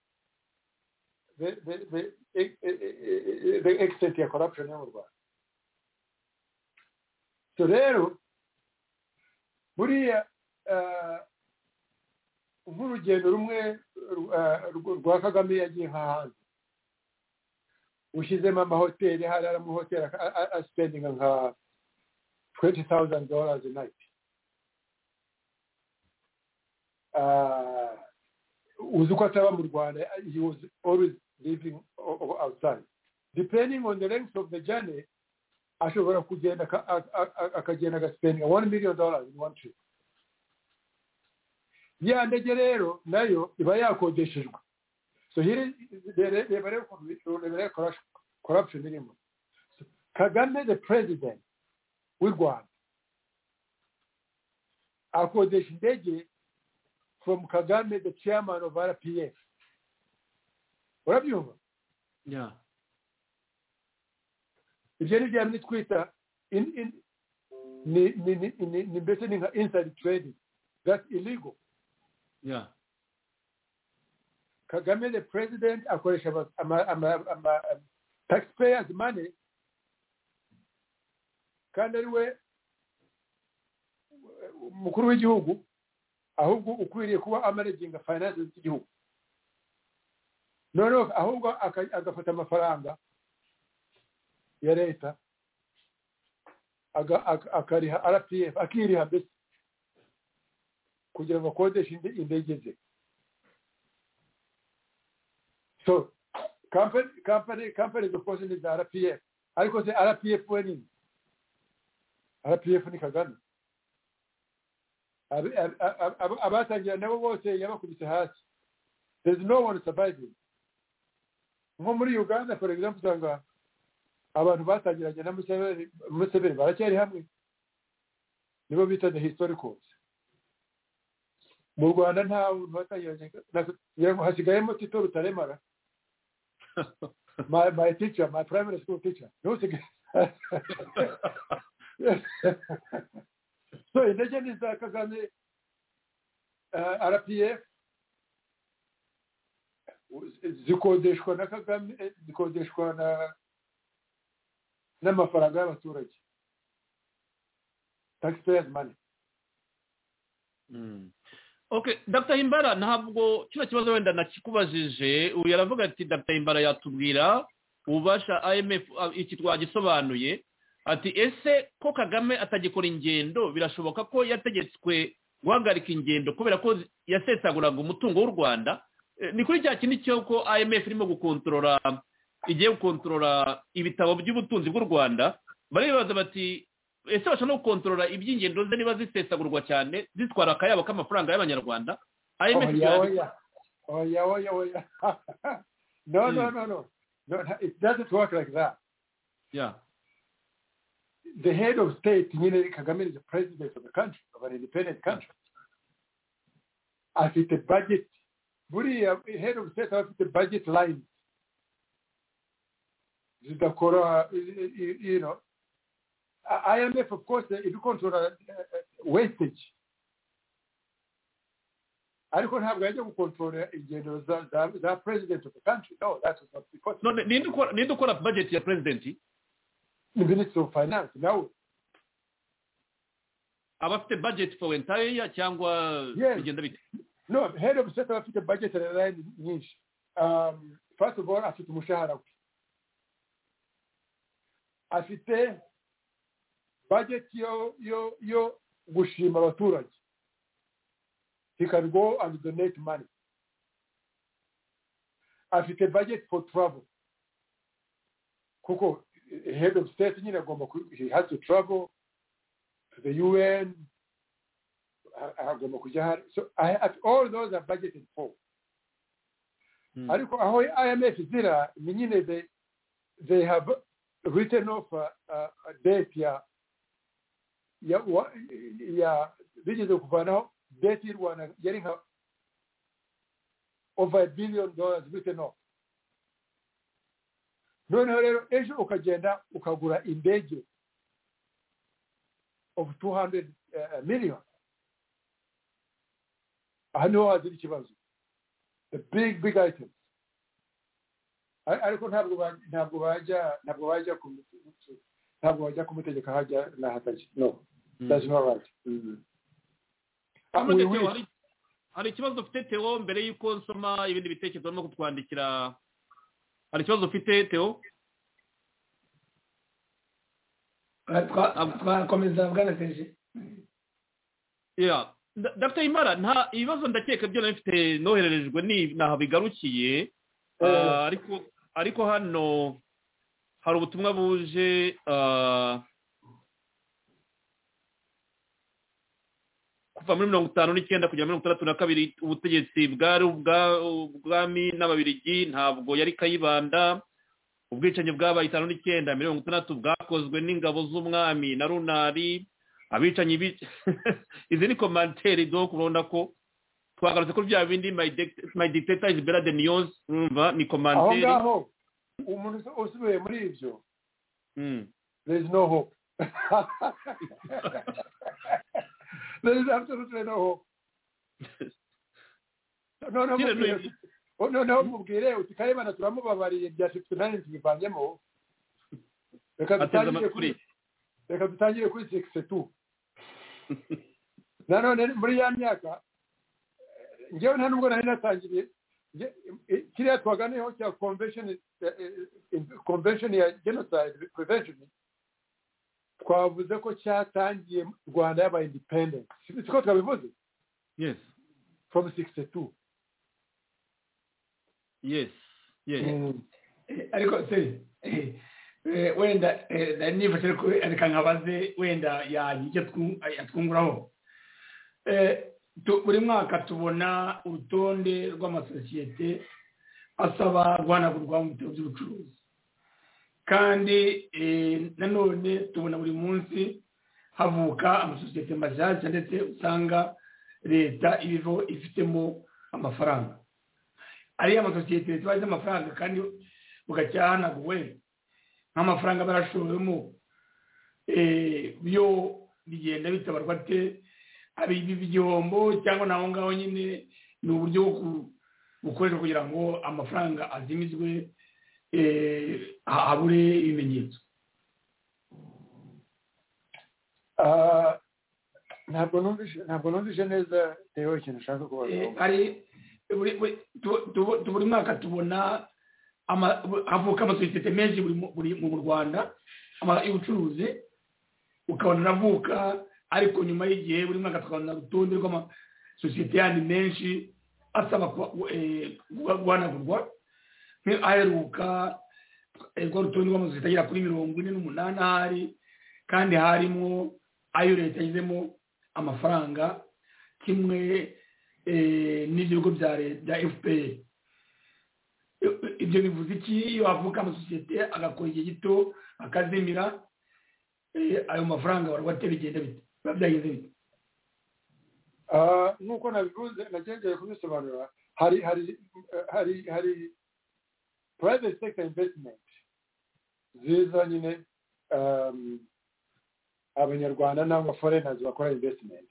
the, the, the, eh, eh, eh, the extent of corruption in Uruguay. So rero, buriya uh, nk'urugendo rumwe uh, rw- rwa Kagame yagiye nk'ahandi ushyizemo amahoteli hari amahoteli a- a- a- spending nka twenty thousand dollars a night. Uh, uzi ko ataba mu Rwanda, he was always living o- o- outside. Depending on the length of the journey, ashobora kugenda aka- a- a- akagenda agaspendinga one million dollars in one trip. Ya ndege rero nayo iba yakodeshejwe. So here reba rero ukuntu- reba rero corruption- corruption irimo. So Kagame the president w'i rwanda akodesha indege from kagame the chairman of rpf urabyumva ya ibyo ni bya bindi twita in- in- ni- ni- ni- ni- ni- mbese ni nka inside trading that's illegal ya kagame the president akoresha aba- ama- ama- ama- taxpayers money kandi ari we umukuru w'igihugu ahubwo ukwiriye kuba amanaginga finances z'igihugu noneho ahubwo aka- agafata amafaranga ya leta aga- aka- akariha rpf akiriha mbese kugira ngo akodeshe indi- indege ze so company company company zose ni za rpf ariko se rpf we nini rpf ni kagame Ab- ab- ab- ab- abatangira nabo bose yabakubise hasi there is no one surviving nko muri uganda for example usanga abantu batangiranye na museveni museveni baracyari hamwe nibo bita the historicals mu rwanda nta muntu watangiranye na- ngira ngo hasigayemo tito rutaremara my, my teacher my primary school teacher ntusigaye so intege ni za kagame uh, rpf zikodeshwa na kagame eh, zikodeshwa na n'amafaranga y'abaturage taxpayers money Mm. okay dr himbara ntabwo kino kibazo wenda nakikubajije uyu aravuga ati dr himbara yatubwira ububasha imf uh, iki twagisobanuye ati ese ko kagame atagikora ingendo birashoboka ko yategetswe guhagarika ingendo kubera ko zi- yasesaguraga umutungo w'u rwanda Eh, ni kuri cya kindi cy'uko imf irimo gukontorora igiye gukontorora ibitabo by'ubutunzi bw'u rwanda baribaza bati ese bashobora no gukontorora iby'ingendo ze niba zisesagurwa cyane zitwara akayabo k'amafaranga y'abanyarwanda IMF oya yandika- oya oya oya oya no no no no no it doesn't work like that Yeah. the head of state nyine kagame is the president of the country of an independent country afite budget buriya head of state aba afite budget line zidakora you- you you know I- imf of course iri gukontorora wastage ariko ntabwo yajya gukontorora ingendo za- za za president of the country no that is not because none ninde ukora ninde ukora budget ya president the minister of finance nawe aba afite budget for entire year cyangwa Yes. bigenda bite No, head of state afite budget line nyinshi. Um, first of all, afite umushahara we. Afite budget yo yo yo gushima abaturage. He can go and donate money. Afite budget for travel. Kuko eh, head of state nyine agomba ku- he has to travel to the UN, agomba kujya hari so I- at all those are budgeted for Hmm. ariko aho imf zira ni nyine they, they have written off a, a, a date ya ya wa- ya bigeze kuvanaho date y'u rwanda yari nka over a billion dollars written off noneho rero ejo ukagenda ukagura indege of 200 uh, million aha niho hazira ikibazo the big big item Ar- ariko ntabwo ba- ntabwo bajya ntabwo bajya kumu- ntabwo bajya kumutegeka hajya nahatajya no that's not right Ah, None we Theo, wish. hari- hari ikibazo ufite teo mbere y'uko nsoma ibindi bitekerezo no kutwandikira hari ikibazo ufite teo twakomeza bwana seje Yeah. Da- Dr. Imara nta ibibazo ndakeka byo nabifite nohererejwe ni naho bigarukiye Ah, ariko ariko hano hari ubutumwa buje ah, kuva muri mirongo itanu n'icyenda kugera mirongo itandatu na kabiri ubutegetsi bwari ubwa- ubwami n'ababirigi ntabwo yari kayibanda ubwicanyi bwabaye itanu n'icyenda mirongo itandatu bwakozwe n'ingabo z'umwami na runari abicanyi bi izi ni komanteri do kubona ko twagarutse kuri bya bindi my dict- my dictator is better than yours urumva ni aho komanteri ngaho umuntu usu- usubiye muri ibyo Mm. there is no hope there is absolutely no hope no no Nyine mubwire ni- oh, no no mubwire uti kayibana turamubabariye bya 59 tubivangyemo reka ateze dutangire kuri amakuru reka dutangire kuri sekise tu nanone muri ya myaka eh, njyewe nta nubwo nari natangiriye nge- eh, kiriya twaganeho cya convention eh, eh, convention ya genocide prevention twavuze ko cyatangiye mu rwanda y'aba independent si ko twabivuze yes from 62 yes yes Mm. Eh, ariko se eh, eh, wenda eh, nari nifashe ariko reka nkabaze wenda yagira icyo twu- yatwunguraho Eh, tu- buri mwaka tubona urutonde rw'amasosiyete asaba guhanagurwa mu bitabo by'ubucuruzi kandi eh, nanone tubona buri munsi havuka amasosiyete mashyashya ndetse usanga leta ibivo ifitemo amafaranga ariya masosiyete leta iba ifite amafaranga kandi bugacyahanagurwe nk'amafaranga barashowemo byo bigenda bitabarwa te hari igihombo cyangwa naho ngaho nyine ni uburyo bwo ku- bukoreshwa kugira ngo amafaranga azimizwe eh, ha- habure ibimenyetso Ah, ntabwo numvise ntabwo numvise neza rero ikintu ushaka kubaza Eh, hari buri- buri- tu- tu- buri mwaka tubona ama- havuka amasosiyete menshi buri mu- buri- mu rwanda ama- y'ubucuruzi ukabona aravuka ariko nyuma y'igihe buri mwaka tukabona urutonde rw'amasosiyete yandi menshi asaba ku- eh, guha- guhanagurwa nk'aheruka eh, rwa rutonde rw'amasosiyete agera kuri mirongo ine n'umunani ahari kandi harimo ayo leta yizemo amafaranga kimwe eh, n'ibigo bya le- bya fpr ibyo bivuze iki iyo havuka amasosiyete agakora igihe gito akazimira eh, ayo mafaranga barwate bigenda bite biba byagenze bite Ah, nk'uko nabivuze nagerageye kubisobanura hari hari eh, hari hari private sector investment ziza nyine um, abanyarwanda n'abaforeigners bakora investment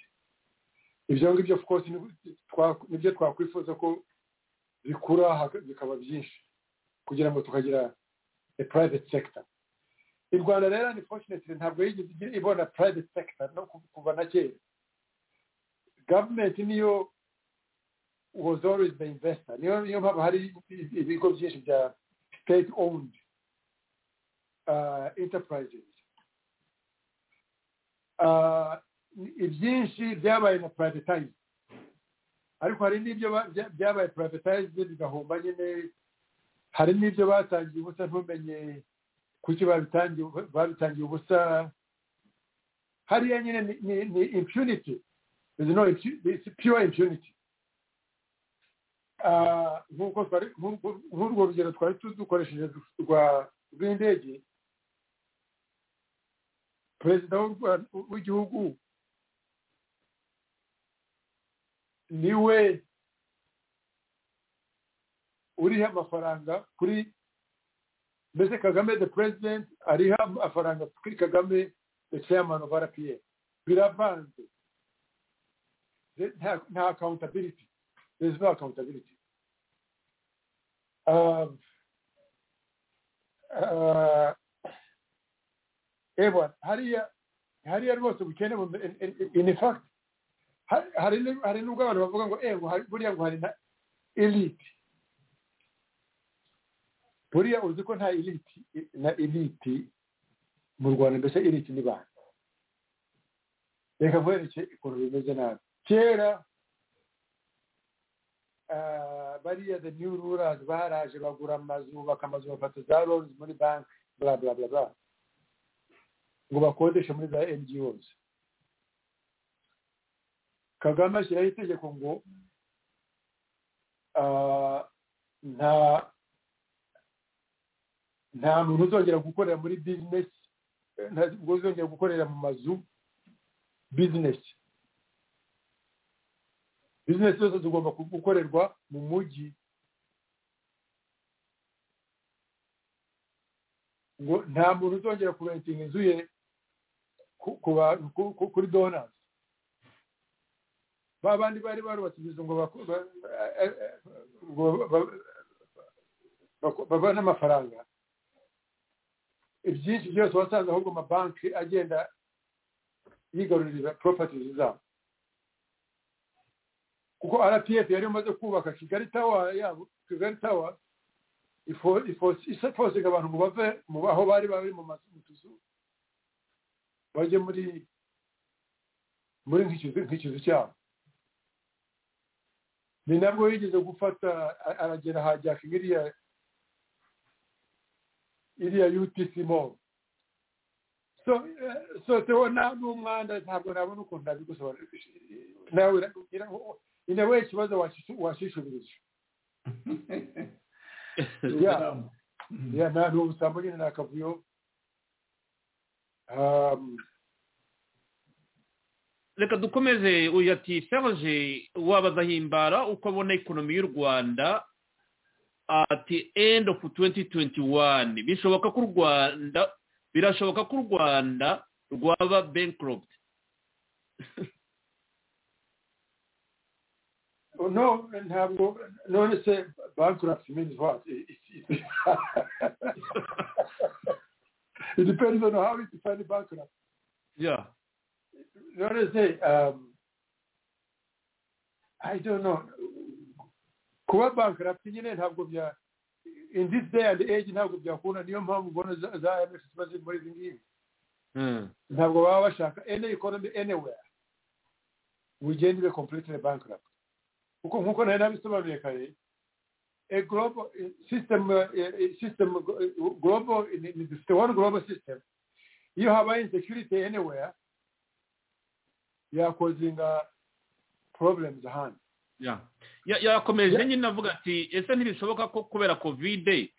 ibyo ngibyo of course ni- twa- nibyo twakwifuza ko bikura haka- bikaba byinshi kugira ngo tukagira a private sector i rwanda rero unfortunately ntabwo yigeze igira- ibona private sector no ku- kuva na kera government niyo was always the investor niyo niyo mpamvu hari ibigo byinshi bya state owned uh, enterprises uh, ibyinshi byabaye na privatized ariko hari n'ibyo ba- bya- byabaye privatized bigahomba nyine hari n'ibyo batangiye ubusa ntumenye kuki babitangiye babitangiye ubusa hariya nyine ni, ni, ni impunity there's no impu- it's pure impunity Ah, nk'uko twari nk'uko- nk'urwo rugero twari tu- dukoresheje rwa rw'indege perezida w'u Rwa- w'igihugu niwe uriha amafaranga kuri mbese kagame the president ariha amafaranga kuri kagame the chairman of rpa biravanze There- nta nta accountability there is no accountability um, uh, ewa hariya hariya rwose ubukene bu- in- in- in fact hari- hari ni- hari nubwo abantu bavuga ngo ewa hari- buriya ngo hari na elite buriya uzi ko nta elite i- na elite mu rwanda mbese elite ni bantu reka nkwereke ukuntu bimeze nabi kera ah, bariya the new rurers baraje bagura amazu bubaka amazu bafata za loans muri banki bla bla bla bla ngo bakodeshe muri za ngos kagame ashyiraho itegeko ngo ah, nta nta muntu uzongera gukorera muri bizinesi nta ntabwo uzongera gukorera mu mazu bizinesi bizinesi zose zigomba gukorerwa mu mujyi ngo nta muntu uzongera kurentinga inzu ye ku- ku ba- ku- ku- kuri donazi ba bandi bari barubatse inzu ngo bako- ba- eh, eh, ngo ba- bako- babone amafaranga ibyinshi byose wasanze ahubwo amabanki agenda yigarurira properties zabo kuko rpf yari imaze kubaka kigali tawa yabo kigali tawa ifo- ifo- ifosinga abantu ngo bave mu aho bari bari mu mazu mu tuzu bajye muri muri nk'ikizu nk'ikizu cyabo ni nabwo yigeze gufata a- aragera hajyaka iriya iriya utc mall so so tubona n'umwanda ntabwo nabona ukuntu nabigusobanura nawe ina we ikibazo washishubirije ya ya na ni ubusambo nyine ni akavuyo Um, reka dukomeze uyu ati serge wabazahimbara uko abona ikonomi y'u rwanda at the end of 2021 bishoboka ko u rwanda birashoboka ko u rwanda rwaba bankrupt no ntabwo none se bankruptcy means what It- it- it- it depends on how you define bankrupt yeah what is it? Um, I don't know. Kuba bankrupt nyine ntabwo bya in this day and age ntabwo byakunda niyo mpamvu ubona za- za MS ziba ziri muri izi ngizi Hmm. ntabwo baba bashaka any economy anywhere bugenda ibe completely bankrupt kuko nk'uko nari nabisobanuye kare a global eh, system eh, eh, system eh, global in in the one global system iyo habaye insecurity anywhere yakozinga problems ahandi Yeah. Ya- yakomeje nyine avuga ati ese ntibishoboka ko kubera kovide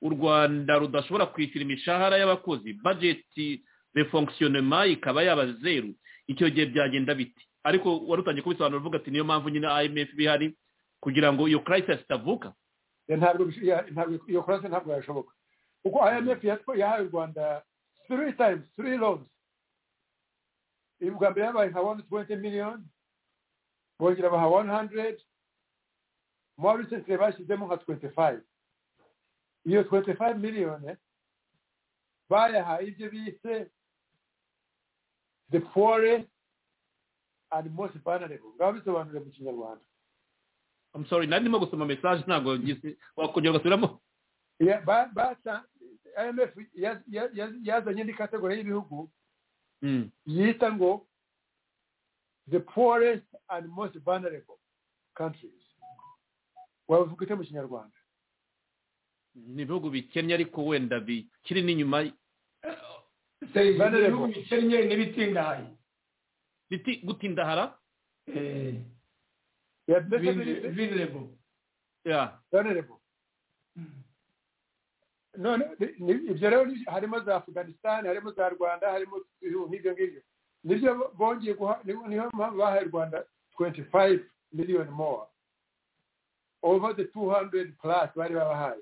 u rwanda rudashobora kwishyura imishahara y'abakozi bajeti de fonctionnement ikaba yaba zeru icyo gihe byagenda biti ariko wari utangiye kubisobanura uvuga ati niyo mpamvu nyine imf bihari kugira ngo iyo crisis itavuka Ya ntabwo bish- ya- ntabwo- iyo kurasa ntabwo yashoboka kuko imf yatwa- yahaye u rwanda three times three loans ubwa mbere yabaye nka one twenty million bongera baha one hundred more recently bashyizemo nka twenty five iyo twenty five million bayahaye ibyo bise the poorest and most vulnerable ngaba bisobanure mu kinyarwanda I'm sorry nari ndimo gusoma message ntabwo ngise wakongera ugasubiramo Yeah, ba- basa imf yaz- yaz- yaz- yazanye indi kategori y'ibihugu Mm. yita ngo the poorest and most vulnerable countries wabivuga ute mu kinyarwanda ni ibihugu bikennye ariko wenda bikiri n'inyuma Bane ibihugu level. bikennye n'ibitindahaye biti gutindahara Eh, Yeah, mbese vulne- biri- vulnerable yeah. vulnerable none ni- ni- ibyo rero ni- harimo za afghanistan harimo za rwanda harimo ibihugu nk'ibyo ngibyo nibyo bongeye guha niho niho mpamvu bahaye u rwanda 25 million more over the 200 plus bari babahaye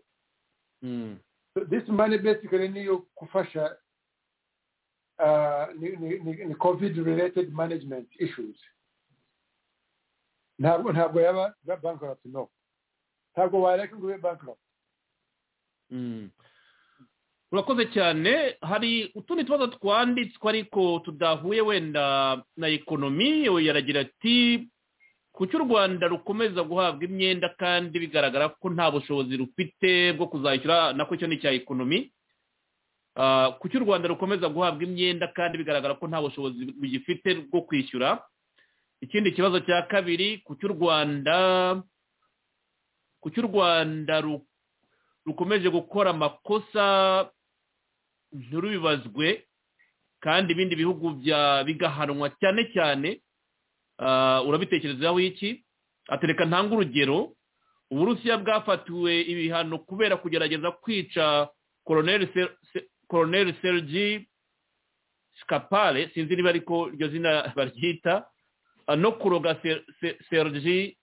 Mm. So this money basically niyo kufasha uh, ni, ni, ni, ni covid related management issues ntabwo ntabwo yaba ba- bankrupt no ntabwo wareka ngo ube bankrupt Mm. urakoze cyane hari utundi tubazo twanditswe ariko tudahuye wenda na ekonomi we yaragira ati kuki u rwanda rukomeza guhabwa imyenda kandi bigaragara ko nta bushobozi rufite bwo kuzayishyura nako icyo ni icya ekonomi Ah, kuki u rwanda rukomeza guhabwa imyenda kandi bigaragara ko nta bushobozi rugifite bwo kwishyura ikindi kibazo cya kabiri kuki u rwanda kuki u rwanda ru rukomeje gukora amakosa nturubibazwe kandi ibindi bihugu bya bigahanwa cyane cyane ah, urabitekerezaho iki atereka ntanga urugero uburusiya bwafatiwe ibihano kubera kugerageza kwica koroneri Se- Se- koroneri sergi shikapare sinzi niba ariko iryo zina baryita ah, no kuroga Se- Se- sergi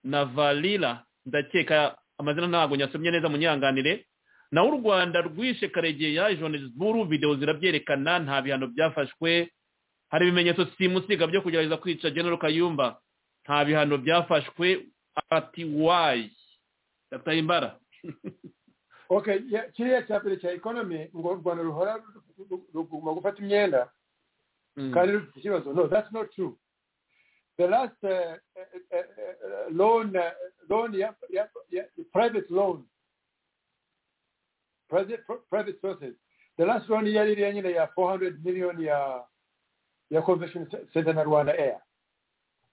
navalira ndakeka amazina ntabwo nyasomye neza munyanganire naho u rwanda rwishe karegeya ijoneziburu videwo zirabyerekana nta bihano byafashwe hari ibimenyetso simusiga byo kugerageza kwica genero kayumba nta bihano byafashwe ati wayi dr himbara okay yeah, kiriya cya mbere cya economy ngo u rwanda ruhora ru- ru- ruguma gufata imyenda kandi rufite ikibazo no that's not true the last uh, uh, uh, uh, loan uh, loan ya, ya, ya, private loan private, private sources the last loan yari iriya nyine ya 400 million ya ya convention center na rwanda air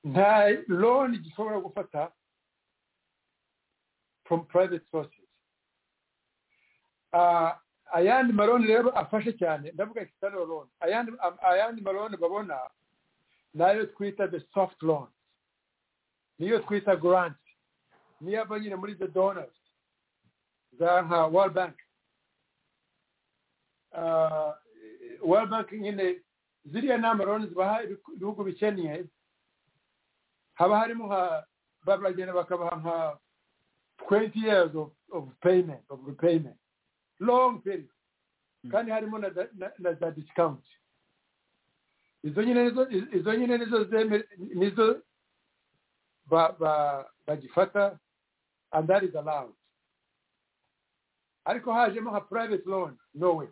nta loan gishobora gufata from private sources uh, ayandi maroni rero afashe cyane ndavuga external loan ayandi ayandi maroni babona nayo twita the soft loan niyo twita grant niyo ava nyine muri the donors za nka world bank Ah, world bank nyine ziriya ni amaroni zibaha ibiku- ibihugu bikennye haba harimo nka baragenda bakabaha nka 20 years of, of payment of repayment long period kandi harimo na za- na- na za discount izo nyine nizo izo nyine nizo zeme- nizo ba- ba- bagifata and that is allowed ariko hajemo nka private loan no way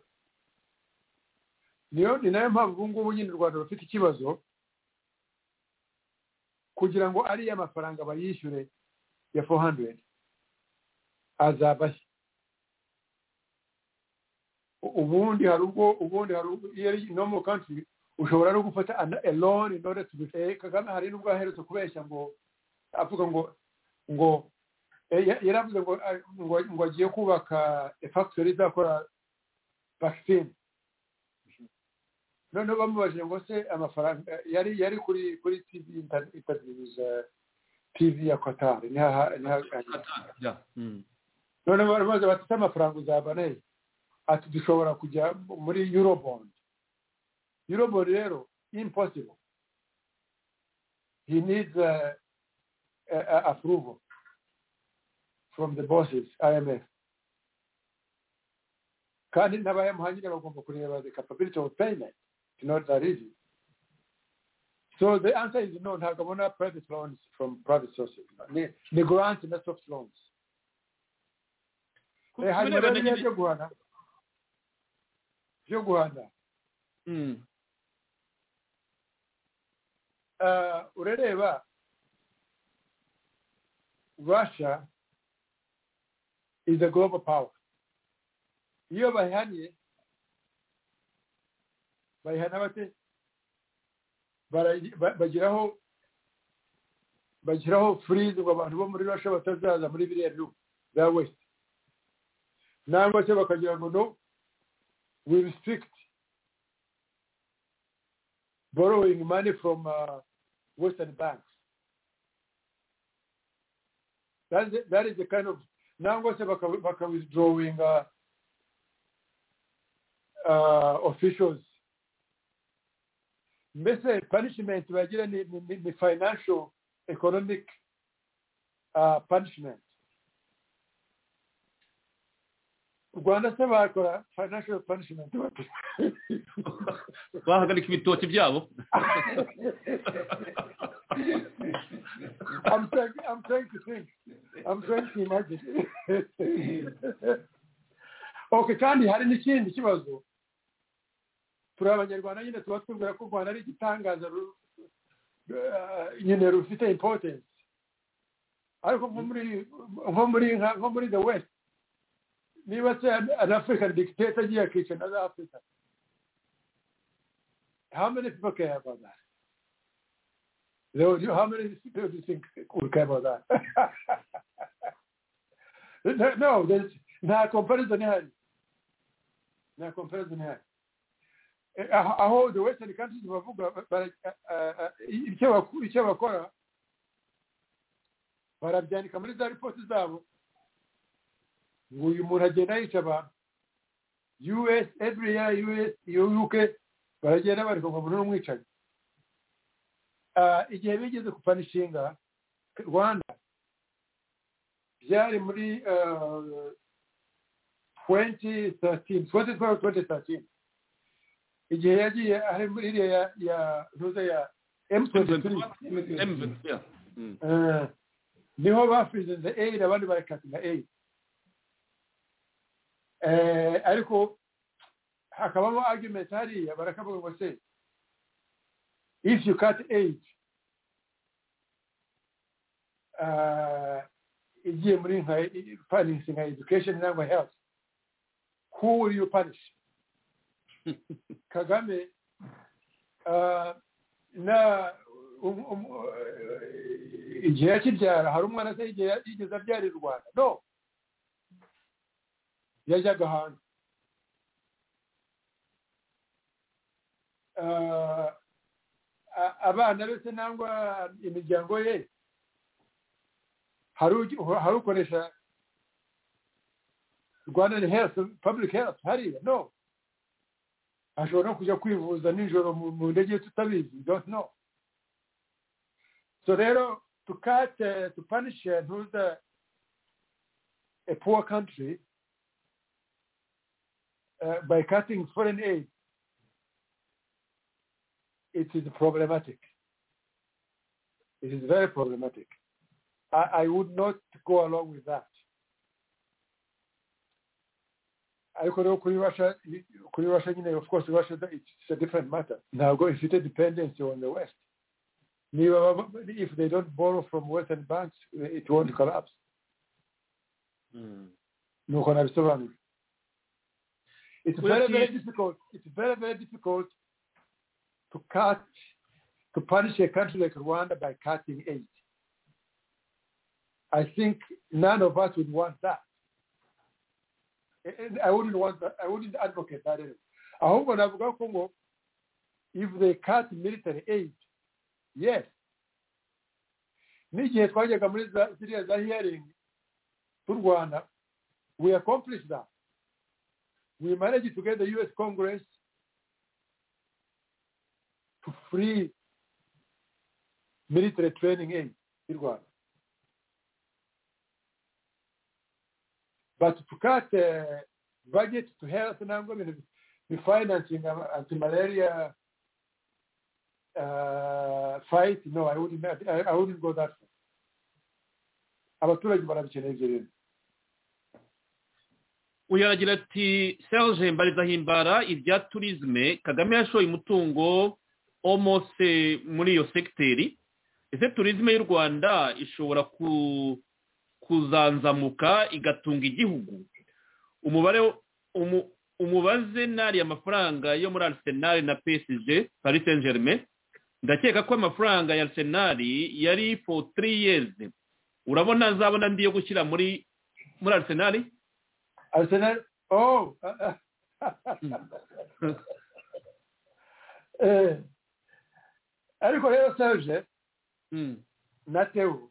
niyo ni nayo mpamvu ubu ngubu nyine u rwanda rufite ikibazo kugira ngo ariya mafaranga bayishyure ya 400 azabashya U- ubundi hari ubwo ubundi hari ubwo iyo ari no mu country ushobora no gufata an- a loan in order to repay kagame hari n'ubwo aherutse kubeshya ngo avuga ngo ngo eh, ya- yaravuze ngo ah, ngo ngo agiye kubaka a factory izakora vaccine noneho bamubajije ngo se amafaranga yari yari kuri kuri tv inter- interviews, eh, tv ya qatar niho aha- niho aganira Yeah. Mm. none bari bazi bafite amafaranga uzabana he ati dushobora kujya muri eurobond eurobond rero impossible he needs uh, uh, approval from the bosses imf kandi n'abayamuha nyine bagomba kureba the capability of payment it's not that easy so the answer is no ntabwo abona private loans from private sources ni, ni grants na soft loans Ku- Eh, harimo kubirebana rero biriya nyine- byo guhana byo guhana Mm. Ah, urareba russia is a global power iyo bayihaniye bayihana bate Bara- ba- bagiraho bagiraho freeze ngo abantu bo muri russia batazaza muri biriya bihugu bya west nangwa se bakagira ngo no we restrict borrowing money from uh, Western banks. That is, that is the kind of nangose baka, baka withdrawing uh, uh, officials. Mbese punishment bagira ni, ni, ni- ni financial economic uh, punishment. U Rwanda se bakora financial punishment bate? bahagarika ibitoki byabo I'm trying, I'm trying to think. I'm trying to imagine. okay, kandi hari n'ikindi kibazo. Turi abanyarwanda nyine tuba twibwira ko u Rwanda ari igitangaza ru- eh, nyine rufite importance. Ariko nko muri nko muri nka- nko muri the west niba se an an African dictator agiye akica another African. How many people care about that? Leo, you, how many people do you think will care about that? no, no, there's no comparison here. No comparison here. Eh, aho- aho the western countries bavuga bara- eh, eh, icyo baku- icyo bakora barabyandika muri za ripoti zabo ngo uyu muntu agenda yica abantu us every year us uk baragenda bareka ngo umuntu n'umwicanyi Ah, igihe bigeze kupanishinga rwanda byari muri ah, 2013 2012 2013 igihe yagiye ari muri iriya ya ya ntuze ya m23 M- yeah. Mm. Ah, niho bafizinze aid abandi barakatina aid Eh, ariko hakabamo argument hariya barakavuga ngo se if you cut aid uh, igiye muri nka finance nka education cyangwa health who will you punish kagame uh, na um- um- uh, igihe yakibyara hari umwana se igihe yigeze abyara i rwanda no yajyaga hanze abana be se nangwa imiryango ye hari ugi- hari ukoresha rwandan health public health hariya no ashobora no kujya kwivuza nijoro mu- mu ndege tutabizi don't know so rero to cut uh, to punish and hold a, a poor country uh, by cutting foreign aid it is problematic. It is very problematic. I, I would not go along with that. ariko rero kuri russia kuri russia nyine of course russia it's a different matter ntabwo ifite dependency on the west niba baba- if they don't borrow from western banks it won't collapse nuko nabisobanura it's very very difficult it's very very difficult to cut to punish a country like Rwanda by cutting aid. I think none of us would want that. And I wouldn't want that. I wouldn't advocate that. Anyway. Ahubwo navuga ko ngo if they cut military aid, yes. N'igihe twajyaga muri za- ziriya za hearing to Rwanda, we accomplished that. We managed to get the U.S. Congress to free military training aid in Rwanda. But to cut uh, budget to health and I'm going to be financing um, anti-malaria uh, fight, no, I wouldn't, I, I wouldn't go that far. abaturage barabikeneye ibyo bintu uyu aragira ati serge mbarizahimbara ibya turizme kagame yashoye umutungo omose muri iyo segiteri ese turizme y'u rwanda ishobora ku- kuzanzamuka igatunga igihugu umubare umu- umubaze n'ariya amafaranga yo muri arisenali na psg paris saint germain ndakeka ko amafaranga ya arisenali yari for three years urabona azabona andi yo gushyira muri muri arisenali arsenal oh eh, ariko rero serge Mm. na tewu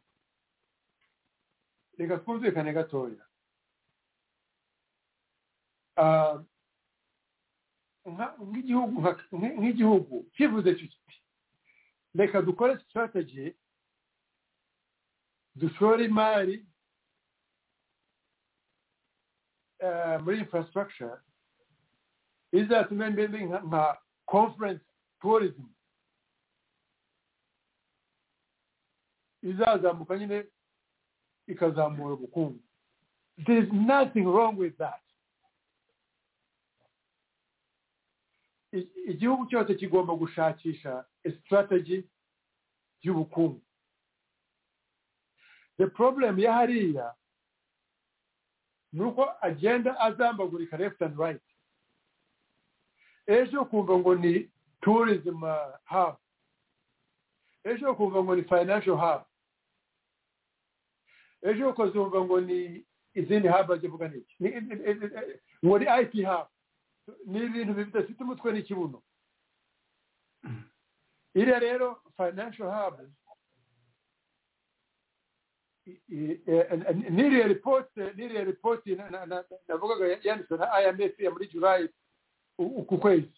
reka twumvikane gatoya Ah, nka- nk'igihugu nka- nk- nk'igihugu kivuze icyo kiti reka dukore sitarateji dushore imari ah, muri infrastructure izatume mbembe nka- nka conference tourism izazamuka nyine ikazamura ubukungu there is nothing wrong with that I- igihugu cyose kigomba gushakisha a strategy y'ubukungu the problem ya hariya ni uko agenda azambagurika left and right ejo ukumva ngo ni tourism uh, hub ejo ukumva ngo ni financial hub ejo ukazumva ngo ni izindi haba zivuga n'iki Ni- ni- ni- ni- ngo ni it haba ni ibintu bidafite umutwe n'ikibuno iriya rero financial hub i- i- eh, eh, n'iriya ripoti n'iriya ripoti na- na- na- navugaga yanditswe na imf ya muri julayi u- uku kwezi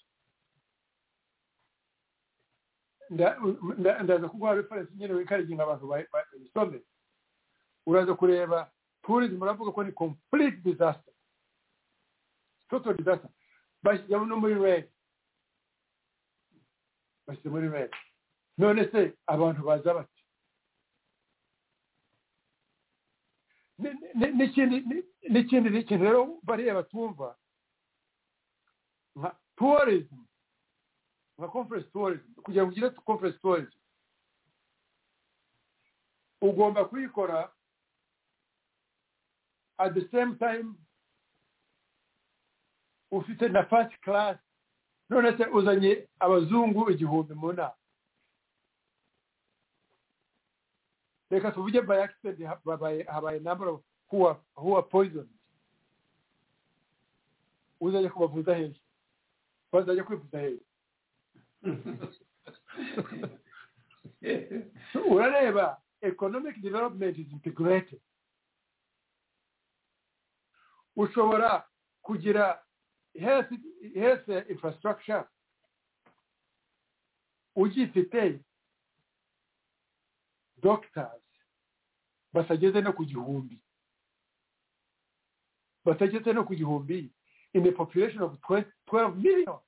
Nda- nda- ndaza kuguha referensi nyine wikariginga abantu ba- ba- babisome uraza kureba tourism uravuga ko ni complete disaster total disaster bashyizemo no muri reg bashyize muri reg none se abantu baza bati n'ikindi n'ikindi n'ikintu rero bariya batumva nka tourism nka conference tourism kugira ngo ugire conference tourism ugomba kuyikora at the same time ufite na first class none se uzanye abazungu igihumbi mu nama reka tuvuge by accident habaye habaye number of who are, who are poisoned uzajya kubavuza hejuru bazajya kwivuza hejuru urareba economic development is integrated ushobora kugira health health infrastructure ugifite doctors basageze no ku gihumbi batageze no ku gihumbi in a population of 12 12 million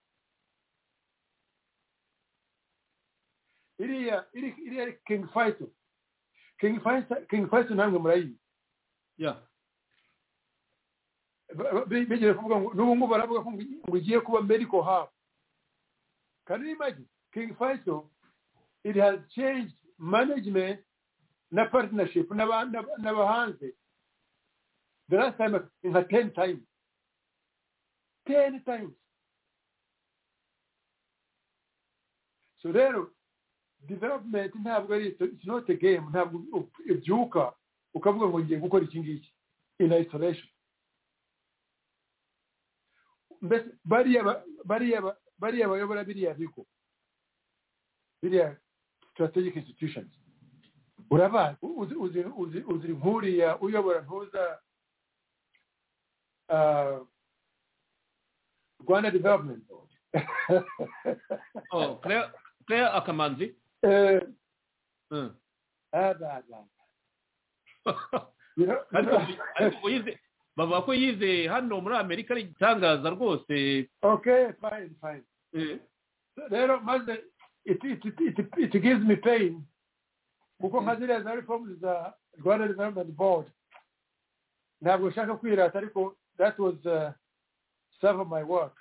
iriya iri- iriya king faisal king faisal king faisal namwe murayizi Yeah. Ba- ba- bigeze kuvuga ngo n'ubu ngubu baravuga ko ngo ngo igiye kuba medical hub can you imagine king faisal it has changed management na partnership n'aba- n'aba- n'abahanze the last time nka ten times ten times so rero development ntabwo ari it's not a game ntabwo ibyuka ukavuga ngo ngiye gukora iki ngiki in isolation mbese bariya ba- bariya ba- bariya bayobora biriya bigo biriya strategic institutions urabazi uzi uzi uzi uzi nkuriya uyobora ntuza ah, rwanda development board Oh, Claire, Claire Akamanzi. Eh, Mm. ah, ba- ba- ariko ariko ngo yize bavuga ko yize hano muri amerika ari igitangaza rwose okay fine fine rero maze it, it, it, it, it gives me pain kuko nka ziriya za reforms za rwanda development board ntabwo nshaka kwirata ariko that was uh, some of my work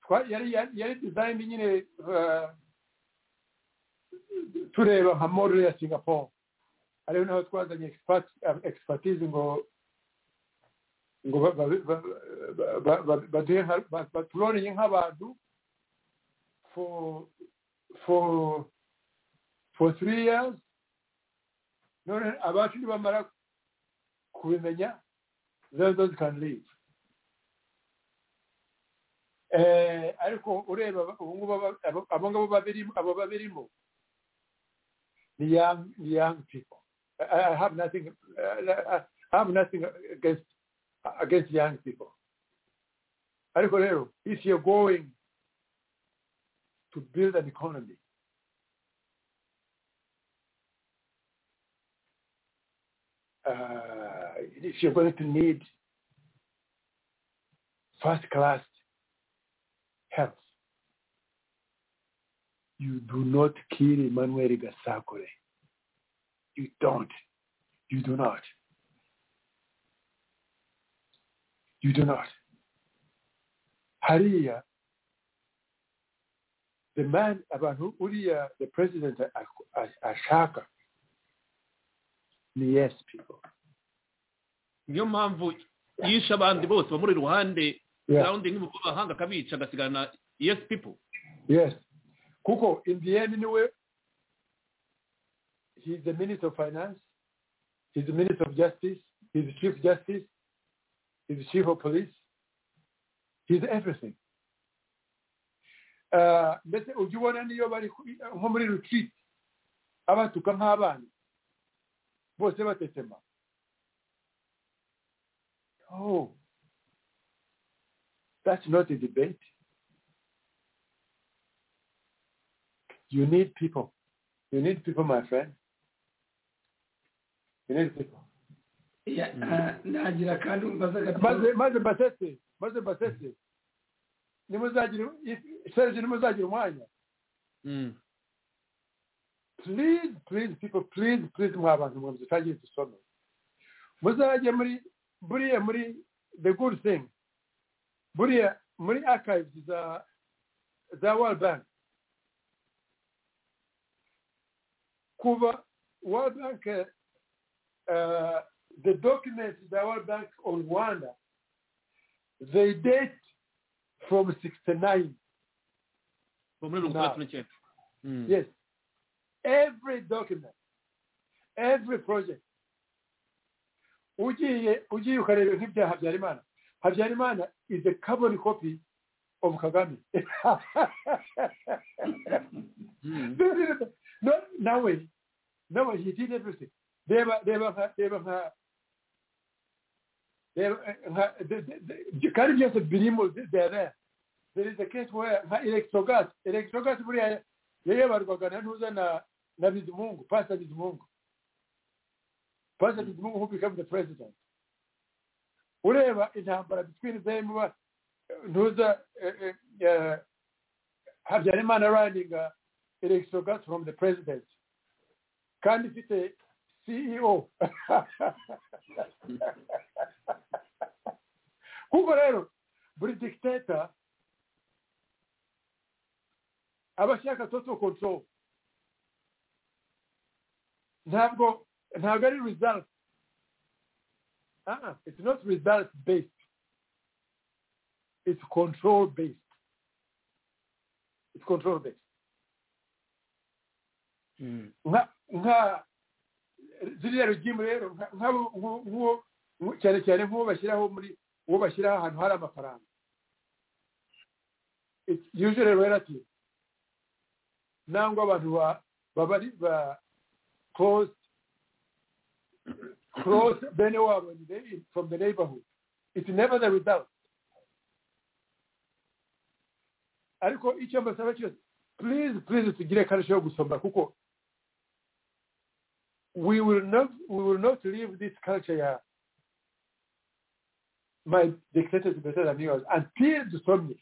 Twa- yari yari yari design nyine uh, tureba nka model ya singapore ariyo naho twazanye expert- uh, expertise ngo ngo ba- ba- ba- ba- ba- ba- baduhe nka- ba- baturoneye nk'abantu for for for three years none abacu nibamara kubimenya then those can leave eh ariko ureba aba- ubu ngubu aba- abo abo ngabo babirimo abo babirimo ni young ni young people I, I have nothing I, I have nothing against against young people ariko rero if you're going to build an economy. Uh, if you're going to need first class health, you do not kill Emmanuel Gasakure. You don't. You do not. You do not. Hariya the man abantu uriya the president a- a- ashaka ni yes people niyo mpamvu yishe abandi bose bamuri iruhande yeah. rawundi nk'umukuru w'abahanga akabica agasigana yes people yes kuko in the end niwe he's the minister of finance he's the minister of justice he's the chief justice he's the chief of police he's everything Uh, mbese ujya ubona niyo bari ku- nko muri retreat abatuka nk'abana bose batetema Oh, that's not a debate. You need people. You need people, my friend. You need people. Ya- ah, nagira kandi umbaza gato maze maze mbasetse maze mbasetse nimuzagira if- serge nimuzagira umwanya Mm. please please people please please mwa bantu mwe mutagiye dusome muzajye muri buriya muri the good thing buriya muri archives za za world bank kuba world bank uh, the documents za world bank on rwanda they date from 69 bo muri mirongo itandatu n'icyenda Mm. Yes. Every document, every project. Ugiye ugiye ukareba nk'ibyaha Habyarimana. Habyarimana is a carbon copy of kagame no nawe nawe he did everything reba reba nka reba nka reba nka the- the- the- kandi byose birimo there there is a case where nka electrogas electrogas buriya yayobarwaga na ntuza na na bizimungu pastor bizimungu pastor bizimungu who became the president ureba intambara between them ba- ntuza eh, eh, eh, habyarimana running uh, electrogas from the president kandi ifite ceo kuko rero buri dictator aba ashaka total control ntabwo ntabwo ari result uh-uh. it's not result based it's control based it's control based nka nka ziriya regimu rero nka- nk'abo- nk'u- nk'uwo nk'u- cyane cyane nk'uwo bashyiraho muri uwo bashyiraho ahantu hari amafaranga it's usually relative nangwa abantu ba- baba ari ba close close bene wabo in the- from the neighborhood it's never the result ariko icyo mbasaba cyose please please tugire akarusho yo gusoma kuko we will not we will not leave this culture ya my dictator is better than yours until dusomye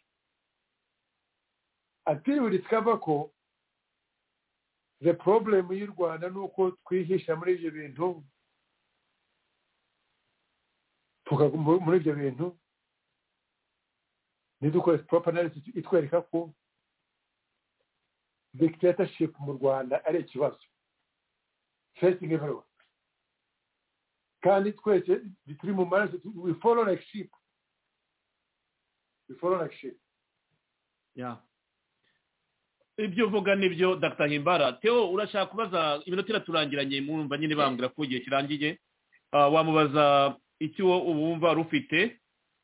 until we discover ko the problem y'u rwanda ni uko twihisha muri ibyo bintu tukaguma muri ibyo bintu nidukore proper analysis itwereka ko dictatorship mu rwanda ari ikibazo facing everyone kandi twese turi mu maraso tu- we follow like sheep we follow like sheep Yeah. ibyo uvuga nibyo dr himbara teo urashaka kubaza iminota iraturangiranye mwumva nyine bambwira ko igihe kirangiye Ah, wamubaza icyo uba wumva rufite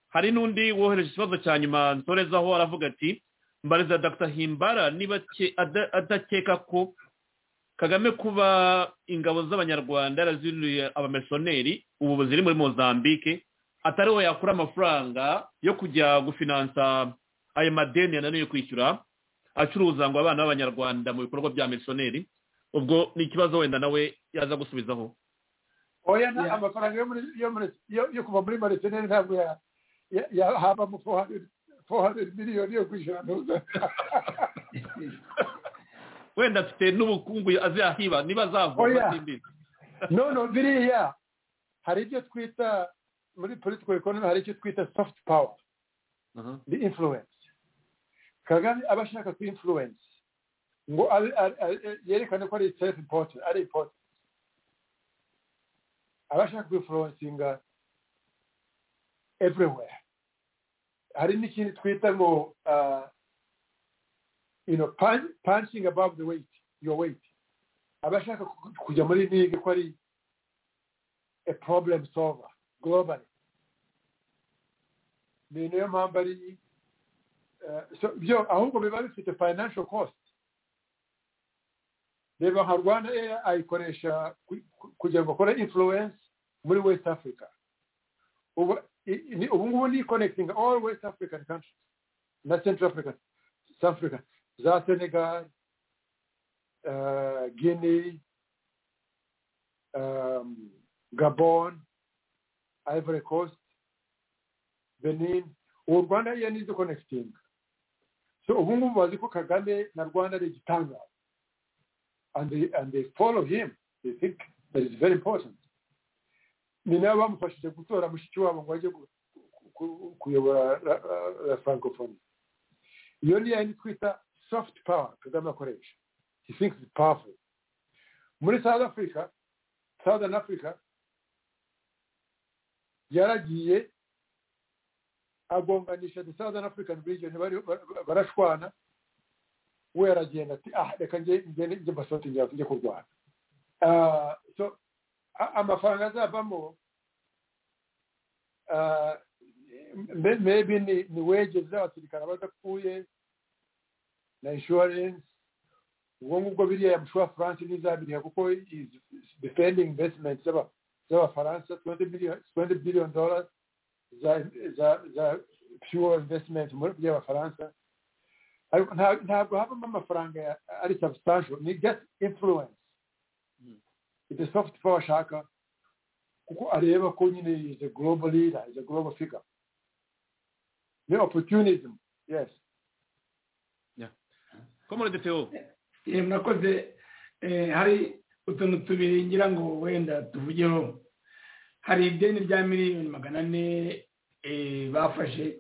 hari n'undi wohereje ikibazo cya nyuma nsorezaho aravuga ati mbariza dr himbara niba ke- ada- adakeka ko kagame kuba ingabo z'abanyarwanda yarazinuriye abamisiyoneri ubu ziri muri mozambique atari we yakura amafaranga yo kujya gufinansa ayo madeni yananiwe kwishyura acuruza ngo abana b'abanyarwanda mu bikorwa bya misiyoneri ubwo ni ikibazo wenda nawe yaza gusubizaho oya nta- Yeah. amafaranga yo muri- yo muri- yo- yo kuva muri maritineri ntabwo ya- ya- ya- habamo 400 400 miliyoni yo kwishyura ntuza wenda afite n'ubukungu azahiba niba azavoma Oya. simbizi no no biriya hari ibyo twita muri political economy hari icyo twita soft power Aha. the influence kagame aba ashaka ku influence ngo abe- abe- abe- yerekane ko ari self important ari important aba ashaka ku influencinga everywhere hari n'ikindi twita ngo uh, you know, punch- punching above the weight your weight aba ashaka ku- kujya muri ligue ko ari a problem solver globally ni niyo mpamvu ari eh, so byo ahubwo biba bifite financial cost reba nka rwanda air ayikoresha ku- ku- kugira ngo akore influence muri west africa ubu i- i- ni- ubu ngubu ni connecting all west african countries na central africa south africa za senegal eh, guinea um, Gabon, Ivory Coast, Benin, ubu Rwanda iyo nizo connecting. So ubu ngubu bazi ko Kagame na Rwanda ari igitangaza. And they, and they follow him. They think that is very important. Ni nabo bamufashije gutora mushiki wabo ngo ajye gu- ku- kuyobora la, la, la francophonie. Iyo ni yayindi twita soft power Kagame akoresha. He thinks it's powerful. Muri South Africa, southern africa yaragiye agonganisha the southern african region bari bar- barashwana we yaragenda ati ah reka nge ngende nge mbasoti njya njye kurwana Ah, so a- amafaranga azavamo ah, me- maybe ni ni wages z'abasirikare abadapfuye na insurance ubwo ngubwo biriya yamushura france ntizabiriha kuko is defending investment z'aba- z'abafaransa 20 billion 20 billion dollars za za za pure investment muri by'abafaransa ariko nta- ntabwo havamo amafaranga ya- ari substantial ni just influence the soft power ashaka kuko areba ko nyine is a global leader is a global figure ni opportunism yes komorede theo Eh, murakoze Eh, hari utuntu tubiri ngira ngo wenda tuvugeho hari ideni rya miliyoni magana ane eh, bafashe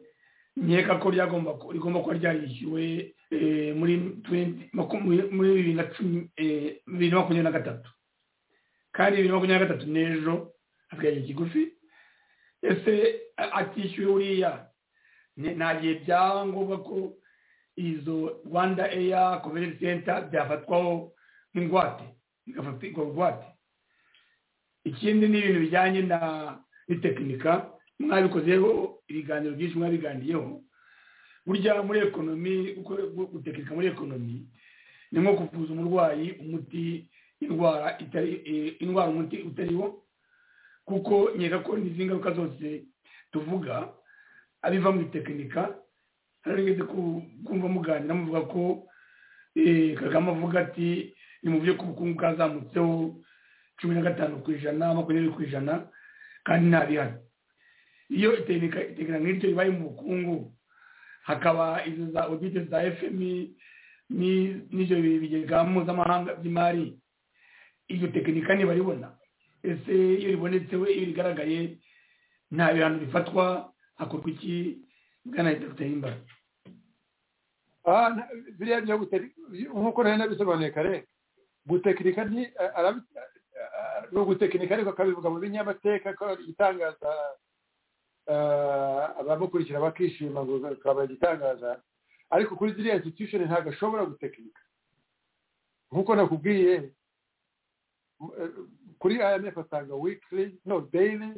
nkeka ko ryagomba ku- rigomba kuba ryarishyuwe eh, muri 20 maku- muri- muri bibiri na cumi eh, bibiri na makumyabiri na gatatu kandi bibiri na makumyabiri na gatatu n'ejo akagera kigufi ese a- atishyuwe uriya ni- nta gihe byangombwa ko izo rwanda eya komenti senta byafatwaho nk'ingwate bigafatirwa ingwate ikindi ni ibintu bijyanye na n'itekinika mwabikozeho ibiganiro byinshi mwabiganiyeho burya muri ekonomi uko- gu- gutekinika muri ekonomi ni nko kuvuza umurwayi umuti indwara itari eh, indwara umuti utariwo kuko nkeka ko n'izi ngaruka zose tuvuga abiva mu itekinika narigeze ku- kumva muganira muvuga ko eh, kagame avuga ati ni mu byo ubukungu bwazamutseho cumi na gatanu ku ijana makumyabiri ku ijana kandi nta bihari iyo itegera nk'iryo ribaye mu bukungu hakaba izo za odite za fmi ni- n'ibyo bigega mpuzamahanga by'imari iryo tekinika ntibaribona ese iyo ribonetse we iyo rigaragaye nta bihano bifatwa hakorwa iki bwana dr himba Ah, na- biriya byo guteka nkuko nari nabisobanuye kare gutekinika ni a- arabi- a- a- ni ugutekinika ariko akabivuga mu binyamateka ko igitangaza ah, abamukurikira bakishima ngo akaba igitangaza ariko kuri ziriya institution ntabwo ashobora gutekinika nkuko nakubwiye m- eh, kuri imf atanga weekly no daily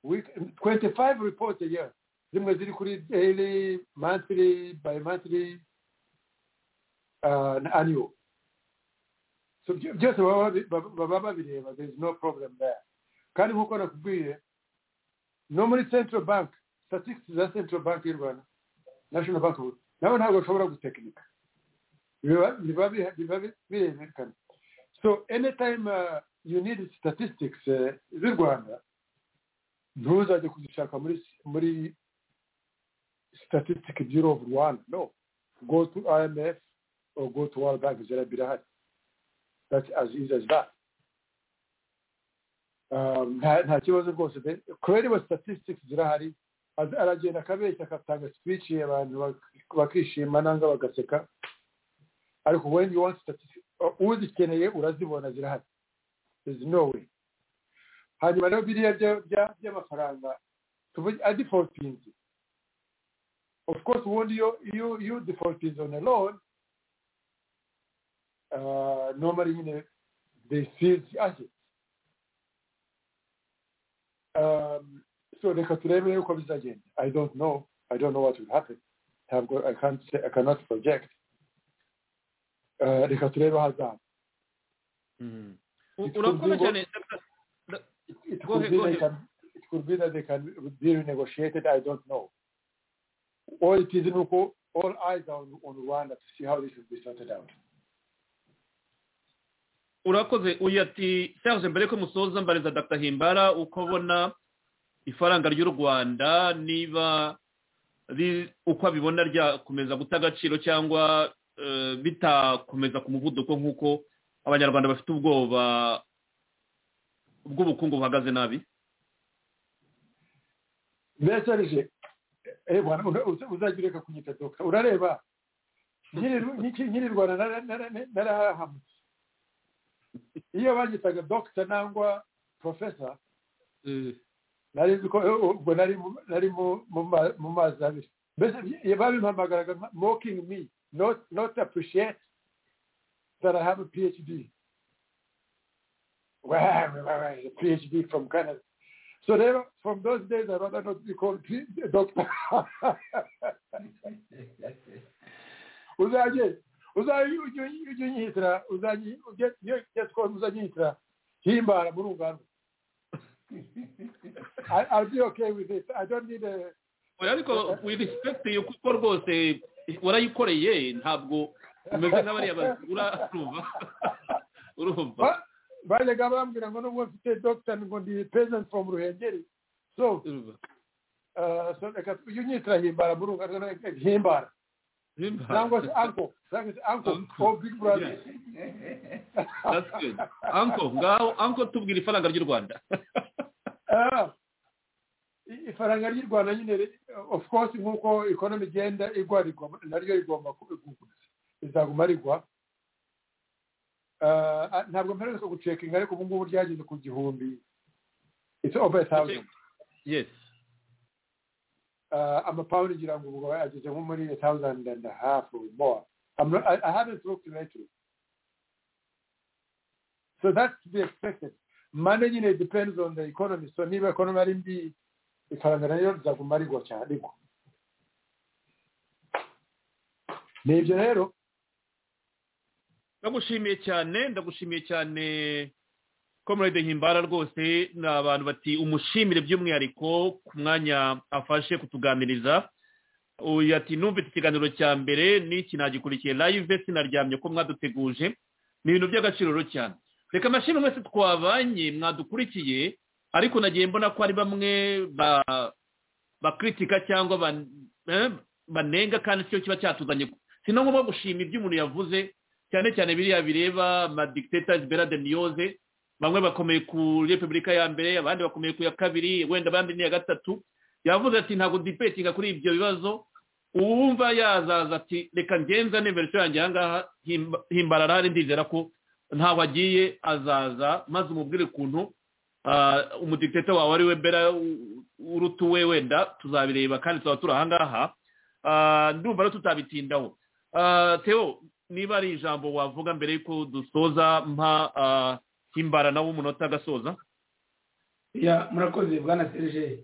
week 25 reports a year zimwe ziri kuri daily monthly by monthly uh, na annual so byo- byose baba babi- baba baba babireba there is no problem there kandi nkuko nakubwiye no muri central bank statistics za central bank y'u rwanda national bank ubu, nabo ntabwo bashobora gutekinika biba biba biha- biba bi- birerekana so anytime uh, you need statistics uh, z'u rwanda ntuzajye kuzishaka muri muri statistic bureau of rwanda no go to imf or go to world bank zera birahari that's as easy as that Um, nta nta kibazo rwose pe credible statistics zirahari Az- aragenda akabeshya agatanga speech abantu bak- bakishima nanga bagaseka ariko when you want statistics uzikeneye urazibona zirahari there's no way hanyuma rero biriya bya- bya- by'amafaranga tuvuge adifotinze of course ubundi iyo iyo iyo defaultinze on a loan uh, normally nyine they seize the assets um, so reka turebe rero uko bizagenda i don't know i don't know what will happen ntabwo i can't say, i cannot project uh, reka turebe ahazaza U- urakoze cyane Dr. it Go could ahead, be go they ahead. can it could be that they can be renegotiated. I don't know. All it is Nuko, all eyes are on, on Rwanda to see how this will be sorted out. urakoze uyu ati serge mbere ko musoza mbariza dr himbara uko abona ifaranga ry'u rwanda niba ri- uko abibona ryakomeza guta agaciro cyangwa eh, bitakomeza ku muvuduko nk'uko abanyarwanda bafite ubwoba bw'ubukungu buhagaze nabi Mbese eh bwana uza- uza- uzagireka kunyita doka urareba nyiri Ru- nyiki- nyiri Rwanda nara- nara- narahahamutse iyo banyitaga doctor nangwa professor nari nzi ko eh, ubwo nari mu- nari mu- mu ma- mu mazi abiri mbese ye- babimpamagaraga nka mocking me not not appreciate that I have a PhD. Well, I have a PhD from Canada. So then, from those days, I rather not be called a doctor. uzajye uzajye ujye ujye unyihitira uzajye ujye ujye twose uzajye unyihitira himbara muri uganda I, I'll be okay with it. I don't need a... Oya, ariko we respect you kuko rwose warayikoreye ntabwo umeze nk'abariya bazigura urumva urumva Ba- Bajyaga bambwira ngo nubwo mfite doctor ngo ndi peasant from Ruhengeri. So, urumva uh, so reka ujye unyihitira himbara muri uganda himbara. Cyangwa se uncle. Cyangwa se uncle. Uncle. Oh, big brother. That's good. Uncle, ngaho uncle tubwira ifaranga ry'u Rwanda. Ah, i- ifaranga ry'u rwanda nyine ri- of course nk'uko ikonomi igenda igwa rigwa naryo rigomba kuba rizaguma rigwa Ah, ah, ntabwo mperuka gucekinga ariko ubu ngubu ryageze ku gihumbi it's over a thousand Yes. uh, amapawundi ngira ngo ubwo ageze nko muri a thousand and a half or more I'm not, I, I haven't looked lately so that's to be expected money nyine depends on the economy so niba economy ari mbi ifaranga nayo rizaguma rigwa cyane rigwa ni ibyo rero Ndagushimiye cyane, ndagushimiye cyane Comrade Himbara rwose ni abantu bati umushimire by'umwihariko ku mwanya afashe kutuganiriza. Uyu ati numvise ikiganiro cya mbere n'iki nagikurikiye live sinaryamye ko mwaduteguje. Ni ibintu by'agaciro rero cyane. Reka amashimwe mwese twabanye mwadukurikiye ariko nagiye mbona ko hari bamwe ba bakritika cyangwa ban- eh, banenga kandi cyo kiba cyatuzanye si no ngombwa gushima ibyo umuntu yavuze cyane cyane biriya bireba amadictators beradenioze bamwe bakomeye ku repubulika ya mbere abandi bakomeye ku ya kabiri wenda abandi n'iya gatatu yavuze ati ntabwo dipetinga kuri ibyo bibazo uwumva yazaza ati reka ngenzane verisiyo yanjye ahangaha himba- himbarara hari ndizera ko ntaho agiye azaza maze umubwire ukuntu Ah, umudikiteta wawe ari we bera u- uruta uwe wenda tuzabireba kandi tuzaba turi ahangaha Ah, ndumva rero tutabitindaho Ah, theo niba ari ijambo wavuga mbere y'uko dusoza mpa ah, himbara nawe umunota agasoza ya murakoze bwana serge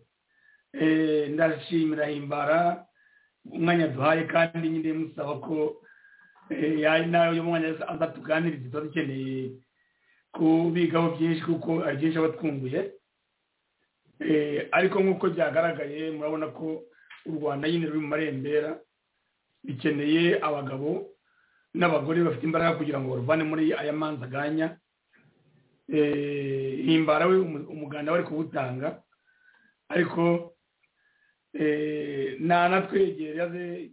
Eh, ndashimira himbara umwanya duhaye kandi nyine musaba ko eh, ya- nawe uyu mwanya aza- aza tuganirize tuba dukeneye kubigaho byinshi kuko hari byinshi aba twunguye Eh, ariko nk'uko byagaragaye murabona ko u rwanda nyine ruri mu marembera bikeneye abagabo n'abagore bafite imbaraga kugira ngo baruvane muri aya manza aganya eh, himbara we umu- umuganda we ari kuwutanga ariko eh, nanatwegere aze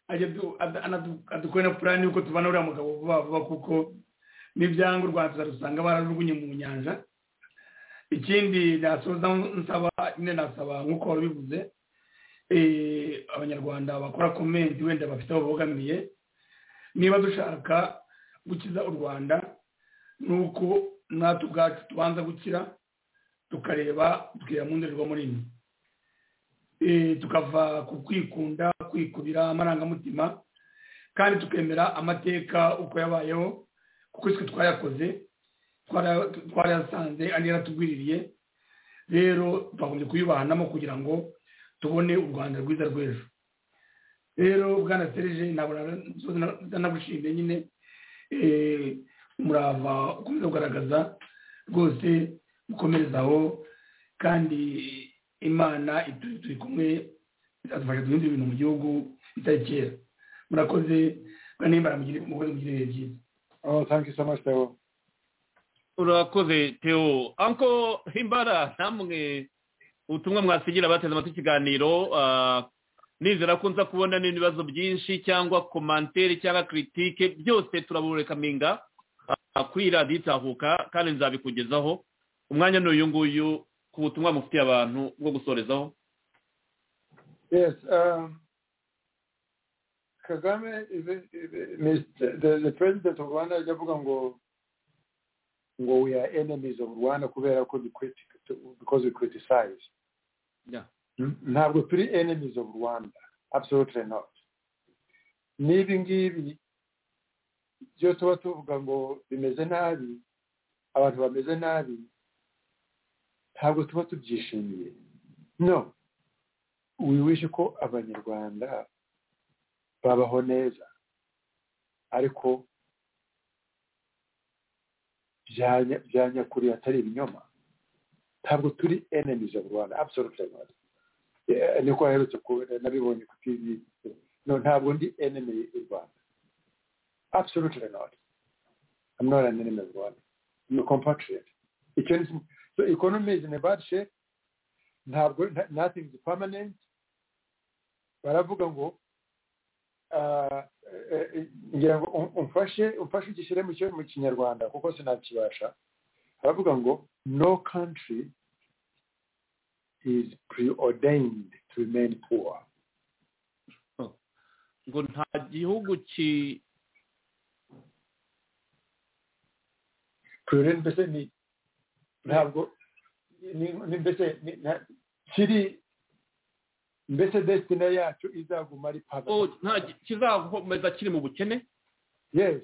ajye adu- ad- anadu- adukore na purani y'uko tubana uriya mugabo vuba vuba kuko n'ibyanga u rwanda tuzarusanga bararurwunye mu nyanja ikindi nasoza nsaba nyine nasaba nk'uko wari ubivuze eh, abanyarwanda bakora komenti wenda bafite aho bogamiye niba dushaka gukiza u rwanda nuko natwe ubwacu tubanza gukira tukareba tukireba mu ndorerwamo nini Eh, tukava ku kwikunda kwikubira amarangamutima kandi tukemera amateka uko yabayeho kuko twe twayakoze twara- twarayasanze andi yaratugwiririye rero twagombye kuyubahanamo kugira ngo tubone u rwanda rwiza rw'ejo rero bwana serije ntabwo nagushimiye nyine eh, umurava ukomeza kugaragaza rwose ukomereza aho kandi imana ituri turi kumwe izadufasha duhindura ibintu mu gihugu bitari kera murakoze kandi nimbara mugire mukoze mugire ibihe byiza oh thank you so much Theo. urakoze theo anko himbara namwe ubutumwa mwasigira abateze amatwi ikiganiro ah, nizera ko nza kubona n'ibibazo byinshi cyangwa komantere cyangwa kiritike byose turaburekaminga ah, kuri radiyo itahuka kandi nzabikugezaho umwanya ni uyu nguyu ku butumwa mufitiye abantu bwo gusorezaho Yes. Um, Kagame is, a- is a- Mr. the, the president of Rwanda ajya avuga ngo ngo we are enemies of Rwanda kubera ko we criti- because we criticize. Yeah. N- Ntabwo turi enemies of Rwanda. Absolutely not. Nibi ngibi byo tuba tuvuga ngo bimeze nabi abantu bameze nabi ntabwo tuba tubyishimiye no wiwishe ko abanyarwanda babaho neza ariko bya nya- bya nyakuri atari ibinyoma ntabwo turi enemies of rwanda absolutely not Yeah, niko aherutse ku nabibonye ku tv no ntabwo ndi enemy y'u rwanda absolutely not i'm not an enemy of rwanda i'm a compatriot icyo ni kimwe. so economy is in a bad shape ntabwo nta- nothing is permanent baravuga ngo ah, eh, eh, ngira ngo um- umfashe umfashe ugishyire mu cyo- mu kinyarwanda kuko sinakibasha baravuga ngo no country is preordained to remain poor ngo nta gihugu ki preordained mbese ni ntabwo ni- ni mbese ni- na- kiri mbese destina yacu izaguma ari oh, poverty nta gi- kizakomeza kiri mu bukene yes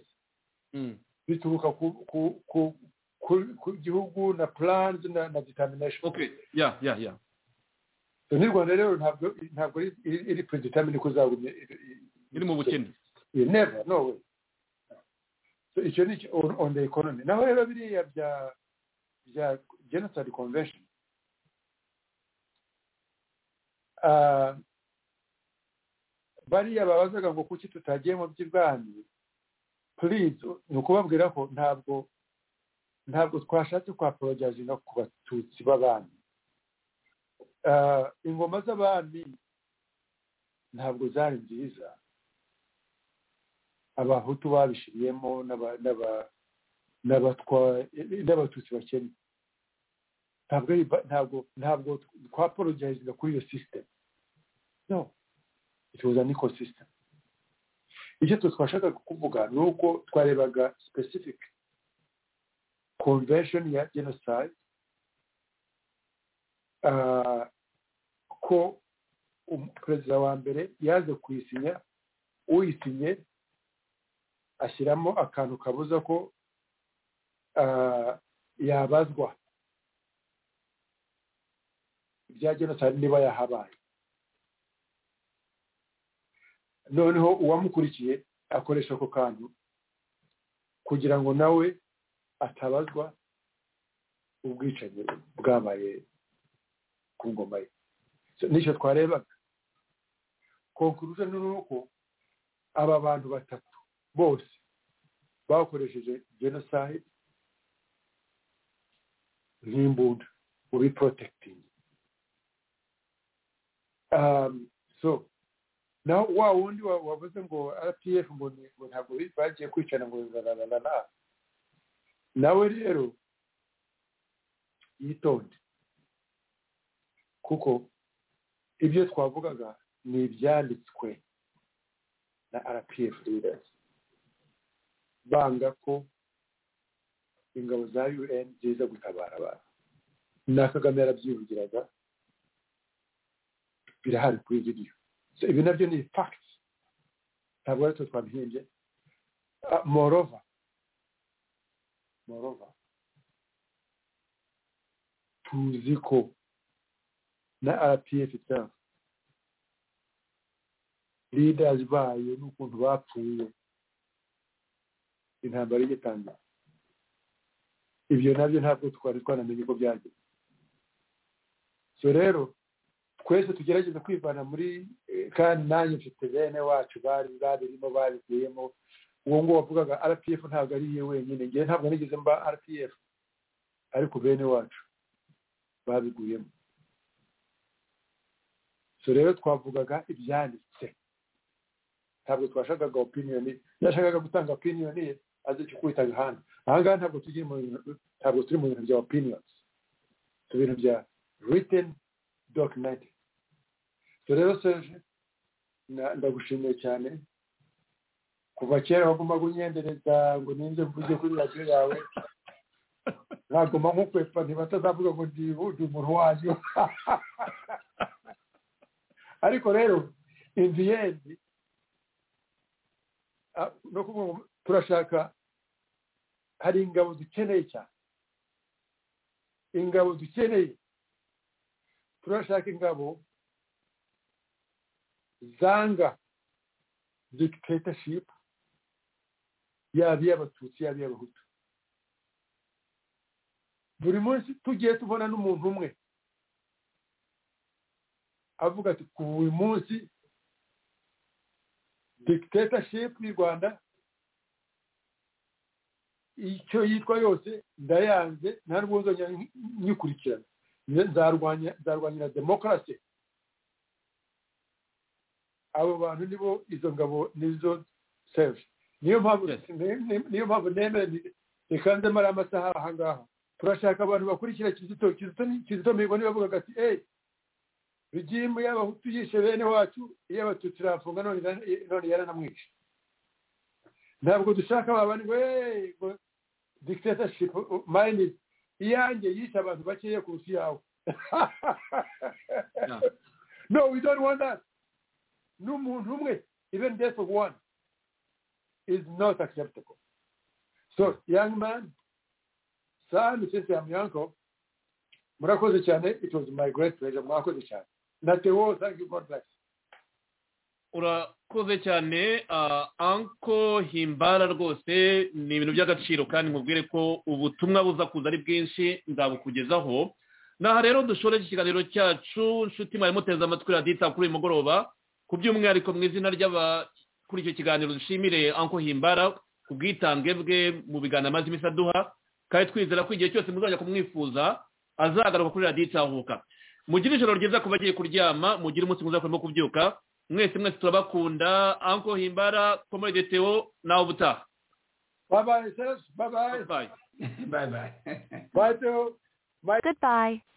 bituruka ku ku ku ku, ku gihugu na plans na, na determination okay ya ya ya so n'u rwanda rero ntabwo ntabwo iri- iri iri predetermine ko izagumye iri- iri- iri mu bukene You never no way so icyo ni icyo- on, on the economy naho rero biriya bya bya genocide convention Ah, bariya babazaga ngo kuki tutagiye mu by'ibwami please ni ukubabwira ko ntabwo ntabwo twashatse kwaporojazinga ku batutsi b'abami Ah, ingoma z'abami ntabwo zari nziza abahutu babishiriyemo n'aba- n'aba- n'abatwa- n'abatutsi bakennye ntabwo ari ba- ntabwo ntabwo twaporojayizinga kuri iyo sisitemu no it was an ecosystem icyo twe twashakaga kuvuga ni uko twarebaga specific convention ya genocide ah, ko um- perezida wa mbere yaje kuyisinya uyisinye ashyiramo akantu kabuza ko ah, yabazwa ibya genocide niba yahabaye noneho uwamukurikiye akoresha ako kantu kugira ngo nawe atabazwa ubwicanyi bwabaye ku ngoma ye So, nicyo twarebaga conclusion ni uko aba bantu batatu bose bakoresheje genocide nk'imbunda ubi protecting um, so naho wa wundi wa- wavuze ngo rpf ngo ni- ngo ntabwo bi- bagiye kwicana ngo rararara nawe rero yitonde kuko ibyo twavugaga ni ibyanditswe na rpf leaders banga ko ingabo za un ziza gutabara abantu na kagame yarabyihugiraga birahari kuri video so ibi nabyo ni facts ntabwo ari twe twabihimbye Ah, moreover moreover tuzi ko na rpf itself leaders bayo n'ukuntu bapfuye intambara y'igitangira ibyo nabyo ntabwo twari twanamenye ko byagenze so rero twese tugerageze kwivana muri eh, kandi nanjye mfite bene wacu bari babirimo babigiyemo uwo nguwo wavugaga rpf ntabwo ari ye wenyine ngewe ntabwo nigeze mba rpf ariko bene wacu babiguyemo so rero twavugaga ibyanditse ntabwo twashakaga opinion ye yashakaga gutanga opinion ye azi icyo kwitaga hano ahangaha ntabwo tujye mu bintu- ntabwo turi mu bintu bya opinions mu bintu bya written documented so rero serge na- ndagushimiye cyane kuva kera wagombaga unyendereza ngo ninze mvuge kuri radiyo yawe nagoma nk'ukwepa ntibatazavuga ngo ndi undi umuntu wanyu ariko rero in the end ah, no kuvuga ngo turashaka hari ingabo dukeneye cyane ingabo dukeneye turashaka ingabo zanga dictatorship yaba iy'abatutsi yaba iy'abahutu buri munsi tugiye tubona n'umuntu umwe avuga ati ku uyu munsi dictatorship y'u rwanda icyo yitwa yose ndayanze nta n'ubwonzongera nyikurikirana nzarwanya nzarwanyira demokarasi abo bantu nibo izo ngabo nizo sevi niyo mpamvu niyo mpamvu nemera rikanzemo ari amasaha aha ngaha turashaka abantu bakurikira kizito kizito kizito mihigo niba avugaga ati eyi rigimu y'abahutu yishe bene wacu iyo abatutsi irafunga none yaranamwishe ntabwo dushaka babandi ngo eee ngo dictatorship mayini iyanjye yishe abantu bakeya kurusha iyawe no we don't want that n'umuntu umwe even death of one is not acceptable so young man son since I'm your uncle murakoze cyane it was my great pleasure mwakoze cyane na tewo thank you god bless urakoze cyane anko himbara rwose ni ibintu by'agaciro kandi nkubwire ko ubutumwa buza kuza ari bwinshi nzabukugezaho naha rero dushoreje ikiganiro cyacu nshuti mwari muteze amatwi radita kuri uyu mugoroba ku by'umwihariko mu izina kuri icyo kiganiro dushimire anko himbara ku bwitange bwe mu biganiro amaze iminsi aduha kandi twizera ko igihe cyose muzajya kumwifuza azagaruka kuri radiyo itahuka mugire ijoro ryiza ku bagiye kuryama mugire umunsi mwiza kurimo kubyuka mwese mwese turabakunda anko himbara komode tewo nawe ubutaha bye bye sis bye bye bayi bye bye bye tewo Goodbye.